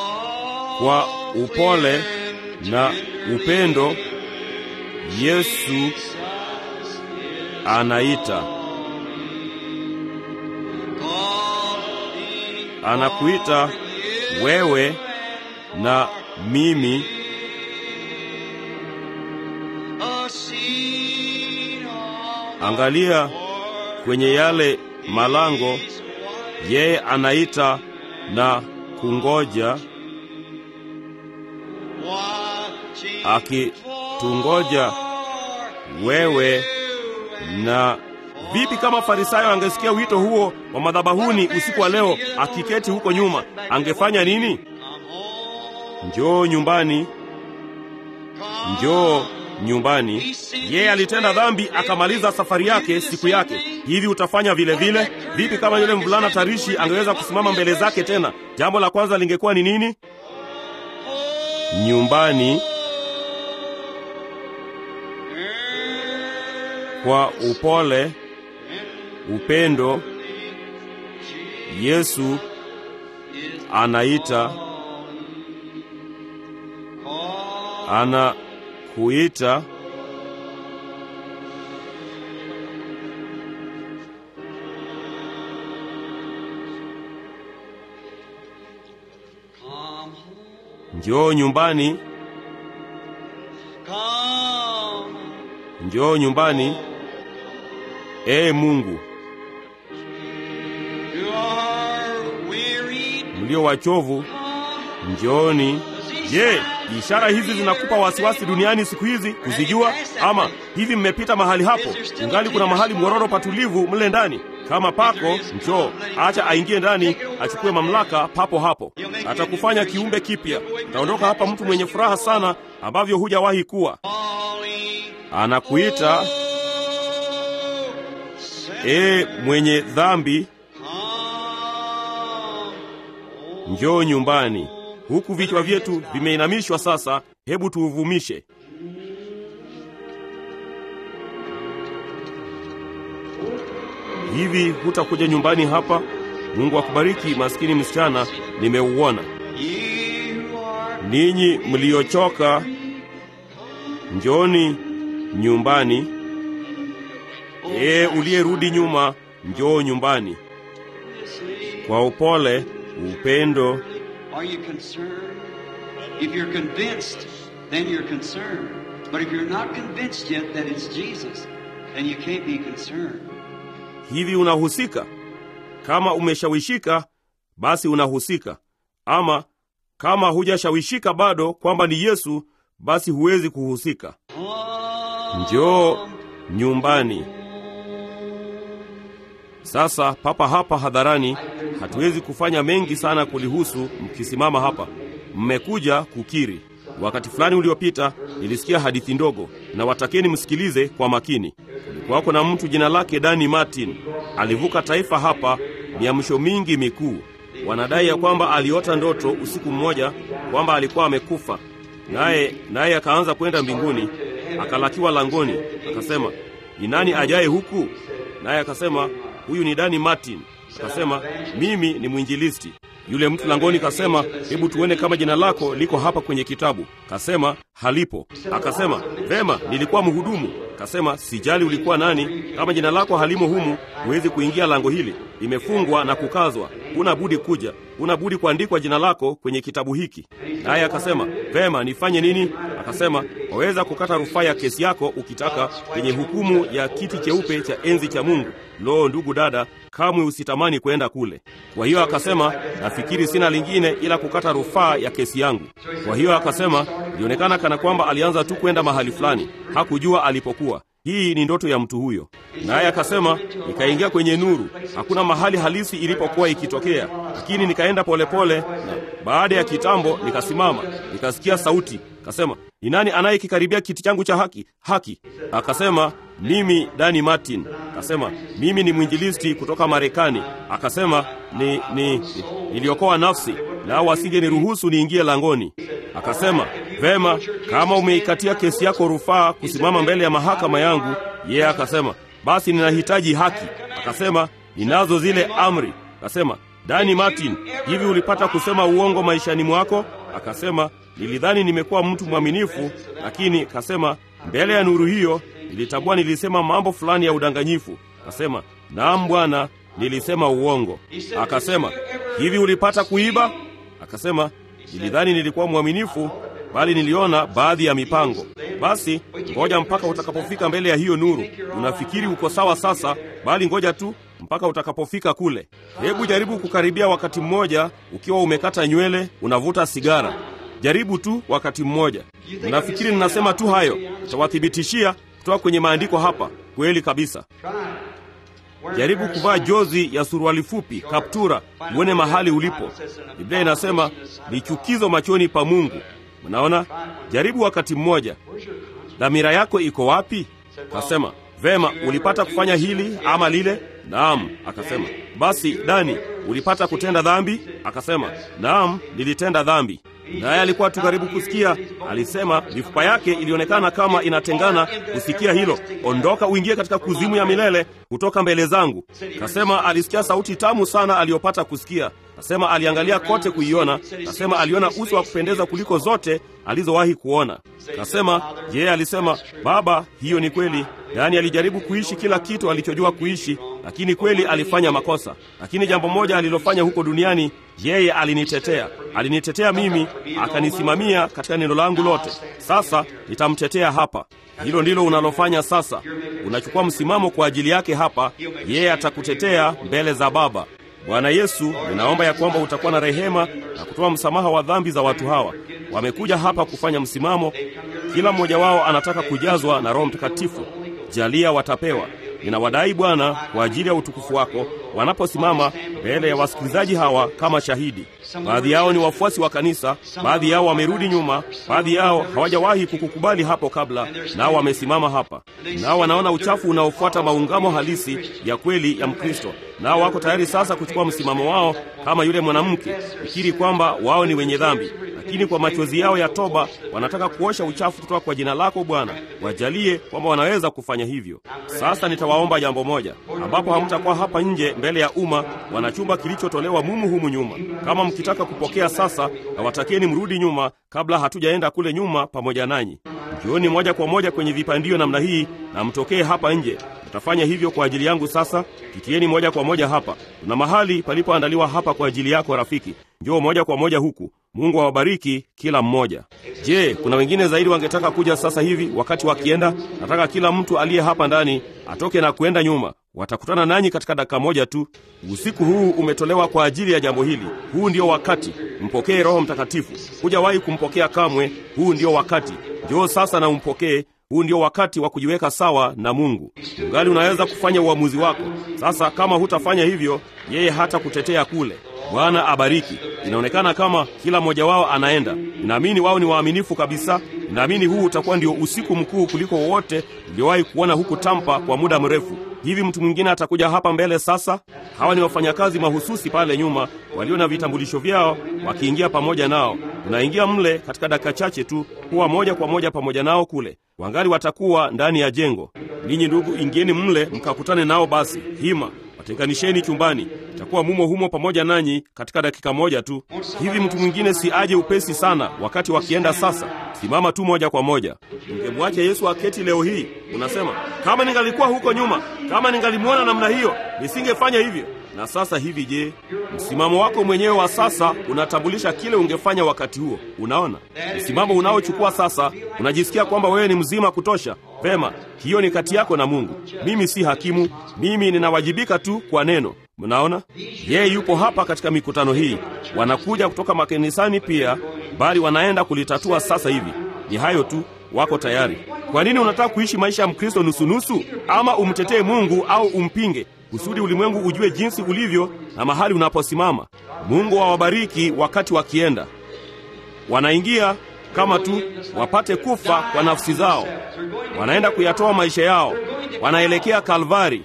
Kwa upole na upendo, Yesu anaita anakuita wewe na mimi. Angalia kwenye yale malango, yeye anaita na kungoja, akitungoja wewe na Vipi kama Farisayo angesikia wito huo wa madhabahuni usiku wa leo, akiketi huko nyuma, angefanya nini? Njoo nyumbani, njoo nyumbani. Yeye alitenda dhambi akamaliza safari yake, siku yake. Hivi utafanya vile vile? Vipi kama yule mvulana tarishi angeweza kusimama mbele zake tena? Jambo la kwanza lingekuwa ni nini? Nyumbani kwa upole upendo Yesu anaita, anakuita njoo nyumbani, come. njoo nyumbani. Ee Mungu, You are wearied. mlio wachovu, njooni. Je, ishara hizi zinakupa wasiwasi duniani siku hizi kuzijua? Ama hivi mmepita mahali hapo, ungali kuna mahali mwororo patulivu mle ndani? Kama pako, njoo, acha aingie ndani, achukue mamlaka papo hapo. Atakufanya kiumbe kipya. Utaondoka hapa mtu mwenye furaha sana, ambavyo hujawahi kuwa. Calling. Anakuita Oh, ee mwenye dhambi, come. njoo nyumbani. Huku vichwa vyetu vimeinamishwa sasa, hebu tuuvumishe. Hivi hutakuja nyumbani hapa? Mungu akubariki, maskini msichana, nimeuona. You are Ninyi mliochoka, njooni nyumbani. Ee uliyerudi nyuma, njoo nyumbani. Kwa upole, upendo, Are you concerned? If you're convinced, then you're concerned. But if you're not convinced yet that it's Jesus, then you can't be concerned. hivi unahusika? Kama umeshawishika, basi unahusika. Ama kama hujashawishika bado kwamba ni Yesu, basi huwezi kuhusika. Njoo nyumbani. Sasa papa hapa hadharani, hatuwezi kufanya mengi sana kulihusu. Mkisimama hapa, mmekuja kukiri. Wakati fulani uliopita nilisikia hadithi ndogo, na watakeni msikilize kwa makini. Kulikuwako na mtu jina lake Dani Martin, alivuka taifa hapa miamsho mingi mikuu. Wanadai ya kwamba aliota ndoto usiku mmoja kwamba alikuwa amekufa, naye naye akaanza kwenda mbinguni, akalakiwa langoni, akasema ni nani ajaye huku? Naye akasema huyu ni Dani Martin. Akasema mimi ni mwinjilisti. Yule mtu langoni kasema, hebu tuone kama jina lako liko hapa kwenye kitabu. Kasema halipo. Akasema vema, nilikuwa mhudumu. Kasema sijali ulikuwa nani, kama jina lako halimo humu, huwezi kuingia lango hili, limefungwa na kukazwa. Huna budi kuja, huna budi kuandikwa jina lako kwenye kitabu hiki. Naye akasema vema, nifanye nini? Akasema waweza kukata rufaa ya kesi yako ukitaka kwenye hukumu ya kiti cheupe cha enzi cha Mungu. Lo, ndugu dada, kamwe usitamani kwenda kule. Kwa hiyo akasema, nafikiri sina lingine ila kukata rufaa ya kesi yangu. Kwa hiyo akasema, ilionekana kana kwamba alianza tu kwenda mahali fulani, hakujua alipokuwa. Hii ni ndoto ya mtu huyo. Naye akasema, nikaingia kwenye nuru, hakuna mahali halisi ilipokuwa ikitokea, lakini nikaenda polepole, na baada ya kitambo nikasimama, nikasikia sauti kasema, ni nani anayekikaribia kiti changu cha haki? Haki. Akasema, mimi Dani Martin. Akasema, mimi ni mwinjilisti kutoka Marekani. Akasema, ni, ni, ni niliokoa nafsi nao wasingeniruhusu niingie langoni. Akasema, vema, kama umeikatia kesi yako rufaa kusimama mbele ya mahakama yangu. Yeye yeah, akasema, basi ninahitaji haki. Akasema, ninazo zile amri. Akasema, Dani Martin, hivi ulipata kusema uongo maishani mwako? Akasema, nilidhani nimekuwa mtu mwaminifu, lakini kasema, mbele ya nuru hiyo nilitambua nilisema mambo fulani ya udanganyifu. Akasema, naam bwana, nilisema uongo. Akasema, hivi ulipata kuiba? Akasema, nilidhani nilikuwa mwaminifu, bali niliona baadhi ya mipango. Basi ngoja mpaka utakapofika mbele ya hiyo nuru. Unafikiri uko sawa sasa, bali ngoja tu mpaka utakapofika kule. Hebu jaribu kukaribia wakati mmoja ukiwa umekata nywele, unavuta sigara. Jaribu tu wakati mmoja. Unafikiri ninasema tu hayo? Nitawathibitishia kutoka kwenye maandiko hapa, kweli kabisa. Jaribu kuvaa jozi ya suruali fupi, kaptura, uone mahali ulipo. Biblia inasema ni chukizo machoni pa Mungu. Unaona, jaribu wakati mmoja. Dhamira yako iko wapi? Kasema vema, ulipata kufanya hili ama lile? Naam. Akasema basi, Dani, ulipata kutenda dhambi? Akasema naam, nilitenda dhambi. Naye alikuwa tu karibu kusikia. Alisema mifupa yake ilionekana kama inatengana kusikia hilo. Ondoka uingie katika kuzimu ya milele kutoka mbele zangu. Kasema alisikia sauti tamu sana aliyopata kusikia. Kasema aliangalia kote kuiona. Kasema aliona uso wa kupendeza kuliko zote alizowahi kuona. Kasema yeye alisema, Baba, hiyo ni kweli. Yaani alijaribu kuishi kila kitu alichojua kuishi, lakini kweli alifanya makosa. Lakini jambo moja alilofanya huko duniani, yeye alinitetea, alinitetea mimi, akanisimamia katika neno langu lote. Sasa nitamtetea hapa. Hilo ndilo unalofanya sasa. Unachukua msimamo kwa ajili yake hapa, yeye atakutetea mbele za Baba. Bwana Yesu, ninaomba ya kwamba utakuwa na rehema na kutoa msamaha wa dhambi za watu hawa. Wamekuja hapa kufanya msimamo, kila mmoja wao anataka kujazwa na Roho Mtakatifu. Jalia watapewa. Ninawadai Bwana kwa ajili ya utukufu wako, wanaposimama mbele ya wasikilizaji hawa kama shahidi. Baadhi yao ni wafuasi wa kanisa, baadhi yao wamerudi nyuma, baadhi yao hawajawahi kukukubali hapo kabla, nao wamesimama hapa, nao wanaona uchafu unaofuata maungamo halisi ya kweli ya Mkristo, nao wako tayari sasa kuchukua msimamo wao kama yule mwanamke, fikiri kwamba wao ni wenye dhambi, lakini kwa machozi yao ya toba wanataka kuosha uchafu kutoka kwa jina lako Bwana. Wajalie kwamba wanaweza kufanya hivyo. Sasa nitawaomba jambo moja, ambapo hamtakuwa hapa nje mbele ya umma, wana chumba kilichotolewa mumu humu nyuma. Kama mkitaka kupokea sasa, na watakieni mrudi nyuma kabla hatujaenda kule nyuma pamoja nanyi. Njooni moja kwa moja kwenye vipandio namna hii na mtokee hapa nje. Mtafanya hivyo kwa ajili yangu. Sasa kitieni moja kwa moja hapa. Tuna mahali palipoandaliwa hapa kwa ajili yako, rafiki. Njoo moja kwa moja huku. Mungu awabariki kila mmoja. Je, kuna wengine zaidi wangetaka kuja sasa hivi wakati wakienda? Nataka kila mtu aliye hapa ndani atoke na kuenda nyuma. Watakutana nanyi katika dakika moja tu. Usiku huu umetolewa kwa ajili ya jambo hili. Huu ndio wakati. Mpokee Roho Mtakatifu. Hujawahi kumpokea kamwe. Huu ndio wakati. Njoo sasa na umpokee. Huu ndio wakati wa kujiweka sawa na Mungu. Ungali unaweza kufanya uamuzi wako sasa. Kama hutafanya hivyo, yeye hata kutetea kule. Bwana abariki. Inaonekana kama kila mmoja wao anaenda. Ninaamini wao ni waaminifu kabisa. Ninaamini huu utakuwa ndio usiku mkuu kuliko wowote niliowahi kuona huku Tampa kwa muda mrefu. Hivi mtu mwingine atakuja hapa mbele sasa? Hawa ni wafanyakazi mahususi pale nyuma walio na vitambulisho vyao, wakiingia pamoja nao. Unaingia mle katika dakika chache tu, kuwa moja kwa moja pamoja nao kule. Wangali watakuwa ndani ya jengo. Ninyi ndugu, ingieni mle mkakutane nao. Basi hima watenganisheni chumbani, itakuwa mumo humo pamoja nanyi katika dakika moja tu. Hivi mtu mwingine si aje upesi sana wakati wakienda sasa? Simama tu moja kwa moja. Ungemwacha Yesu aketi leo hii? Unasema, kama ningalikuwa huko nyuma, kama ningalimwona namna hiyo, nisingefanya hivyo. Na sasa hivi, je, msimamo wako mwenyewe wa sasa unatambulisha kile ungefanya wakati huo? Unaona, msimamo unaochukua sasa, unajisikia kwamba wewe ni mzima kutosha. Vema, hiyo ni kati yako na Mungu. Mimi si hakimu, mimi ninawajibika tu kwa neno. Mnaona, yeye yupo hapa katika mikutano hii. Wanakuja kutoka makanisani pia, bali wanaenda kulitatua sasa hivi. Ni hayo tu, wako tayari. Kwa nini unataka kuishi maisha ya Mkristo nusunusu? Ama umtetee Mungu au umpinge, kusudi ulimwengu ujue jinsi ulivyo na mahali unaposimama. Mungu awabariki wakati wakienda, wanaingia kama tu wapate kufa kwa nafsi zao, wanaenda kuyatoa maisha yao, wanaelekea Kalvari.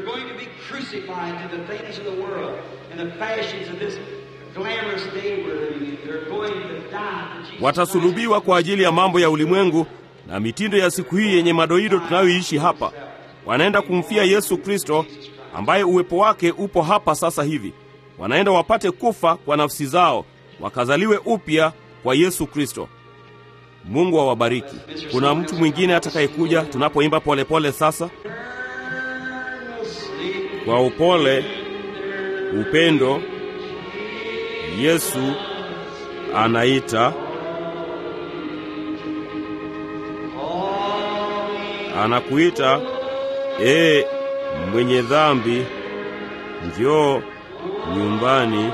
Watasulubiwa kwa ajili ya mambo ya ulimwengu na mitindo ya siku hii yenye madoido tunayoishi hapa. Wanaenda kumfia Yesu Kristo ambaye uwepo wake upo hapa sasa hivi. Wanaenda wapate kufa kwa nafsi zao, wakazaliwe upya kwa Yesu Kristo. Mungu awabariki. Kuna mtu mwingine atakayekuja tunapoimba polepole sasa? Kwa upole, upendo, Yesu anaita, anakuita, ee mwenye dhambi, njoo nyumbani,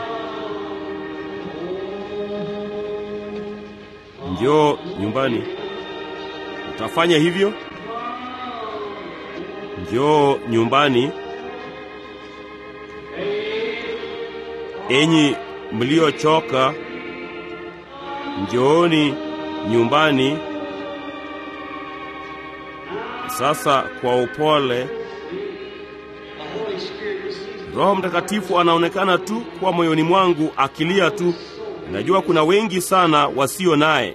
njoo nyumbani. Utafanya hivyo? Njoo nyumbani, enyi mliochoka, njooni nyumbani. Sasa kwa upole, Roho Mtakatifu anaonekana tu kwa moyoni mwangu akilia tu. Najua kuna wengi sana wasio naye.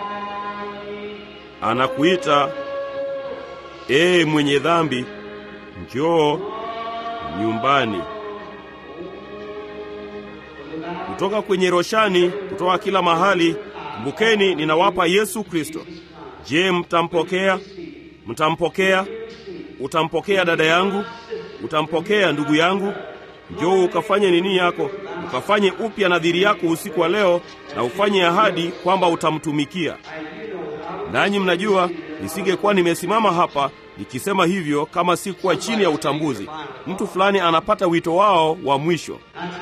Anakuita, ee mwenye dhambi, njoo nyumbani. Kutoka kwenye roshani, kutoka kila mahali, kumbukeni, ninawapa Yesu Kristo. Je, mtampokea? Mtampokea? Utampokea dada yangu? utampokea ndugu yangu? Njoo ukafanye nini yako, ukafanye upya nadhiri yako usiku wa leo, na ufanye ahadi kwamba utamtumikia. Nanyi mnajua nisingekuwa nimesimama hapa nikisema hivyo kama si kuwa chini ya utambuzi. Mtu fulani anapata wito wao wa mwisho.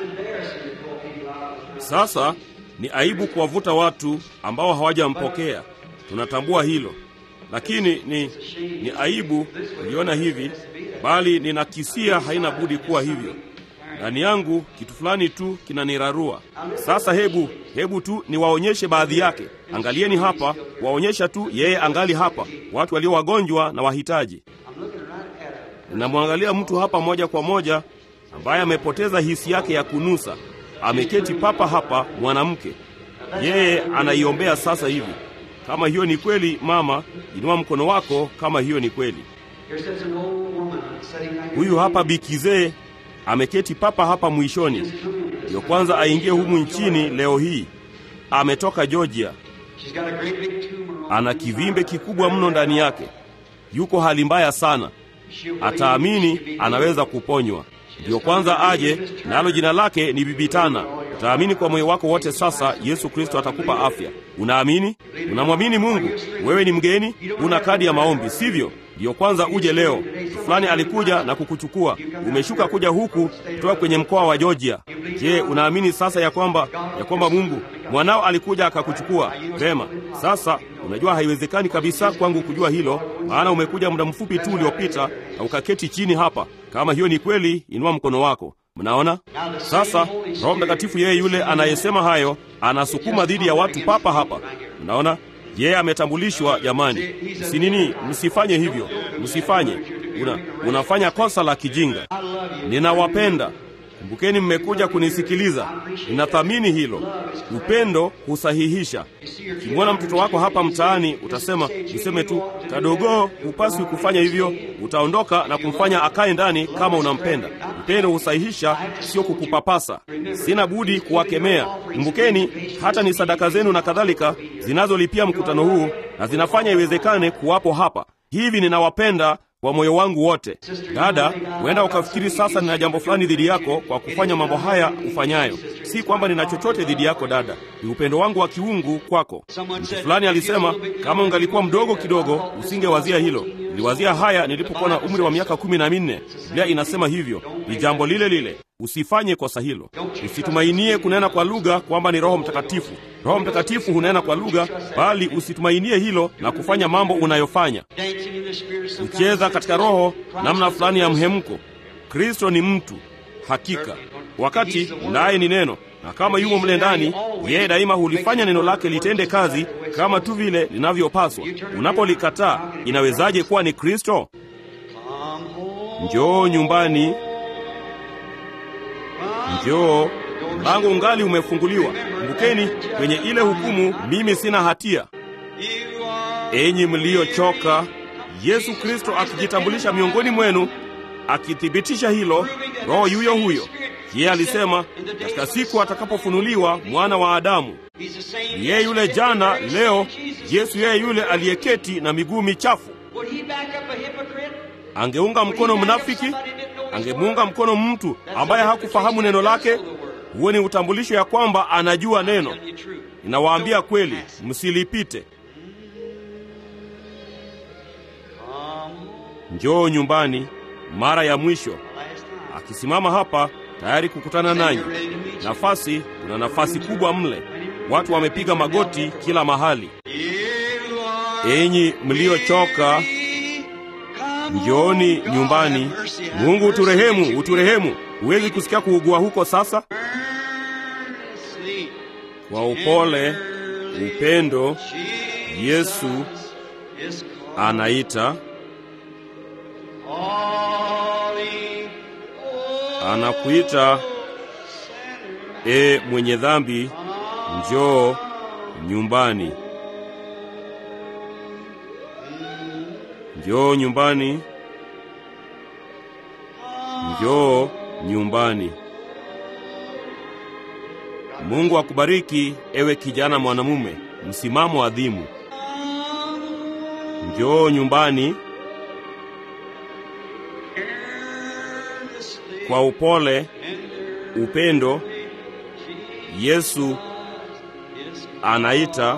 Sasa ni aibu kuwavuta watu ambao hawajampokea, tunatambua hilo, lakini ni, ni aibu kuliona hivi, bali ninakisia haina budi kuwa hivyo. Ndani yangu kitu fulani tu kinanirarua. Sasa hebu hebu tu niwaonyeshe baadhi yake. Angalieni hapa, waonyesha tu yeye angali hapa, watu walio wagonjwa na wahitaji. Ninamwangalia mtu hapa moja kwa moja ambaye amepoteza hisi yake ya kunusa. Ameketi papa hapa, mwanamke, yeye anaiombea sasa hivi. Kama hiyo ni kweli, mama, inua mkono wako kama hiyo ni kweli. Huyu hapa bikizee ameketi papa hapa mwishoni, ndiyo kwanza aingie humu nchini leo hii. Ametoka Georgia, ana kivimbe kikubwa mno ndani yake, yuko hali mbaya sana. Ataamini anaweza kuponywa, ndiyo kwanza aje, nalo jina lake ni Bibitana. Utaamini kwa moyo wako wote. Sasa Yesu Kristo atakupa afya. Unaamini? Unamwamini Mungu? Wewe ni mgeni, una kadi ya maombi, sivyo? Ndiyo kwanza uje leo. Mtu fulani alikuja na kukuchukua, umeshuka kuja huku kutoka kwenye mkoa wa Georgia. Je, unaamini sasa ya kwamba ya kwamba Mungu mwanao alikuja akakuchukua? Vema, sasa unajua haiwezekani kabisa kwangu kujua hilo, maana umekuja muda mfupi tu uliopita na ukaketi chini hapa. Kama hiyo ni kweli, inua mkono wako. Mnaona sasa, Roho Mtakatifu yeye yule anayesema hayo anasukuma dhidi ya watu papa hapa. Mnaona yeye ametambulishwa. Jamani, msinini, msifanye hivyo, msifanye. Una, unafanya kosa la kijinga. Ninawapenda. Kumbukeni, mmekuja kunisikiliza. Ninathamini hilo. Upendo husahihisha. Ukimwona mtoto wako hapa mtaani, utasema useme tu, kadogo, hupaswi kufanya hivyo. Utaondoka na kumfanya akae ndani kama unampenda. Upendo husahihisha, sio kukupapasa. Sina budi kuwakemea. Kumbukeni, hata ni sadaka zenu na kadhalika zinazolipia mkutano huu na zinafanya iwezekane kuwapo hapa. Hivi ninawapenda kwa moyo wangu wote. Dada, huenda ukafikiri sasa nina jambo fulani dhidi yako kwa kufanya mambo haya ufanyayo. Si kwamba nina chochote dhidi yako dada, ni upendo wangu wa kiungu kwako. Mtu fulani alisema kama ungalikuwa mdogo kidogo usingewazia hilo. Niliwazia haya nilipokuwa na umri wa miaka kumi na minne. Biblia inasema hivyo, ni jambo lile lile. Usifanye kosa hilo. Usitumainie kunena kwa lugha kwamba ni Roho Mtakatifu. Roho Mtakatifu hunena kwa lugha, bali usitumainie hilo na kufanya mambo unayofanya. Kucheza katika roho namna fulani ya mhemko. Kristo ni mtu hakika, wakati naye ni neno, na kama yumo mle ndani, yeye daima hulifanya neno lake litende kazi kama tu vile linavyopaswa. Unapolikataa, inawezaje kuwa ni Kristo? Njoo nyumbani, njoo mlango ungali umefunguliwa. Kumbukeni kwenye ile hukumu, mimi sina hatia. Enyi mliochoka, Yesu Kristo akijitambulisha miongoni mwenu, akithibitisha hilo, Roho yuyo huyo. Yeye alisema katika siku atakapofunuliwa mwana wa Adamu, ni yeye yule jana, leo, Yesu yeye yule aliyeketi na miguu michafu. Angeunga mkono mnafiki? Angemuunga mkono mtu ambaye hakufahamu neno lake? Huo ni utambulisho ya kwamba anajua neno. Ninawaambia kweli, msilipite. Njoo nyumbani mara ya mwisho. Akisimama hapa tayari kukutana nanyi. Nafasi, kuna nafasi kubwa mle. Watu wamepiga magoti kila mahali. Enyi mliochoka, njooni nyumbani. Mungu uturehemu, uturehemu. Huwezi kusikia kuugua huko sasa? Kwa upole, upendo, Yesu anaita, anakuita, e mwenye dhambi, njoo nyumbani, njoo nyumbani, njoo nyumbani. Mungu akubariki ewe kijana mwanamume, msimamo adhimu. Njoo nyumbani, kwa upole, upendo, Yesu anaita,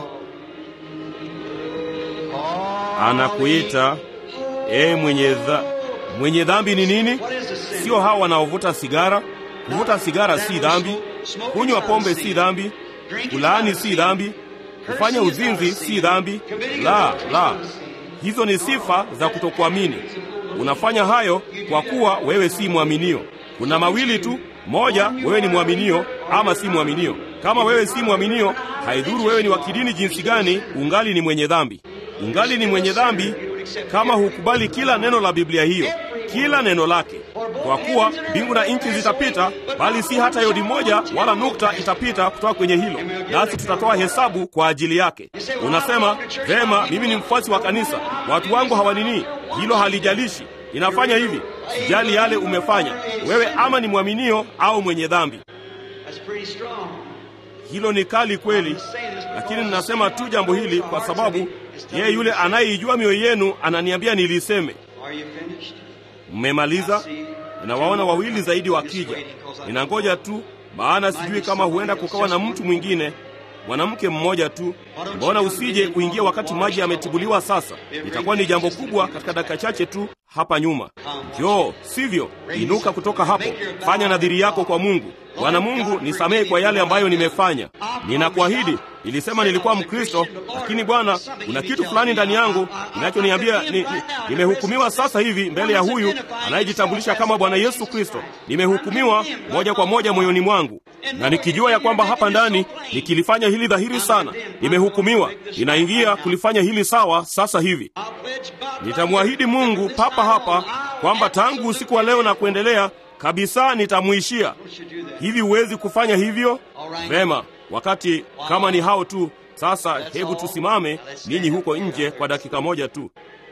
anakuita ee mwenye dha, mwenye dhambi ni nini? Sio hawa wanaovuta sigara. Kuvuta sigara si dhambi, kunywa pombe si dhambi, kulaani si dhambi, kufanya uzinzi si dhambi. La, la, hizo ni sifa za kutokuamini. Unafanya hayo kwa kuwa wewe si mwaminio. Kuna mawili tu, moja, wewe ni mwaminio ama si mwaminio. Kama wewe si mwaminio, haidhuru wewe ni wa kidini jinsi gani, ungali ni mwenye dhambi. Ungali ni mwenye dhambi kama hukubali kila neno la Biblia hiyo, kila neno lake. Kwa kuwa mbingu na nchi zitapita, bali si hata yodi moja wala nukta itapita kutoka kwenye hilo, nasi tutatoa hesabu kwa ajili yake. Unasema vema, mimi ni mfuasi wa kanisa, watu wangu hawanini. Hilo halijalishi, inafanya hivi, sijali yale umefanya wewe, ama ni mwaminio au mwenye dhambi. Hilo ni kali kweli, lakini ninasema tu jambo hili kwa sababu yeye yule anayeijua mioyo yenu ananiambia niliseme. Mmemaliza? Ninawaona wawili zaidi wakija, ninangoja tu, maana sijui kama huenda kukawa na mtu mwingine, mwanamke mmoja tu. Mbona usije uingie wakati maji yametibuliwa? Sasa itakuwa ni jambo kubwa katika dakika chache tu hapa nyuma. Njoo, sivyo? Inuka kutoka hapo, fanya nadhiri yako kwa Mungu. Bwana Mungu, nisamehe kwa yale ambayo nimefanya. Ninakuahidi, nilisema nilikuwa Mkristo, lakini Bwana, kuna kitu fulani ndani yangu kinachoniambia ni, ni, nimehukumiwa sasa hivi mbele ya huyu anayejitambulisha kama Bwana Yesu Kristo. Nimehukumiwa moja kwa moja moyoni mwangu, na nikijua ya kwamba hapa ndani nikilifanya hili dhahiri sana, nimehukumiwa. Ninaingia kulifanya hili sawa sasa hivi. Nitamwahidi Mungu papa hapa kwamba tangu usiku wa leo na kuendelea kabisa nitamwishia. Hivi huwezi kufanya hivyo? Vema, wakati kama ni hao tu. Sasa hebu tusimame ninyi huko nje kwa dakika moja tu.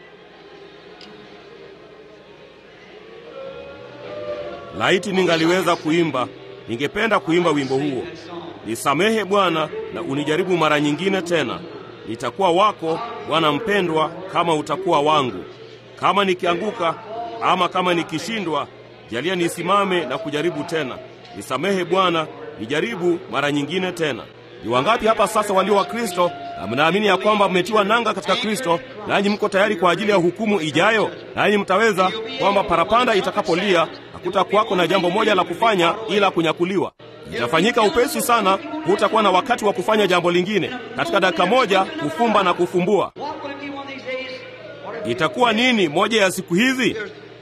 Laiti ningaliweza kuimba, ningependa kuimba wimbo huo. Nisamehe Bwana na unijaribu mara nyingine tena. Nitakuwa wako Bwana mpendwa, kama utakuwa wangu. Kama nikianguka ama kama nikishindwa, jalia nisimame na kujaribu tena. Nisamehe Bwana, nijaribu mara nyingine tena. Ni wangapi hapa sasa walio wa Kristo na mnaamini ya kwamba mmetiwa nanga katika Kristo, nanyi mko tayari kwa ajili ya hukumu ijayo? Nanyi mtaweza kwamba parapanda itakapolia hakutakuwako na jambo moja la kufanya ila kunyakuliwa. Itafanyika upesi sana, hutakuwa na wakati wa kufanya jambo lingine. Katika dakika moja kufumba na kufumbua. Itakuwa nini moja ya siku hizi?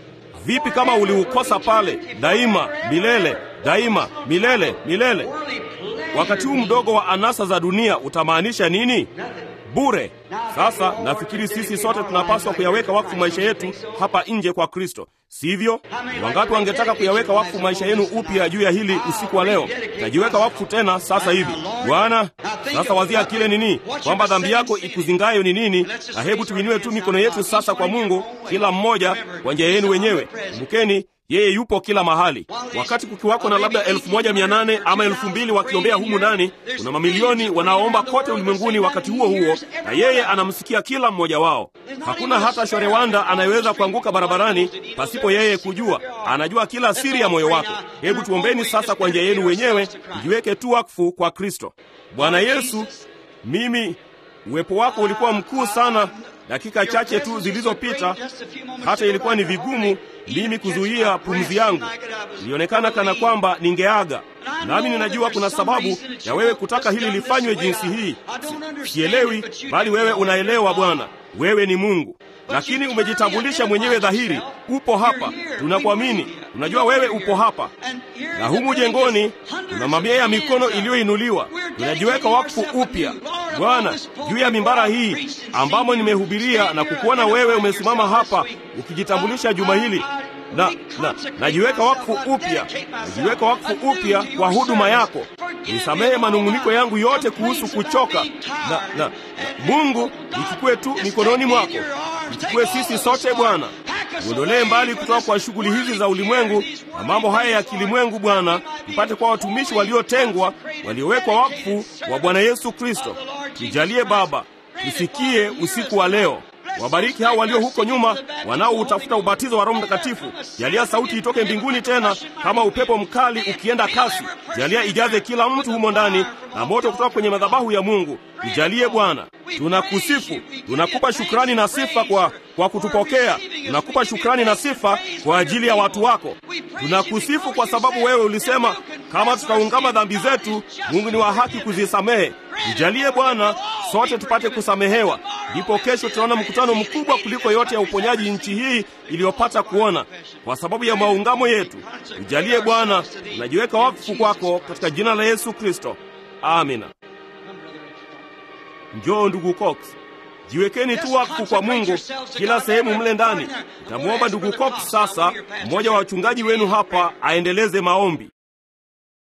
Vipi kama uliukosa pale daima milele, daima milele milele? Wakati huu mdogo wa anasa za dunia utamaanisha nini? Bure. Sasa nafikiri sisi sote tunapaswa kuyaweka wakfu maisha yetu hapa nje kwa Kristo, sivyo? Wangapi wangetaka kuyaweka wakfu maisha yenu upya juu ya hili usiku wa leo? Najiweka wakfu tena sasa hivi, Bwana. Sasa wazia kile nini, kwamba dhambi yako ikuzingayo ni nini, na hebu tuinue tu mikono yetu sasa kwa Mungu, kila mmoja kwa njia yenu wenyewe. Kumbukeni yeye yupo kila mahali. Wakati kukiwako na labda elfu moja mia nane ama elfu mbili wakiombea humu ndani, kuna mamilioni wanaoomba kote ulimwenguni wakati huo huo, na yeye anamsikia kila mmoja wao. Hakuna hata shorewanda anayeweza kuanguka barabarani pasipo yeye kujua. Anajua kila siri ya moyo wako. Hebu tuombeni sasa kwa njia yenu wenyewe, mjiweke tu wakfu kwa Kristo. Bwana Yesu, mimi uwepo wako ulikuwa mkuu sana dakika chache tu zilizopita, hata ilikuwa ni vigumu mimi kuzuia pumzi yangu. Ilionekana kana kwamba ningeaga, nami ninajua kuna sababu ya wewe kutaka hili lifanywe jinsi hii. Sielewi, bali wewe unaelewa. Bwana, wewe ni Mungu, lakini umejitambulisha mwenyewe dhahiri. Upo hapa, tunakuamini, tunajua wewe upo hapa, na humu jengoni tuna mamia ya mikono iliyoinuliwa. Tunajiweka wakfu upya Bwana, juu ya mimbara hii ambamo nimehubiria na kukuona wewe umesimama hapa ukijitambulisha juma hili, na na najiweka wakfu upya, najiweka wakfu upya kwa huduma yako. Nisamehe manung'uniko yangu yote kuhusu kuchoka, na na Mungu, nichukue tu mikononi mwako, nichukue sisi sote Bwana, uondolee mbali kutoka kwa shughuli hizi za ulimwengu na mambo haya ya kilimwengu Bwana, mpate kwa watumishi waliotengwa, waliowekwa wakfu wa Bwana Yesu Kristo. Tujalie Baba, tusikie usiku wa leo. Wabariki hao walio huko nyuma wanaoutafuta ubatizo wa Roho Mtakatifu. Jalia sauti itoke mbinguni tena kama upepo mkali ukienda kasi. Jalia ijaze kila mtu humo ndani na moto kutoka kwenye madhabahu ya Mungu. Tujalie Bwana. Tunakusifu, tunakupa shukrani na sifa kwa, kwa kutupokea. Tunakupa shukrani na sifa kwa ajili ya watu wako. Tunakusifu kwa sababu wewe ulisema kama tutaungama dhambi zetu, Mungu ni wa haki kuzisamehe. Tujalie Bwana, sote tupate kusamehewa. Ndipo kesho tunaona mkutano mkubwa kuliko yote ya uponyaji nchi hii iliyopata kuona, kwa sababu ya maungamo yetu. Tujalie Bwana, tunajiweka wakfu kwako katika jina la Yesu Kristo, amina. Njoo ndugu Cox, jiwekeni tu wakfu kwa Mungu kila sehemu mle ndani. Nitamwomba ndugu Cox sasa, mmoja wa wachungaji wenu hapa, aendeleze maombi.